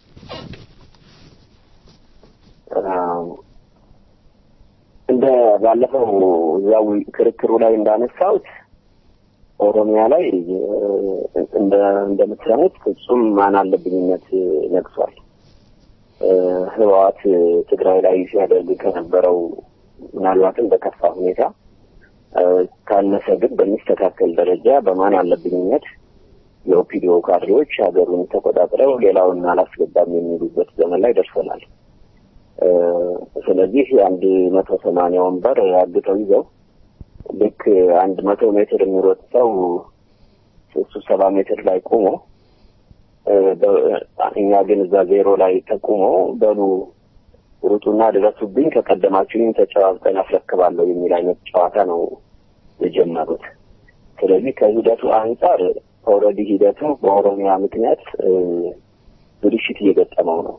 እንደ ባለፈው እዛው ክርክሩ ላይ እንዳነሳሁት ኦሮሚያ ላይ እንደ እንደምትሰሙት ፍጹም ማን አለብኝነት ነግሷል። ህወሓት ትግራይ ላይ ሲያደርግ ከነበረው ምናልባትም በከፋ ሁኔታ ካነሰ ግን በሚስተካከል ደረጃ በማን አለብኝነት የኦፒዲዮ ካድሬዎች ሀገሩን ተቆጣጥረው ሌላውን አላስገባም የሚሉበት ዘመን ላይ ደርሰናል። ስለዚህ አንድ መቶ ሰማንያ ወንበር አግተው ይዘው ልክ አንድ መቶ ሜትር የሚሮጥ ሰው እሱ ሰባ ሜትር ላይ ቆሞ እኛ ግን እዛ ዜሮ ላይ ተቁሞ በሉ ሩጡና ድረሱብኝ ከቀደማችሁኝ ተጨዋብጠን አስረክባለሁ የሚል አይነት ጨዋታ ነው የጀመሩት። ስለዚህ ከሂደቱ አንጻር ኦልሬዲ ሂደቱ በኦሮሚያ ምክንያት ብልሽት እየገጠመው ነው።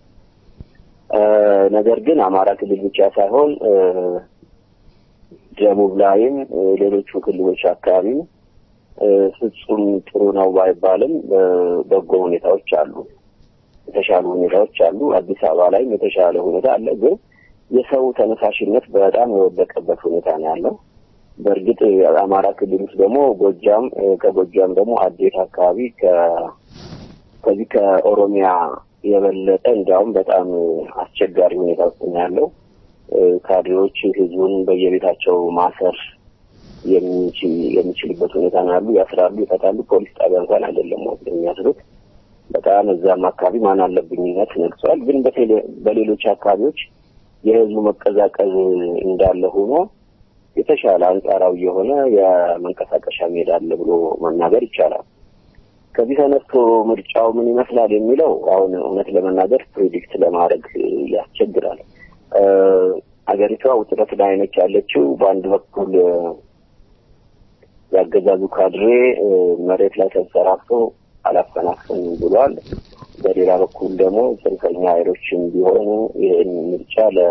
ነገር ግን አማራ ክልል ብቻ ሳይሆን ደቡብ ላይም ሌሎቹ ክልሎች አካባቢም ፍጹም ጥሩ ነው ባይባልም በጎ ሁኔታዎች አሉ፣ የተሻሉ ሁኔታዎች አሉ። አዲስ አበባ ላይም የተሻለ ሁኔታ አለ። ግን የሰው ተነሳሽነት በጣም የወደቀበት ሁኔታ ነው ያለው። በእርግጥ አማራ ክልል ውስጥ ደግሞ ጎጃም ከጎጃም ደግሞ አዴት አካባቢ ከዚህ ከኦሮሚያ የበለጠ እንዲያውም በጣም አስቸጋሪ ሁኔታ ውስጥ ነው ያለው። ካድሬዎች ህዝቡን በየቤታቸው ማሰር የሚችልበት ሁኔታ ነው ያሉ። ያስራሉ፣ ይፈታሉ። ፖሊስ ጣቢያ እንኳን አይደለም የሚያስሩት። በጣም እዛም አካባቢ ማን አለብኝነት ነግሷል። ግን በሌሎች አካባቢዎች የህዝቡ መቀዛቀዝ እንዳለ ሆኖ የተሻለ አንጻራዊ የሆነ የመንቀሳቀሻ ሜዳ አለ ብሎ መናገር ይቻላል። ከዚህ ተነስቶ ምርጫው ምን ይመስላል የሚለው አሁን እውነት ለመናገር ፕሬዲክት ለማድረግ ያስቸግራል። አገሪቷ ውጥረት ላይ ነች ያለችው። በአንድ በኩል ያገዛዙ ካድሬ መሬት ላይ ተንሰራፍቶ አላፈናፍንም ብሏል። በሌላ በኩል ደግሞ ጽንፈኛ ኃይሎችም ቢሆኑ ይህን ምርጫ ለ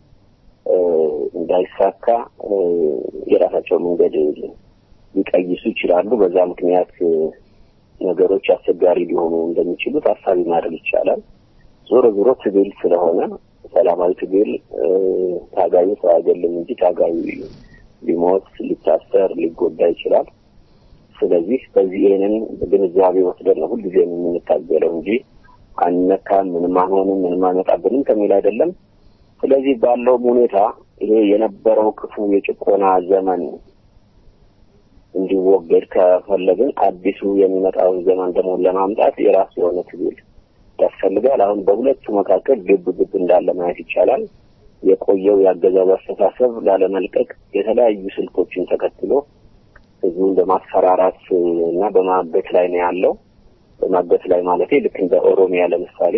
እንዳይሳካ የራሳቸው መንገድ ሊቀይሱ ይችላሉ። በዛ ምክንያት ነገሮች አስቸጋሪ ሊሆኑ እንደሚችሉ ታሳቢ ማድረግ ይቻላል። ዞሮ ዞሮ ትግል ስለሆነ ሰላማዊ ትግል ታጋዩ ሰው አይገልም እንጂ ታጋዩ ሊሞት፣ ሊታሰር፣ ሊጎዳ ይችላል። ስለዚህ በዚህ ይህንን ግንዛቤ ወስደን ነው ሁልጊዜ የምንታገለው እንጂ አንነካም፣ ምንም አንሆንም፣ ምንም አይመጣብንም ከሚል አይደለም። ስለዚህ ባለውም ሁኔታ ይሄ የነበረው ክፉ የጭቆና ዘመን እንዲወገድ ከፈለግን አዲሱ የሚመጣውን ዘመን ደግሞ ለማምጣት የራሱ የሆነ ትግል ያስፈልጋል። አሁን በሁለቱ መካከል ግብ ግብ እንዳለ ማየት ይቻላል። የቆየው የአገዛዙ አስተሳሰብ ላለመልቀቅ የተለያዩ ስልቶችን ተከትሎ ህዝቡን በማስፈራራት እና በማገት ላይ ነው ያለው። በማገት ላይ ማለት ልክ እንደ ኦሮሚያ ለምሳሌ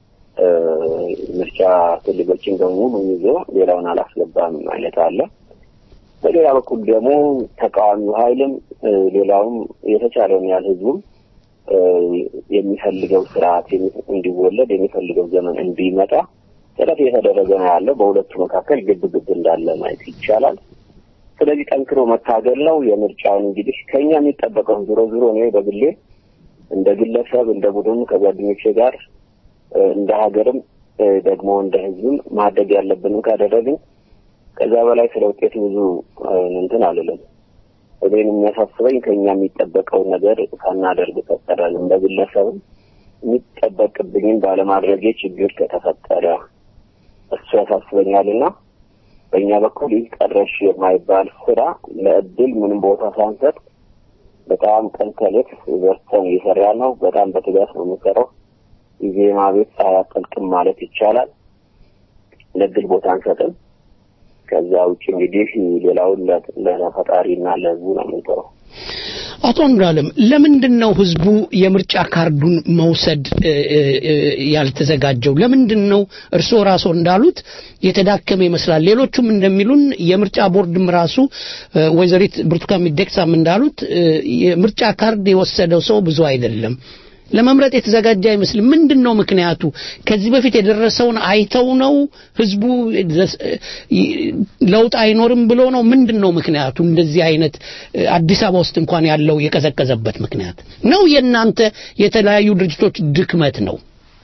ምርጫ ክልሎችን በሙሉ ይዞ ሌላውን አላስገባም አይነት አለ። በሌላ በኩል ደግሞ ተቃዋሚው ኃይልም ሌላውም የተቻለውን ያህል ህዝቡም የሚፈልገው ስርዓት እንዲወለድ የሚፈልገው ዘመን እንዲመጣ ጥረት እየተደረገ ነው ያለው። በሁለቱ መካከል ግብ ግብ እንዳለ ማየት ይቻላል። ስለዚህ ጠንክሮ መታገል ነው። የምርጫውን እንግዲህ ከኛ የሚጠበቀው ዞሮ ዞሮ እኔ በግሌ እንደ ግለሰብ እንደ ቡድን ከጓደኞቼ ጋር እንደ ሀገርም ደግሞ እንደ ህዝብም ማድረግ ያለብንን ካደረግን ከዛ በላይ ስለ ውጤቱ ብዙ እንትን አልልም። እኔን የሚያሳስበኝ ከኛ የሚጠበቀውን ነገር ሳናደርግ ፈጠረን እንደ ግለሰብም የሚጠበቅብኝን ባለማድረጌ ችግር ከተፈጠረ እሱ ያሳስበኛልና በእኛ በኩል ይህ ቀረሽ የማይባል ስራ ለእድል ምንም ቦታ ሳንሰጥ በጣም ቀን ከሌት በርተን እየሰራ ነው። በጣም በትጋት ነው የምንሰራው። ኢዜማ ቤት ፀሐይ አጠልቅም ማለት ይቻላል። ለእድል ቦታ አንሰጥም። ከዛ ውጭ እንግዲህ ሌላውን ለፈጣሪና ለህዝቡ ነው የምንተው። አቶ አንዱዓለም ለምንድን ነው ህዝቡ የምርጫ ካርዱን መውሰድ ያልተዘጋጀው? ለምንድን ነው እርስዎ ራስዎ እንዳሉት የተዳከመ ይመስላል። ሌሎቹም እንደሚሉን የምርጫ ቦርድም ራሱ ወይዘሪት ብርቱካን ሚደቅሳም እንዳሉት የምርጫ ካርድ የወሰደው ሰው ብዙ አይደለም። ለመምረጥ የተዘጋጀ አይመስልም። ምንድን ነው ምክንያቱ? ከዚህ በፊት የደረሰውን አይተው ነው ህዝቡ ለውጥ አይኖርም ብሎ ነው? ምንድን ነው ምክንያቱ? እንደዚህ አይነት አዲስ አበባ ውስጥ እንኳን ያለው የቀዘቀዘበት ምክንያት ነው የእናንተ የተለያዩ ድርጅቶች ድክመት ነው?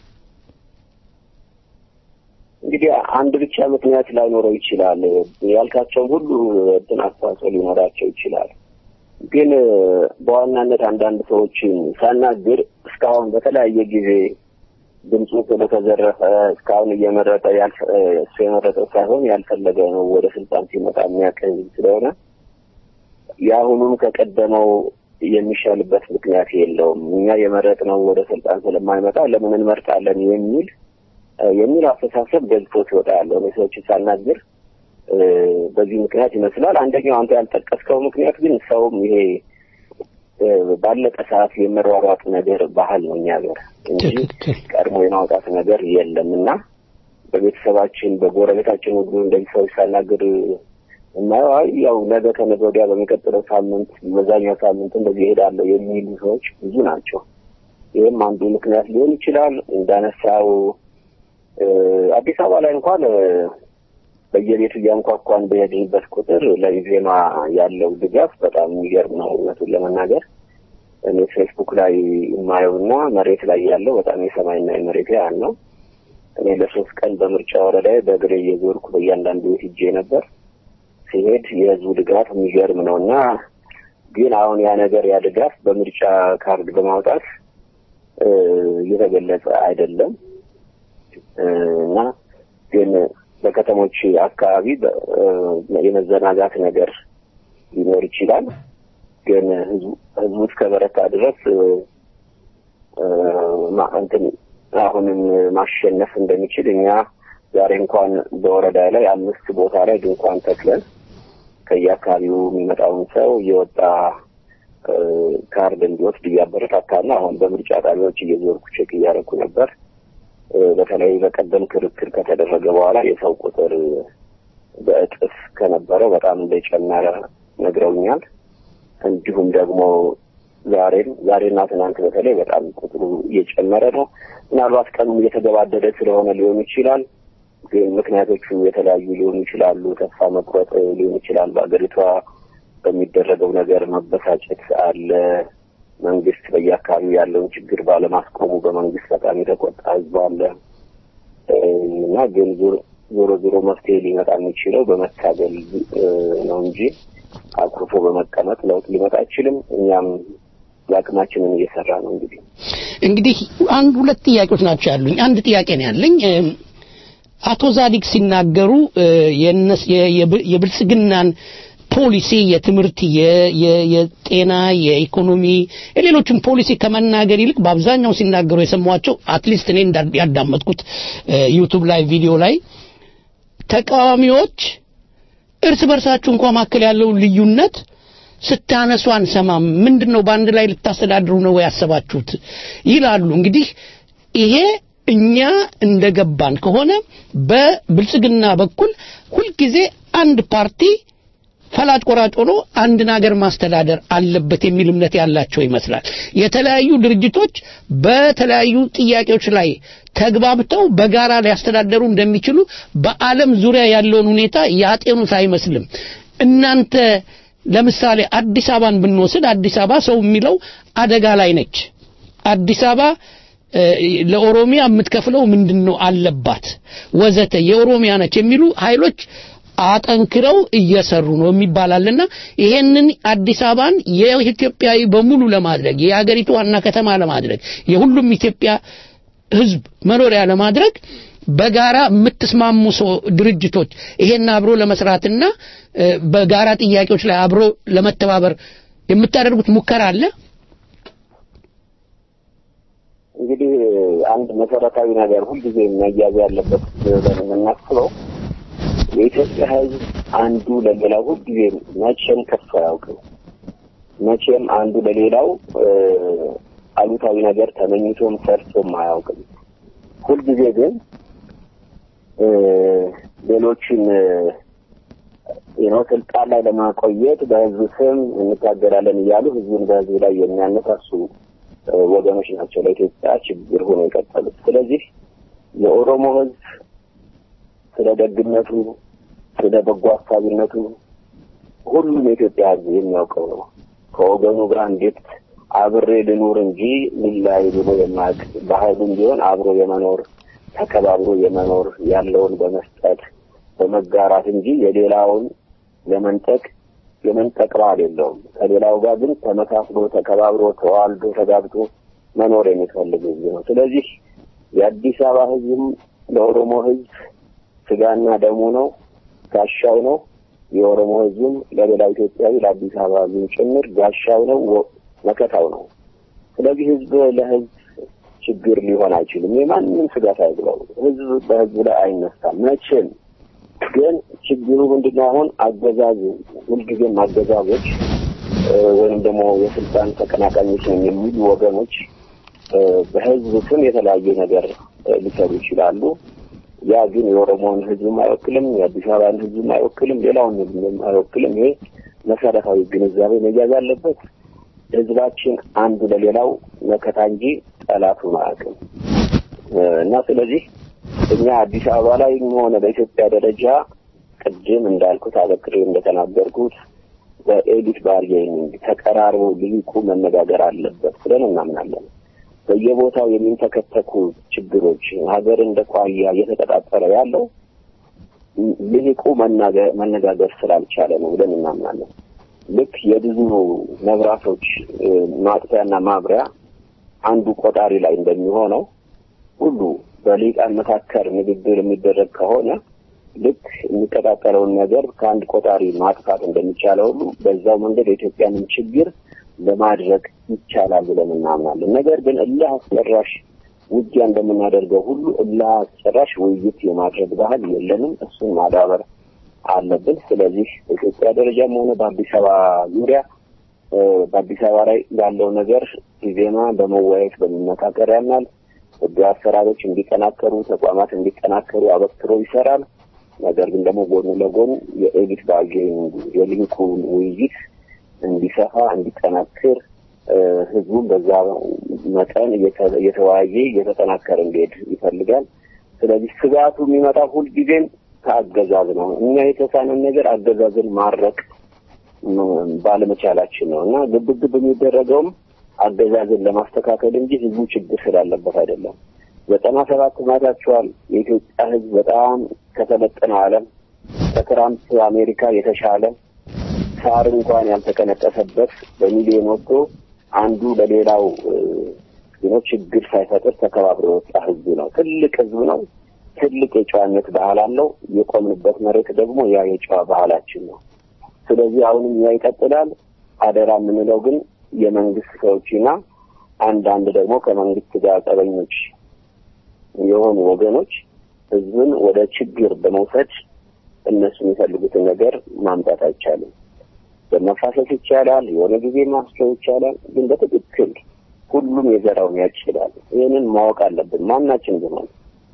እንግዲህ አንድ ብቻ ምክንያት ላይኖረው ይችላል። ያልካቸውም ሁሉ እንትን አስተዋጽኦ ሊኖራቸው ይችላል። ግን በዋናነት አንዳንድ ሰዎችን ሳናግር እስካሁን በተለያየ ጊዜ ድምፁ ስለተዘረፈ እስካሁን እየመረጠ እሱ የመረጠው ሳይሆን ያልፈለገ ነው ወደ ስልጣን ሲመጣ የሚያቀኝ ስለሆነ የአሁኑም ከቀደመው የሚሻልበት ምክንያት የለውም። እኛ የመረጥነው ወደ ስልጣን ስለማይመጣ ለምን እንመርጣለን የሚል የሚል አስተሳሰብ ገልጾት ይወጣ ያለው እኔ ሰዎችን ሳናግር በዚህ ምክንያት ይመስላል። አንደኛው አንተ ያልጠቀስከው ምክንያት ግን ሰውም ይሄ ባለቀ ሰዓት የመሯሯጥ ነገር ባህል ነው እኛ ሀገር እንጂ ቀድሞ የማውጣት ነገር የለም እና በቤተሰባችን በጎረቤታችን ሁሉ እንደዚህ ሰዎች ሳናግር እናየው አይ ያው ነገ ከነገ ወዲያ በሚቀጥለው ሳምንት በዛኛው ሳምንት እንደዚህ ይሄዳለሁ የሚሉ ሰዎች ብዙ ናቸው። ይህም አንዱ ምክንያት ሊሆን ይችላል። እንዳነሳው አዲስ አበባ ላይ እንኳን በየቤቱ እያንኳኳን በሄድንበት ቁጥር ለኢዜማ ያለው ድጋፍ በጣም የሚገርም ነው። እውነቱን ለመናገር እኔ ፌስቡክ ላይ የማየውና መሬት ላይ ያለው በጣም የሰማይና የመሬት ያህል ነው። እኔ ለሶስት ቀን በምርጫ ወረዳ በእግሬ እየዞርኩ በእያንዳንዱ ቤት ሂጄ ነበር። ሲሄድ የህዝቡ ድጋፍ የሚገርም ነው እና ግን አሁን ያ ነገር ያ ድጋፍ በምርጫ ካርድ በማውጣት እየተገለጸ አይደለም እና ግን በከተሞች አካባቢ የመዘናጋት ነገር ሊኖር ይችላል። ግን ህዝቡ እስከ በረታ ድረስ እንትን አሁንም ማሸነፍ እንደሚችል እኛ ዛሬ እንኳን በወረዳ ላይ አምስት ቦታ ላይ ድንኳን ተክለን ከየአካባቢው የሚመጣውን ሰው እየወጣ ካርድ እንዲወስድ እያበረታታና አሁን በምርጫ ጣቢያዎች እየዞርኩ ቼክ እያደረኩ ነበር። በተለይ በቀደም ክርክር ከተደረገ በኋላ የሰው ቁጥር በእጥፍ ከነበረው በጣም እንደጨመረ ነግረውኛል። እንዲሁም ደግሞ ዛሬም ዛሬና ትናንት በተለይ በጣም ቁጥሩ እየጨመረ ነው። ምናልባት ቀኑ እየተገባደደ ስለሆነ ሊሆን ይችላል። ግን ምክንያቶቹ የተለያዩ ሊሆኑ ይችላሉ። ተስፋ መቁረጥ ሊሆን ይችላል። በሀገሪቷ በሚደረገው ነገር መበሳጨት አለ። መንግስት በየአካባቢው ያለውን ችግር ባለማስቆሙ በመንግስት በጣም የተቆጣ ህዝብ አለ እና ግን ዞሮ ዞሮ መፍትሄ ሊመጣ የሚችለው በመታገል ነው እንጂ አኩርፎ በመቀመጥ ለውጥ ሊመጣ አይችልም። እኛም የአቅማችንን እየሰራ ነው። እንግዲህ እንግዲህ አንድ ሁለት ጥያቄዎች ናቸው ያሉኝ። አንድ ጥያቄ ነው ያለኝ። አቶ ዛዲግ ሲናገሩ የብልጽግናን ፖሊሲ የትምህርት፣ የጤና፣ የኢኮኖሚ የሌሎችን ፖሊሲ ከመናገር ይልቅ በአብዛኛው ሲናገሩ የሰሟቸው አትሊስት እኔ ያዳመጥኩት ዩቱብ ላይ ቪዲዮ ላይ ተቃዋሚዎች እርስ በርሳችሁ እንኳ መካከል ያለውን ልዩነት ስታነሱ አንሰማም። ምንድን ነው በአንድ ላይ ልታስተዳድሩ ነው ያሰባችሁት ይላሉ። እንግዲህ ይሄ እኛ እንደገባን ከሆነ በብልጽግና በኩል ሁልጊዜ አንድ ፓርቲ ፈላጭ ቆራጭ ሆኖ አንድን ሀገር ማስተዳደር አለበት የሚል እምነት ያላቸው ይመስላል። የተለያዩ ድርጅቶች በተለያዩ ጥያቄዎች ላይ ተግባብተው በጋራ ሊያስተዳደሩ እንደሚችሉ በዓለም ዙሪያ ያለውን ሁኔታ ያጤኑት አይመስልም። እናንተ ለምሳሌ አዲስ አበባን ብንወስድ አዲስ አበባ ሰው የሚለው አደጋ ላይ ነች። አዲስ አበባ ለኦሮሚያ የምትከፍለው ምንድን ነው አለባት ወዘተ የኦሮሚያ ነች የሚሉ ኃይሎች አጠንክረው እየሰሩ ነው የሚባላልና ይሄንን አዲስ አበባን የኢትዮጵያዊ በሙሉ ለማድረግ የሀገሪቱ ዋና ከተማ ለማድረግ የሁሉም ኢትዮጵያ ሕዝብ መኖሪያ ለማድረግ በጋራ የምትስማሙ ሰው ድርጅቶች ይሄን አብሮ ለመስራትና በጋራ ጥያቄዎች ላይ አብሮ ለመተባበር የምታደርጉት ሙከራ አለ? እንግዲህ አንድ መሰረታዊ ነገር ሁልጊዜ መያዝ ያለበት ብለን የምናስበው የኢትዮጵያ ሕዝብ አንዱ ለሌላው ሁልጊዜ መቼም ከፍ አያውቅም። መቼም አንዱ ለሌላው አሉታዊ ነገር ተመኝቶም ሰርቶም አያውቅም። ሁልጊዜ ግን ሌሎችን ነው ስልጣን ላይ ለማቆየት በህዝብ ስም እንታገላለን እያሉ ህዝቡን በህዝብ ላይ የሚያነሳሱ ወገኖች ናቸው ለኢትዮጵያ ችግር ሆኖ የቀጠሉት። ስለዚህ የኦሮሞ ህዝብ ስለ ደግነቱ፣ ስለ በጎ አሳቢነቱ ሁሉም የኢትዮጵያ ህዝብ የሚያውቀው ነው። ከወገኑ ጋር እንዴት አብሬ ልኑር እንጂ ልላይ ብሎ የማያውቅ ባህሉም ቢሆን አብሮ የመኖር ተከባብሮ የመኖር ያለውን በመስጠት በመጋራት እንጂ የሌላውን ለመንጠቅ የመንጠቅ ባህል የለውም። ከሌላው ጋር ግን ተመካክሎ ተከባብሮ ተዋልዶ ተጋብቶ መኖር የሚፈልግ ህዝብ ነው። ስለዚህ የአዲስ አበባ ህዝብም ለኦሮሞ ህዝብ ስጋና ደሙ ነው፣ ጋሻው ነው። የኦሮሞ ህዝብም ለሌላው ኢትዮጵያዊ ለአዲስ አበባ ህዝብም ጭምር ጋሻው ነው፣ መከታው ነው። ስለዚህ ህዝብ ለህዝብ ችግር ሊሆን አይችልም። የማንም ስጋት አይግባው። ህዝብ በህዝብ ላይ አይነሳም መቼም። ግን ችግሩ ምንድነው? አሁን አገዛዙ ሁልጊዜም አገዛዞች ወይም ደግሞ የስልጣን ተቀናቃኞች ነን የሚሉ ወገኖች በህዝብ ስም የተለያየ ነገር ሊሰሩ ይችላሉ። ያ ግን የኦሮሞን ህዝብም አይወክልም፣ የአዲስ አበባን ህዝብም አይወክልም፣ ሌላውን ህዝብም አይወክልም። ይሄ መሰረታዊ ግንዛቤ መያዝ አለበት። ህዝባችን አንዱ ለሌላው መከታ እንጂ ጠላቱ አያውቅም እና ስለዚህ እኛ አዲስ አበባ ላይ ሆነ በኢትዮጵያ ደረጃ ቅድም እንዳልኩት አበክሬ እንደተናገርኩት በኤዲት ባርጌኒንግ ተቀራርቦ ልሂቁ መነጋገር አለበት ብለን እናምናለን። በየቦታው የሚንተከተኩ ችግሮች ሀገር እንደ ቋያ እየተቀጣጠለ ያለው ልሂቁ መነጋገር ስላልቻለ ነው ብለን እናምናለን። ልክ የብዙ መብራቶች ማጥፊያና ማብሪያ አንዱ ቆጣሪ ላይ እንደሚሆነው ሁሉ በሊቃን መካከል ንግግር የሚደረግ ከሆነ ልክ የሚቀጣጠለውን ነገር ከአንድ ቆጣሪ ማጥፋት እንደሚቻለው ሁሉ በዛው መንገድ የኢትዮጵያንን ችግር ለማድረግ ይቻላል ብለን እናምናለን። ነገር ግን እልህ አስጨራሽ ውጊያ እንደምናደርገው ሁሉ እልህ አስጨራሽ ውይይት የማድረግ ባህል የለንም። እሱን ማዳበር አለብን። ስለዚህ በኢትዮጵያ ደረጃም ሆነ በአዲስ አበባ ዙሪያ በአዲስ አበባ ላይ ያለው ነገር ኢዜማ በመወያየት በመመካከር ያምናል። ህግ አሰራሮች እንዲጠናከሩ፣ ተቋማት እንዲጠናከሩ አበክሮ ይሰራል። ነገር ግን ደግሞ ጎን ለጎን የኤዲት ባርጌኒንግ የሊንኩ ውይይት እንዲሰፋ እንዲጠናክር ህዝቡን በዛ መጠን እየተወያየ እየተጠናከረ እንዲሄድ ይፈልጋል። ስለዚህ ስጋቱ የሚመጣ ሁልጊዜም ከአገዛዝ ነው። እኛ የተሳነን ነገር አገዛዝን ማድረቅ ባለመቻላችን ነው እና ግብግብ የሚደረገውም አገዛዝን ለማስተካከል እንጂ ህዝቡ ችግር ስላለበት አይደለም። ዘጠና ሰባት ማታችኋል። የኢትዮጵያ ህዝብ በጣም ከተመጠነው ዓለም ከትራምፕ አሜሪካ የተሻለ ሳር እንኳን ያልተቀነጠሰበት በሚሊዮን ወጥቶ አንዱ ለሌላው ነው ችግር ሳይፈጥር ተከባብሮ የወጣ ህዝብ ነው። ትልቅ ህዝብ ነው። ትልቅ የጨዋነት ባህል አለው። የቆምንበት መሬት ደግሞ ያ የጨዋ ባህላችን ነው። ስለዚህ አሁንም ያ ይቀጥላል። አደራ የምንለው ግን የመንግስት ሰዎችና አንዳንድ ደግሞ ከመንግስት ጋር ጠበኞች የሆኑ ወገኖች ህዝብን ወደ ችግር በመውሰድ እነሱ የሚፈልጉትን ነገር ማምጣት አይቻልም። በመፋሰስ ይቻላል፣ የሆነ ጊዜ ማስቸው ይቻላል። ግን በትክክል ሁሉም የዘራውን ያጭዳል። ይህንን ማወቅ አለብን። ማናችን ቢሆን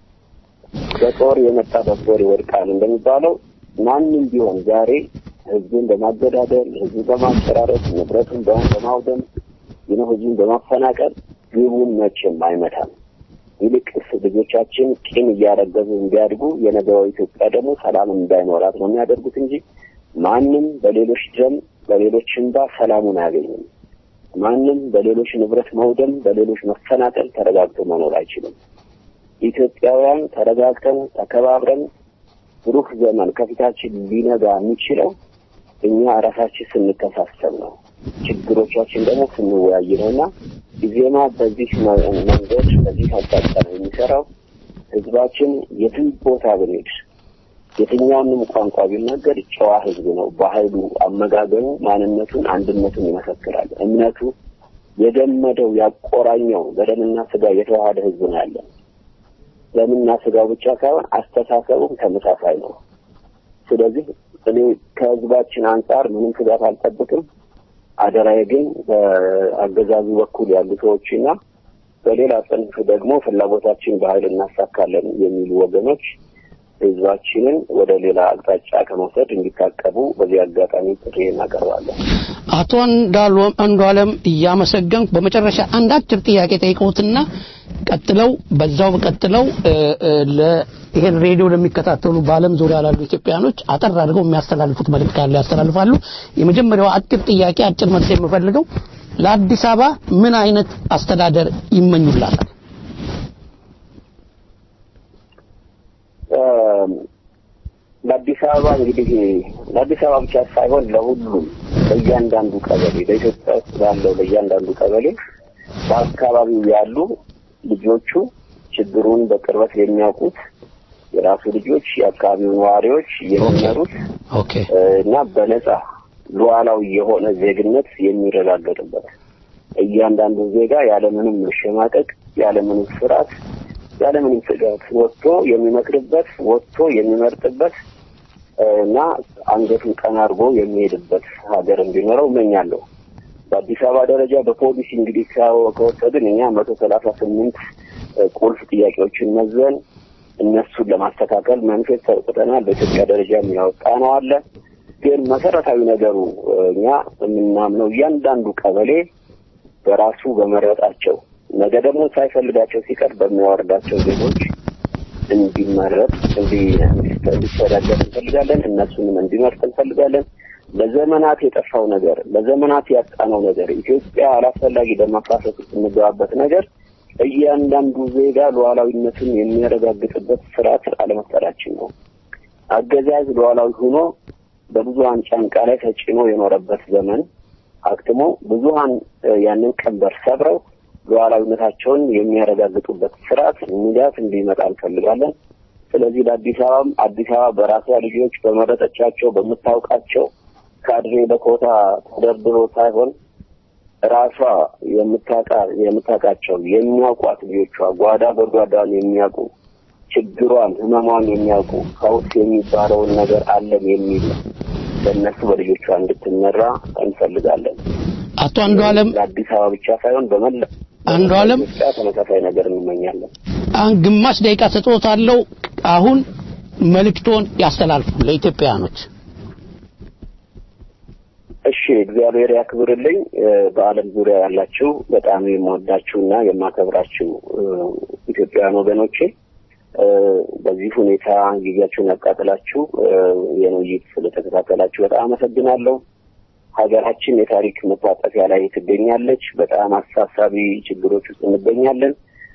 በጦር የመጣ በጦር ይወድቃል እንደሚባለው ማንም ቢሆን ዛሬ ህዝብን በማገዳደል ህዝብን በማስፈራረት ንብረቱን በማውደም ይህ ህዝቡን በማፈናቀል ግቡን መቼም አይመታም። ይልቅስ ልጆቻችን ቂም እያረገዙ እንዲያድጉ የነገዋ ኢትዮጵያ ደግሞ ሰላም እንዳይኖራት ነው የሚያደርጉት እንጂ ማንም በሌሎች ደም በሌሎች እንባ ሰላሙን አያገኝም። ማንም በሌሎች ንብረት መውደም፣ በሌሎች መፈናቀል ተረጋግቶ መኖር አይችልም። ኢትዮጵያውያን ተረጋግተን ተከባብረን ብሩህ ዘመን ከፊታችን ሊነጋ የሚችለው እኛ ራሳችን ስንተሳሰብ ነው። ችግሮቻችን ደግሞ ስንወያይ ነው እና ኢዜማ በዚህ መንገድ በዚህ አቅጣጫ ነው የሚሰራው። ህዝባችን የትም ቦታ ብንሄድ የትኛውንም ቋንቋ ቢናገር ጨዋ ህዝብ ነው። ባህሉ፣ አመጋገቡ፣ ማንነቱን፣ አንድነቱን ይመሰክራል። እምነቱ የገመደው ያቆራኘው በደምና ስጋ የተዋሃደ ህዝብ ነው ያለን። ደምና ስጋው ብቻ ሳይሆን አስተሳሰቡም ተመሳሳይ ነው። ስለዚህ እኔ ከህዝባችን አንጻር ምንም ስጋት አልጠብቅም። አደራዬ ግን በአገዛዙ በኩል ያሉ ሰዎችና በሌላ ጽንፍ ደግሞ ፍላጎታችን በኃይል እናሳካለን የሚሉ ወገኖች ህዝባችንን ወደ ሌላ አቅጣጫ ከመውሰድ እንዲታቀቡ በዚህ አጋጣሚ ጥሪ እናቀርባለን። አቶ አንዱ አለም እያመሰገንኩ በመጨረሻ አንድ አጭር ጥያቄ ጠይቀውትና ቀጥለው በዛው ቀጥለው ይሄን ሬዲዮ ለሚከታተሉ በዓለም ዙሪያ ላሉ ኢትዮጵያኖች አጠር አድርገው የሚያስተላልፉት መልእክት ካለ ያስተላልፋሉ። የመጀመሪያው አጭር ጥያቄ አጭር መልስ የምፈልገው ለአዲስ አበባ ምን አይነት አስተዳደር ይመኙላታል? ለአዲስ አበባ እንግዲህ ለአዲስ አበባ ብቻ ሳይሆን ለሁሉም ለእያንዳንዱ ቀበሌ በኢትዮጵያ ውስጥ ባለው ለእያንዳንዱ ቀበሌ በአካባቢው ያሉ ልጆቹ ችግሩን በቅርበት የሚያውቁት የራሱ ልጆች የአካባቢው ነዋሪዎች የሚመሩት እና በነጻ ሉዓላዊ የሆነ ዜግነት የሚረጋገጥበት እያንዳንዱ ዜጋ ያለምንም መሸማቀቅ ያለምንም ፍርሃት ያለምንም ስጋት ወጥቶ የሚመክርበት ወጥቶ የሚመርጥበት እና አንገቱን ቀና አድርጎ የሚሄድበት ሀገር እንዲኖረው እመኛለሁ። በአዲስ አበባ ደረጃ በፖሊሲ እንግዲህ ከወሰድን እኛ መቶ ሰላሳ ስምንት ቁልፍ ጥያቄዎችን መዘን እነሱን ለማስተካከል መንፈስ ተውጥተናል። በኢትዮጵያ ደረጃ የሚያወጣ ነው አለ። ግን መሰረታዊ ነገሩ እኛ የምናምነው እያንዳንዱ ቀበሌ በራሱ በመረጣቸው ነገ ደግሞ ሳይፈልጋቸው ሲቀር በሚያወርዳቸው ዜጎች እንዲመረጥ እንዲስተዳደር እንፈልጋለን። እነሱንም እንዲመርጥ እንፈልጋለን። ለዘመናት የጠፋው ነገር ለዘመናት ያጣነው ነገር ኢትዮጵያ አላስፈላጊ በማፋሰስ የምንገባበት ነገር እያንዳንዱ ዜጋ ሉዓላዊነትን የሚያረጋግጥበት ስርዓት አለመፍጠራችን ነው። አገዛዝ ሉዓላዊ ሆኖ በብዙሀን ጫንቃ ላይ ተጭኖ የኖረበት ዘመን አክትሞ ብዙሀን ያንን ቀንበር ሰብረው ሉዓላዊነታቸውን የሚያረጋግጡበት ስርዓት ንጋት እንዲመጣ እንፈልጋለን። ስለዚህ ለአዲስ አበባም አዲስ አበባ በራሷ ልጆች በመረጠቻቸው በምታውቃቸው ካድሬ በኮታ ተደርድሮ ሳይሆን ራሷ የምታውቃ የምታውቃቸው የሚያውቋት ልጆቿ ጓዳ ጎድጓዳን የሚያውቁ ችግሯን ህመሟን የሚያውቁ ፈውስ የሚባለውን ነገር አለን የሚል በእነሱ በልጆቿ እንድትመራ እንፈልጋለን። አቶ አንዱ አለም ለአዲስ አበባ ብቻ ሳይሆን በመላ አንዱ አለም ኢትዮጵያ ተመሳሳይ ነገር እንመኛለን። አሁን ግማሽ ደቂቃ ሰጥቶታለሁ። አሁን መልእክቶን ያስተላልፉ ለኢትዮጵያውያኖች። እሺ እግዚአብሔር ያክብርልኝ። በዓለም ዙሪያ ያላችሁ በጣም የምወዳችሁና የማከብራችሁ ኢትዮጵያውያን ወገኖቼ በዚህ ሁኔታ ጊዜያችሁን ያቃጥላችሁ ይህን ውይይት ስለተከታተላችሁ በጣም አመሰግናለሁ። ሀገራችን የታሪክ መታጠፊያ ላይ ትገኛለች። በጣም አሳሳቢ ችግሮች ውስጥ እንገኛለን።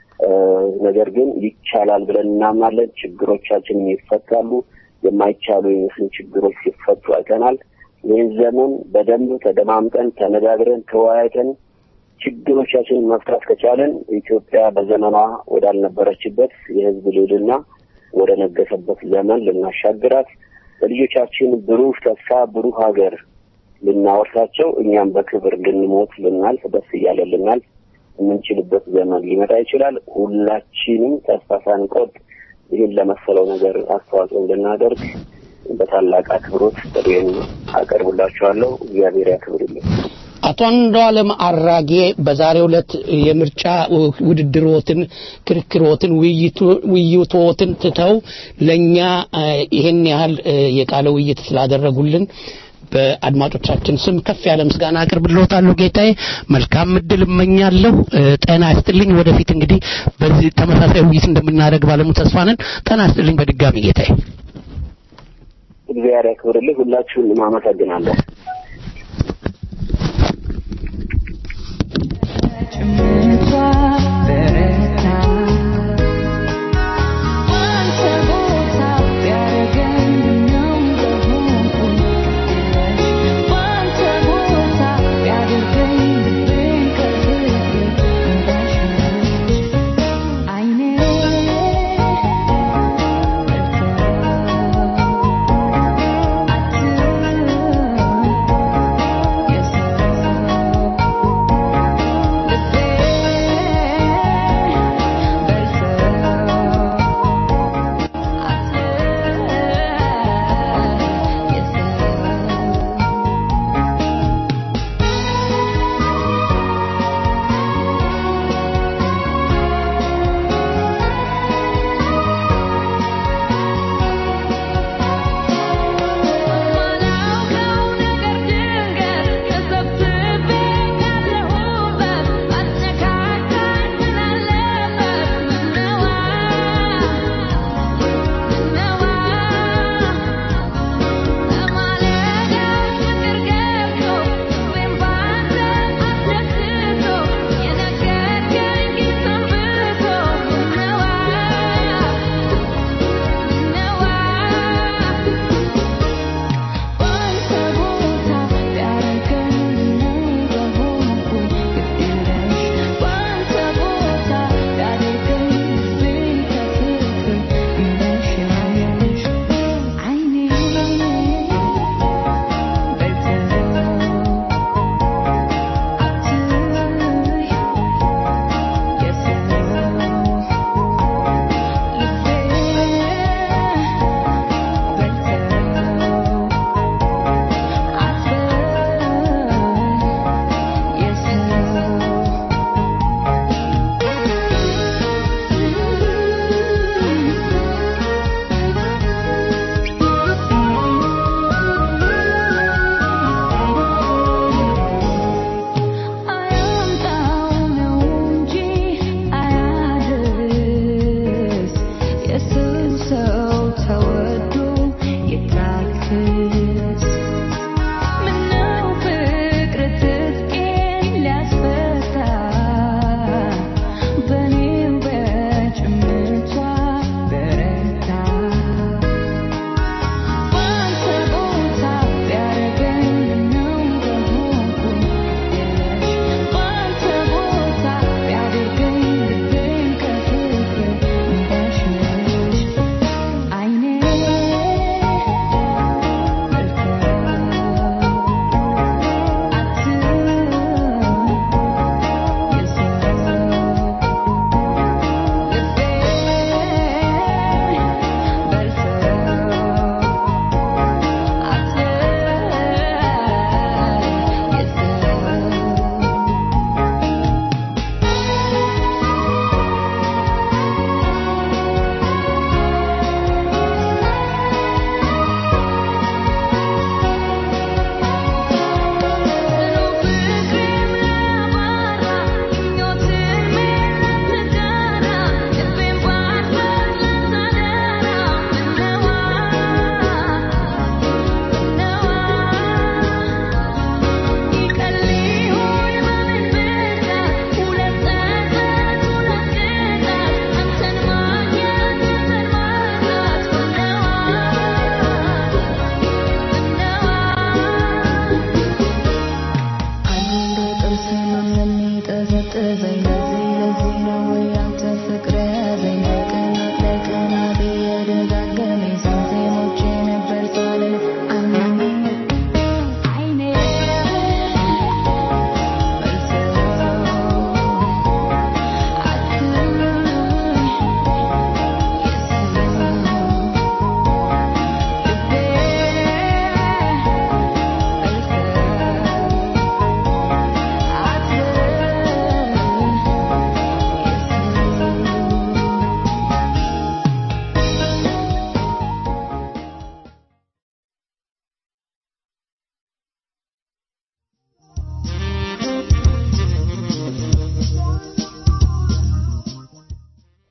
ነገር ግን ይቻላል ብለን እናምናለን። ችግሮቻችን ይፈታሉ። የማይቻሉ የሚመስሉ ችግሮች ሲፈቱ አይተናል። ይህን ዘመን በደንብ ተደማምጠን ተነጋግረን ተወያይተን ችግሮቻችንን መፍታት ከቻለን ኢትዮጵያ በዘመኗ ወዳልነበረችበት የሕዝብ ልዕልና ወደ ነገሰበት ዘመን ልናሻግራት ለልጆቻችን ብሩህ ተስፋ ብሩህ ሀገር ልናወርሳቸው እኛም በክብር ልንሞት ልናልፍ ደስ እያለ ልናልፍ የምንችልበት ዘመን ሊመጣ ይችላል። ሁላችንም ተስፋ ሳንቆርጥ ይህን ለመሰለው ነገር አስተዋጽኦ እንድናደርግ በታላቅ አክብሮት ጥሪዬን አቀርብላችኋለሁ። እግዚአብሔር ያክብርልኝ። አቶ አንዱዓለም አራጌ በዛሬው ዕለት የምርጫ ውድድሮትን፣ ክርክሮትን፣ ውይይቶትን ትተው ለእኛ ይሄን ያህል የቃለ ውይይት ስላደረጉልን በአድማጮቻችን ስም ከፍ ያለ ምስጋና አቅርብልዎታለሁ። ጌታዬ መልካም እድል እመኛለሁ። ጤና ይስጥልኝ። ወደፊት እንግዲህ በዚህ ተመሳሳይ ውይይት እንደምናደርግ ባለሙ ተስፋ ነን። ጤና ይስጥልኝ በድጋሚ ጌታዬ። እግዚአብሔር ያክብርልኝ። ሁላችሁንም አመሰግናለሁ። Yes,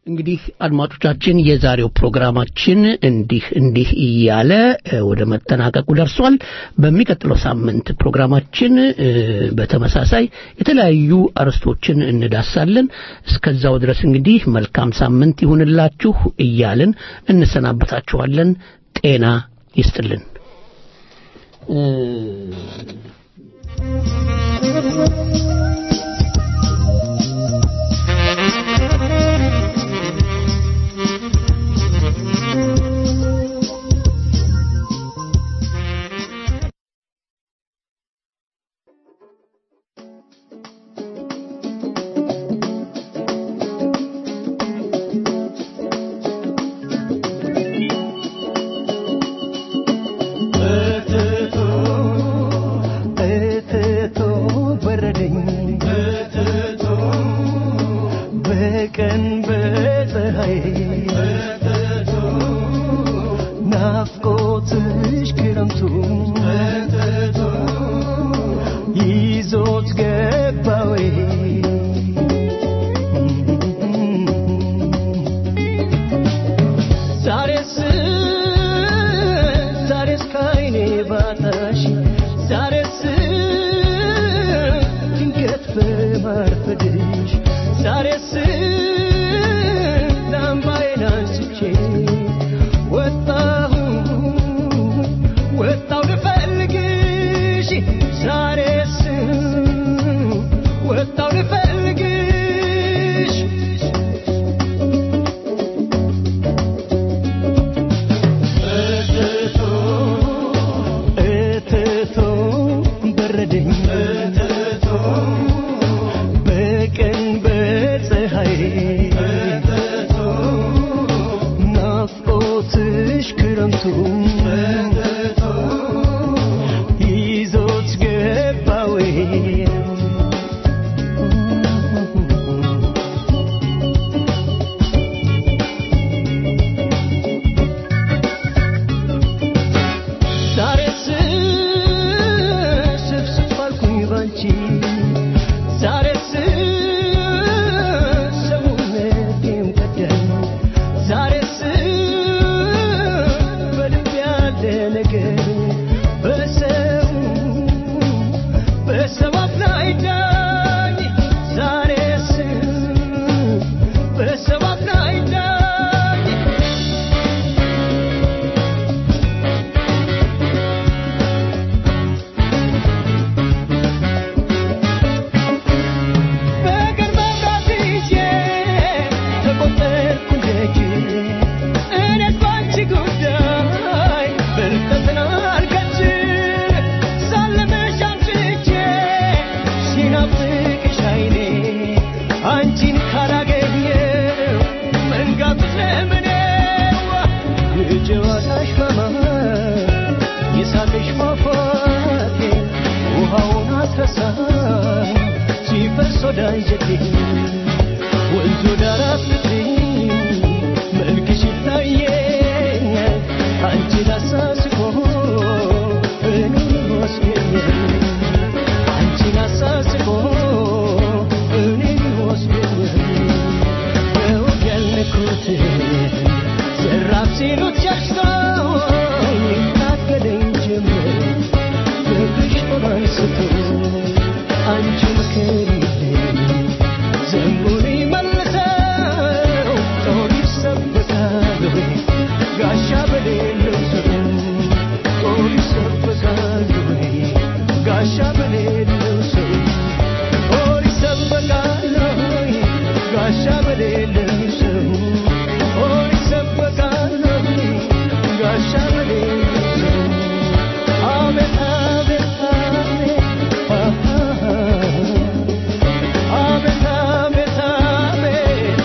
እንግዲህ አድማጮቻችን የዛሬው ፕሮግራማችን እንዲህ እንዲህ እያለ እ፣ ወደ መጠናቀቁ ደርሷል። በሚቀጥለው ሳምንት ፕሮግራማችን እ፣ በተመሳሳይ የተለያዩ አርዕስቶችን እንዳሳለን። እስከዛው ድረስ እንግዲህ መልካም ሳምንት ይሁንላችሁ እያልን እንሰናበታችኋለን። ጤና ይስጥልን። እትቶ እትቶ በረደኝ እትቶ በቀን በፀሐይ እትቶ ናፍቆትሽ ክረምቱ እትቶ ይዞት ገባዌ ዛሬስ ዛሬስ ከዓይኔ ባጣሽ ዛሬስ ድንገት በማርፈድሽ ዛሬስ ላምባዬን አንስቼ ወጣሁ ወጣሁ ልፈልግሽ ዛሬስ ወጣሁ ልፈልግሽ እትቶ እትቶ በረደኝ እትቶ በቀን በፀሐይ እትቶ ናፍቆትሽ ክረምቱ እትቶ ይዞት ገባዌ ዛሬስ ስፍስፍ አልኩኝ ባንቺ ዛሬስ ሰውነቴም ከዳኝ ዛሬስ በልብ ያለ ነገር በሰው በሰው አፍ ላይ ዳኝ ዛሬስ በሰው አፍ ላይ ዳኝ በቀን መብራት ይዤ ተቆጠርኩ ደጅ እኔስ ባንቺ ጉዳይ ብርቀትን አልከች ሳለመሽ አምሽቼ ሲናፍቅሽ ዓይኔ አንቺን ካላገኘው መንጋት ለምኔው የጨዋታሽ ማማር የሳቅሽ ፏፏቴ ውሃውን አስረሳኝ ሲፈስ ወደ አንጀቴ ወንዙ ዳር አፍልቅኝ መልክሽ ይታየኛል አንቺን አሳስቆ እኔን ይወስደኛል አንቺን አሳስቆ እኔን ይወስደኛል በወግ ያልነኩትን ዘራፍ ሲሉት ሸሽቶ ይታገለኝ ጀመር ፍቅርሽ ጦር አንስቶ አንቺ ምከሪልኝ ዘንቡን ይመልሰው ጦር ይሰበካል ወይ ጋሻ በሌለው ሰው ጦር ይሰበካል ወይ ጋሻ በሌለው ሰው ጦር ይሰበካል ወይ ጋሻ በሌለው ሰው ጦር ይሰበካል ወይ ጋሻ በሌለው ሰው አቤት አቤት አቤት አቤት አቤት አቤት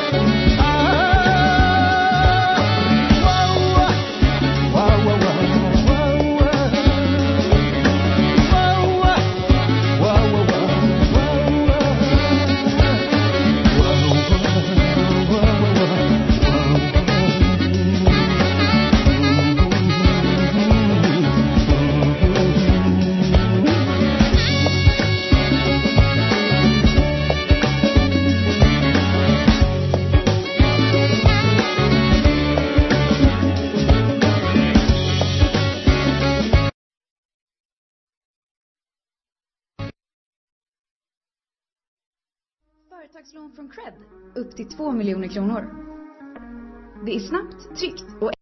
Företagslån från Cred upp till 2 miljoner kronor. Det är snabbt, tryggt och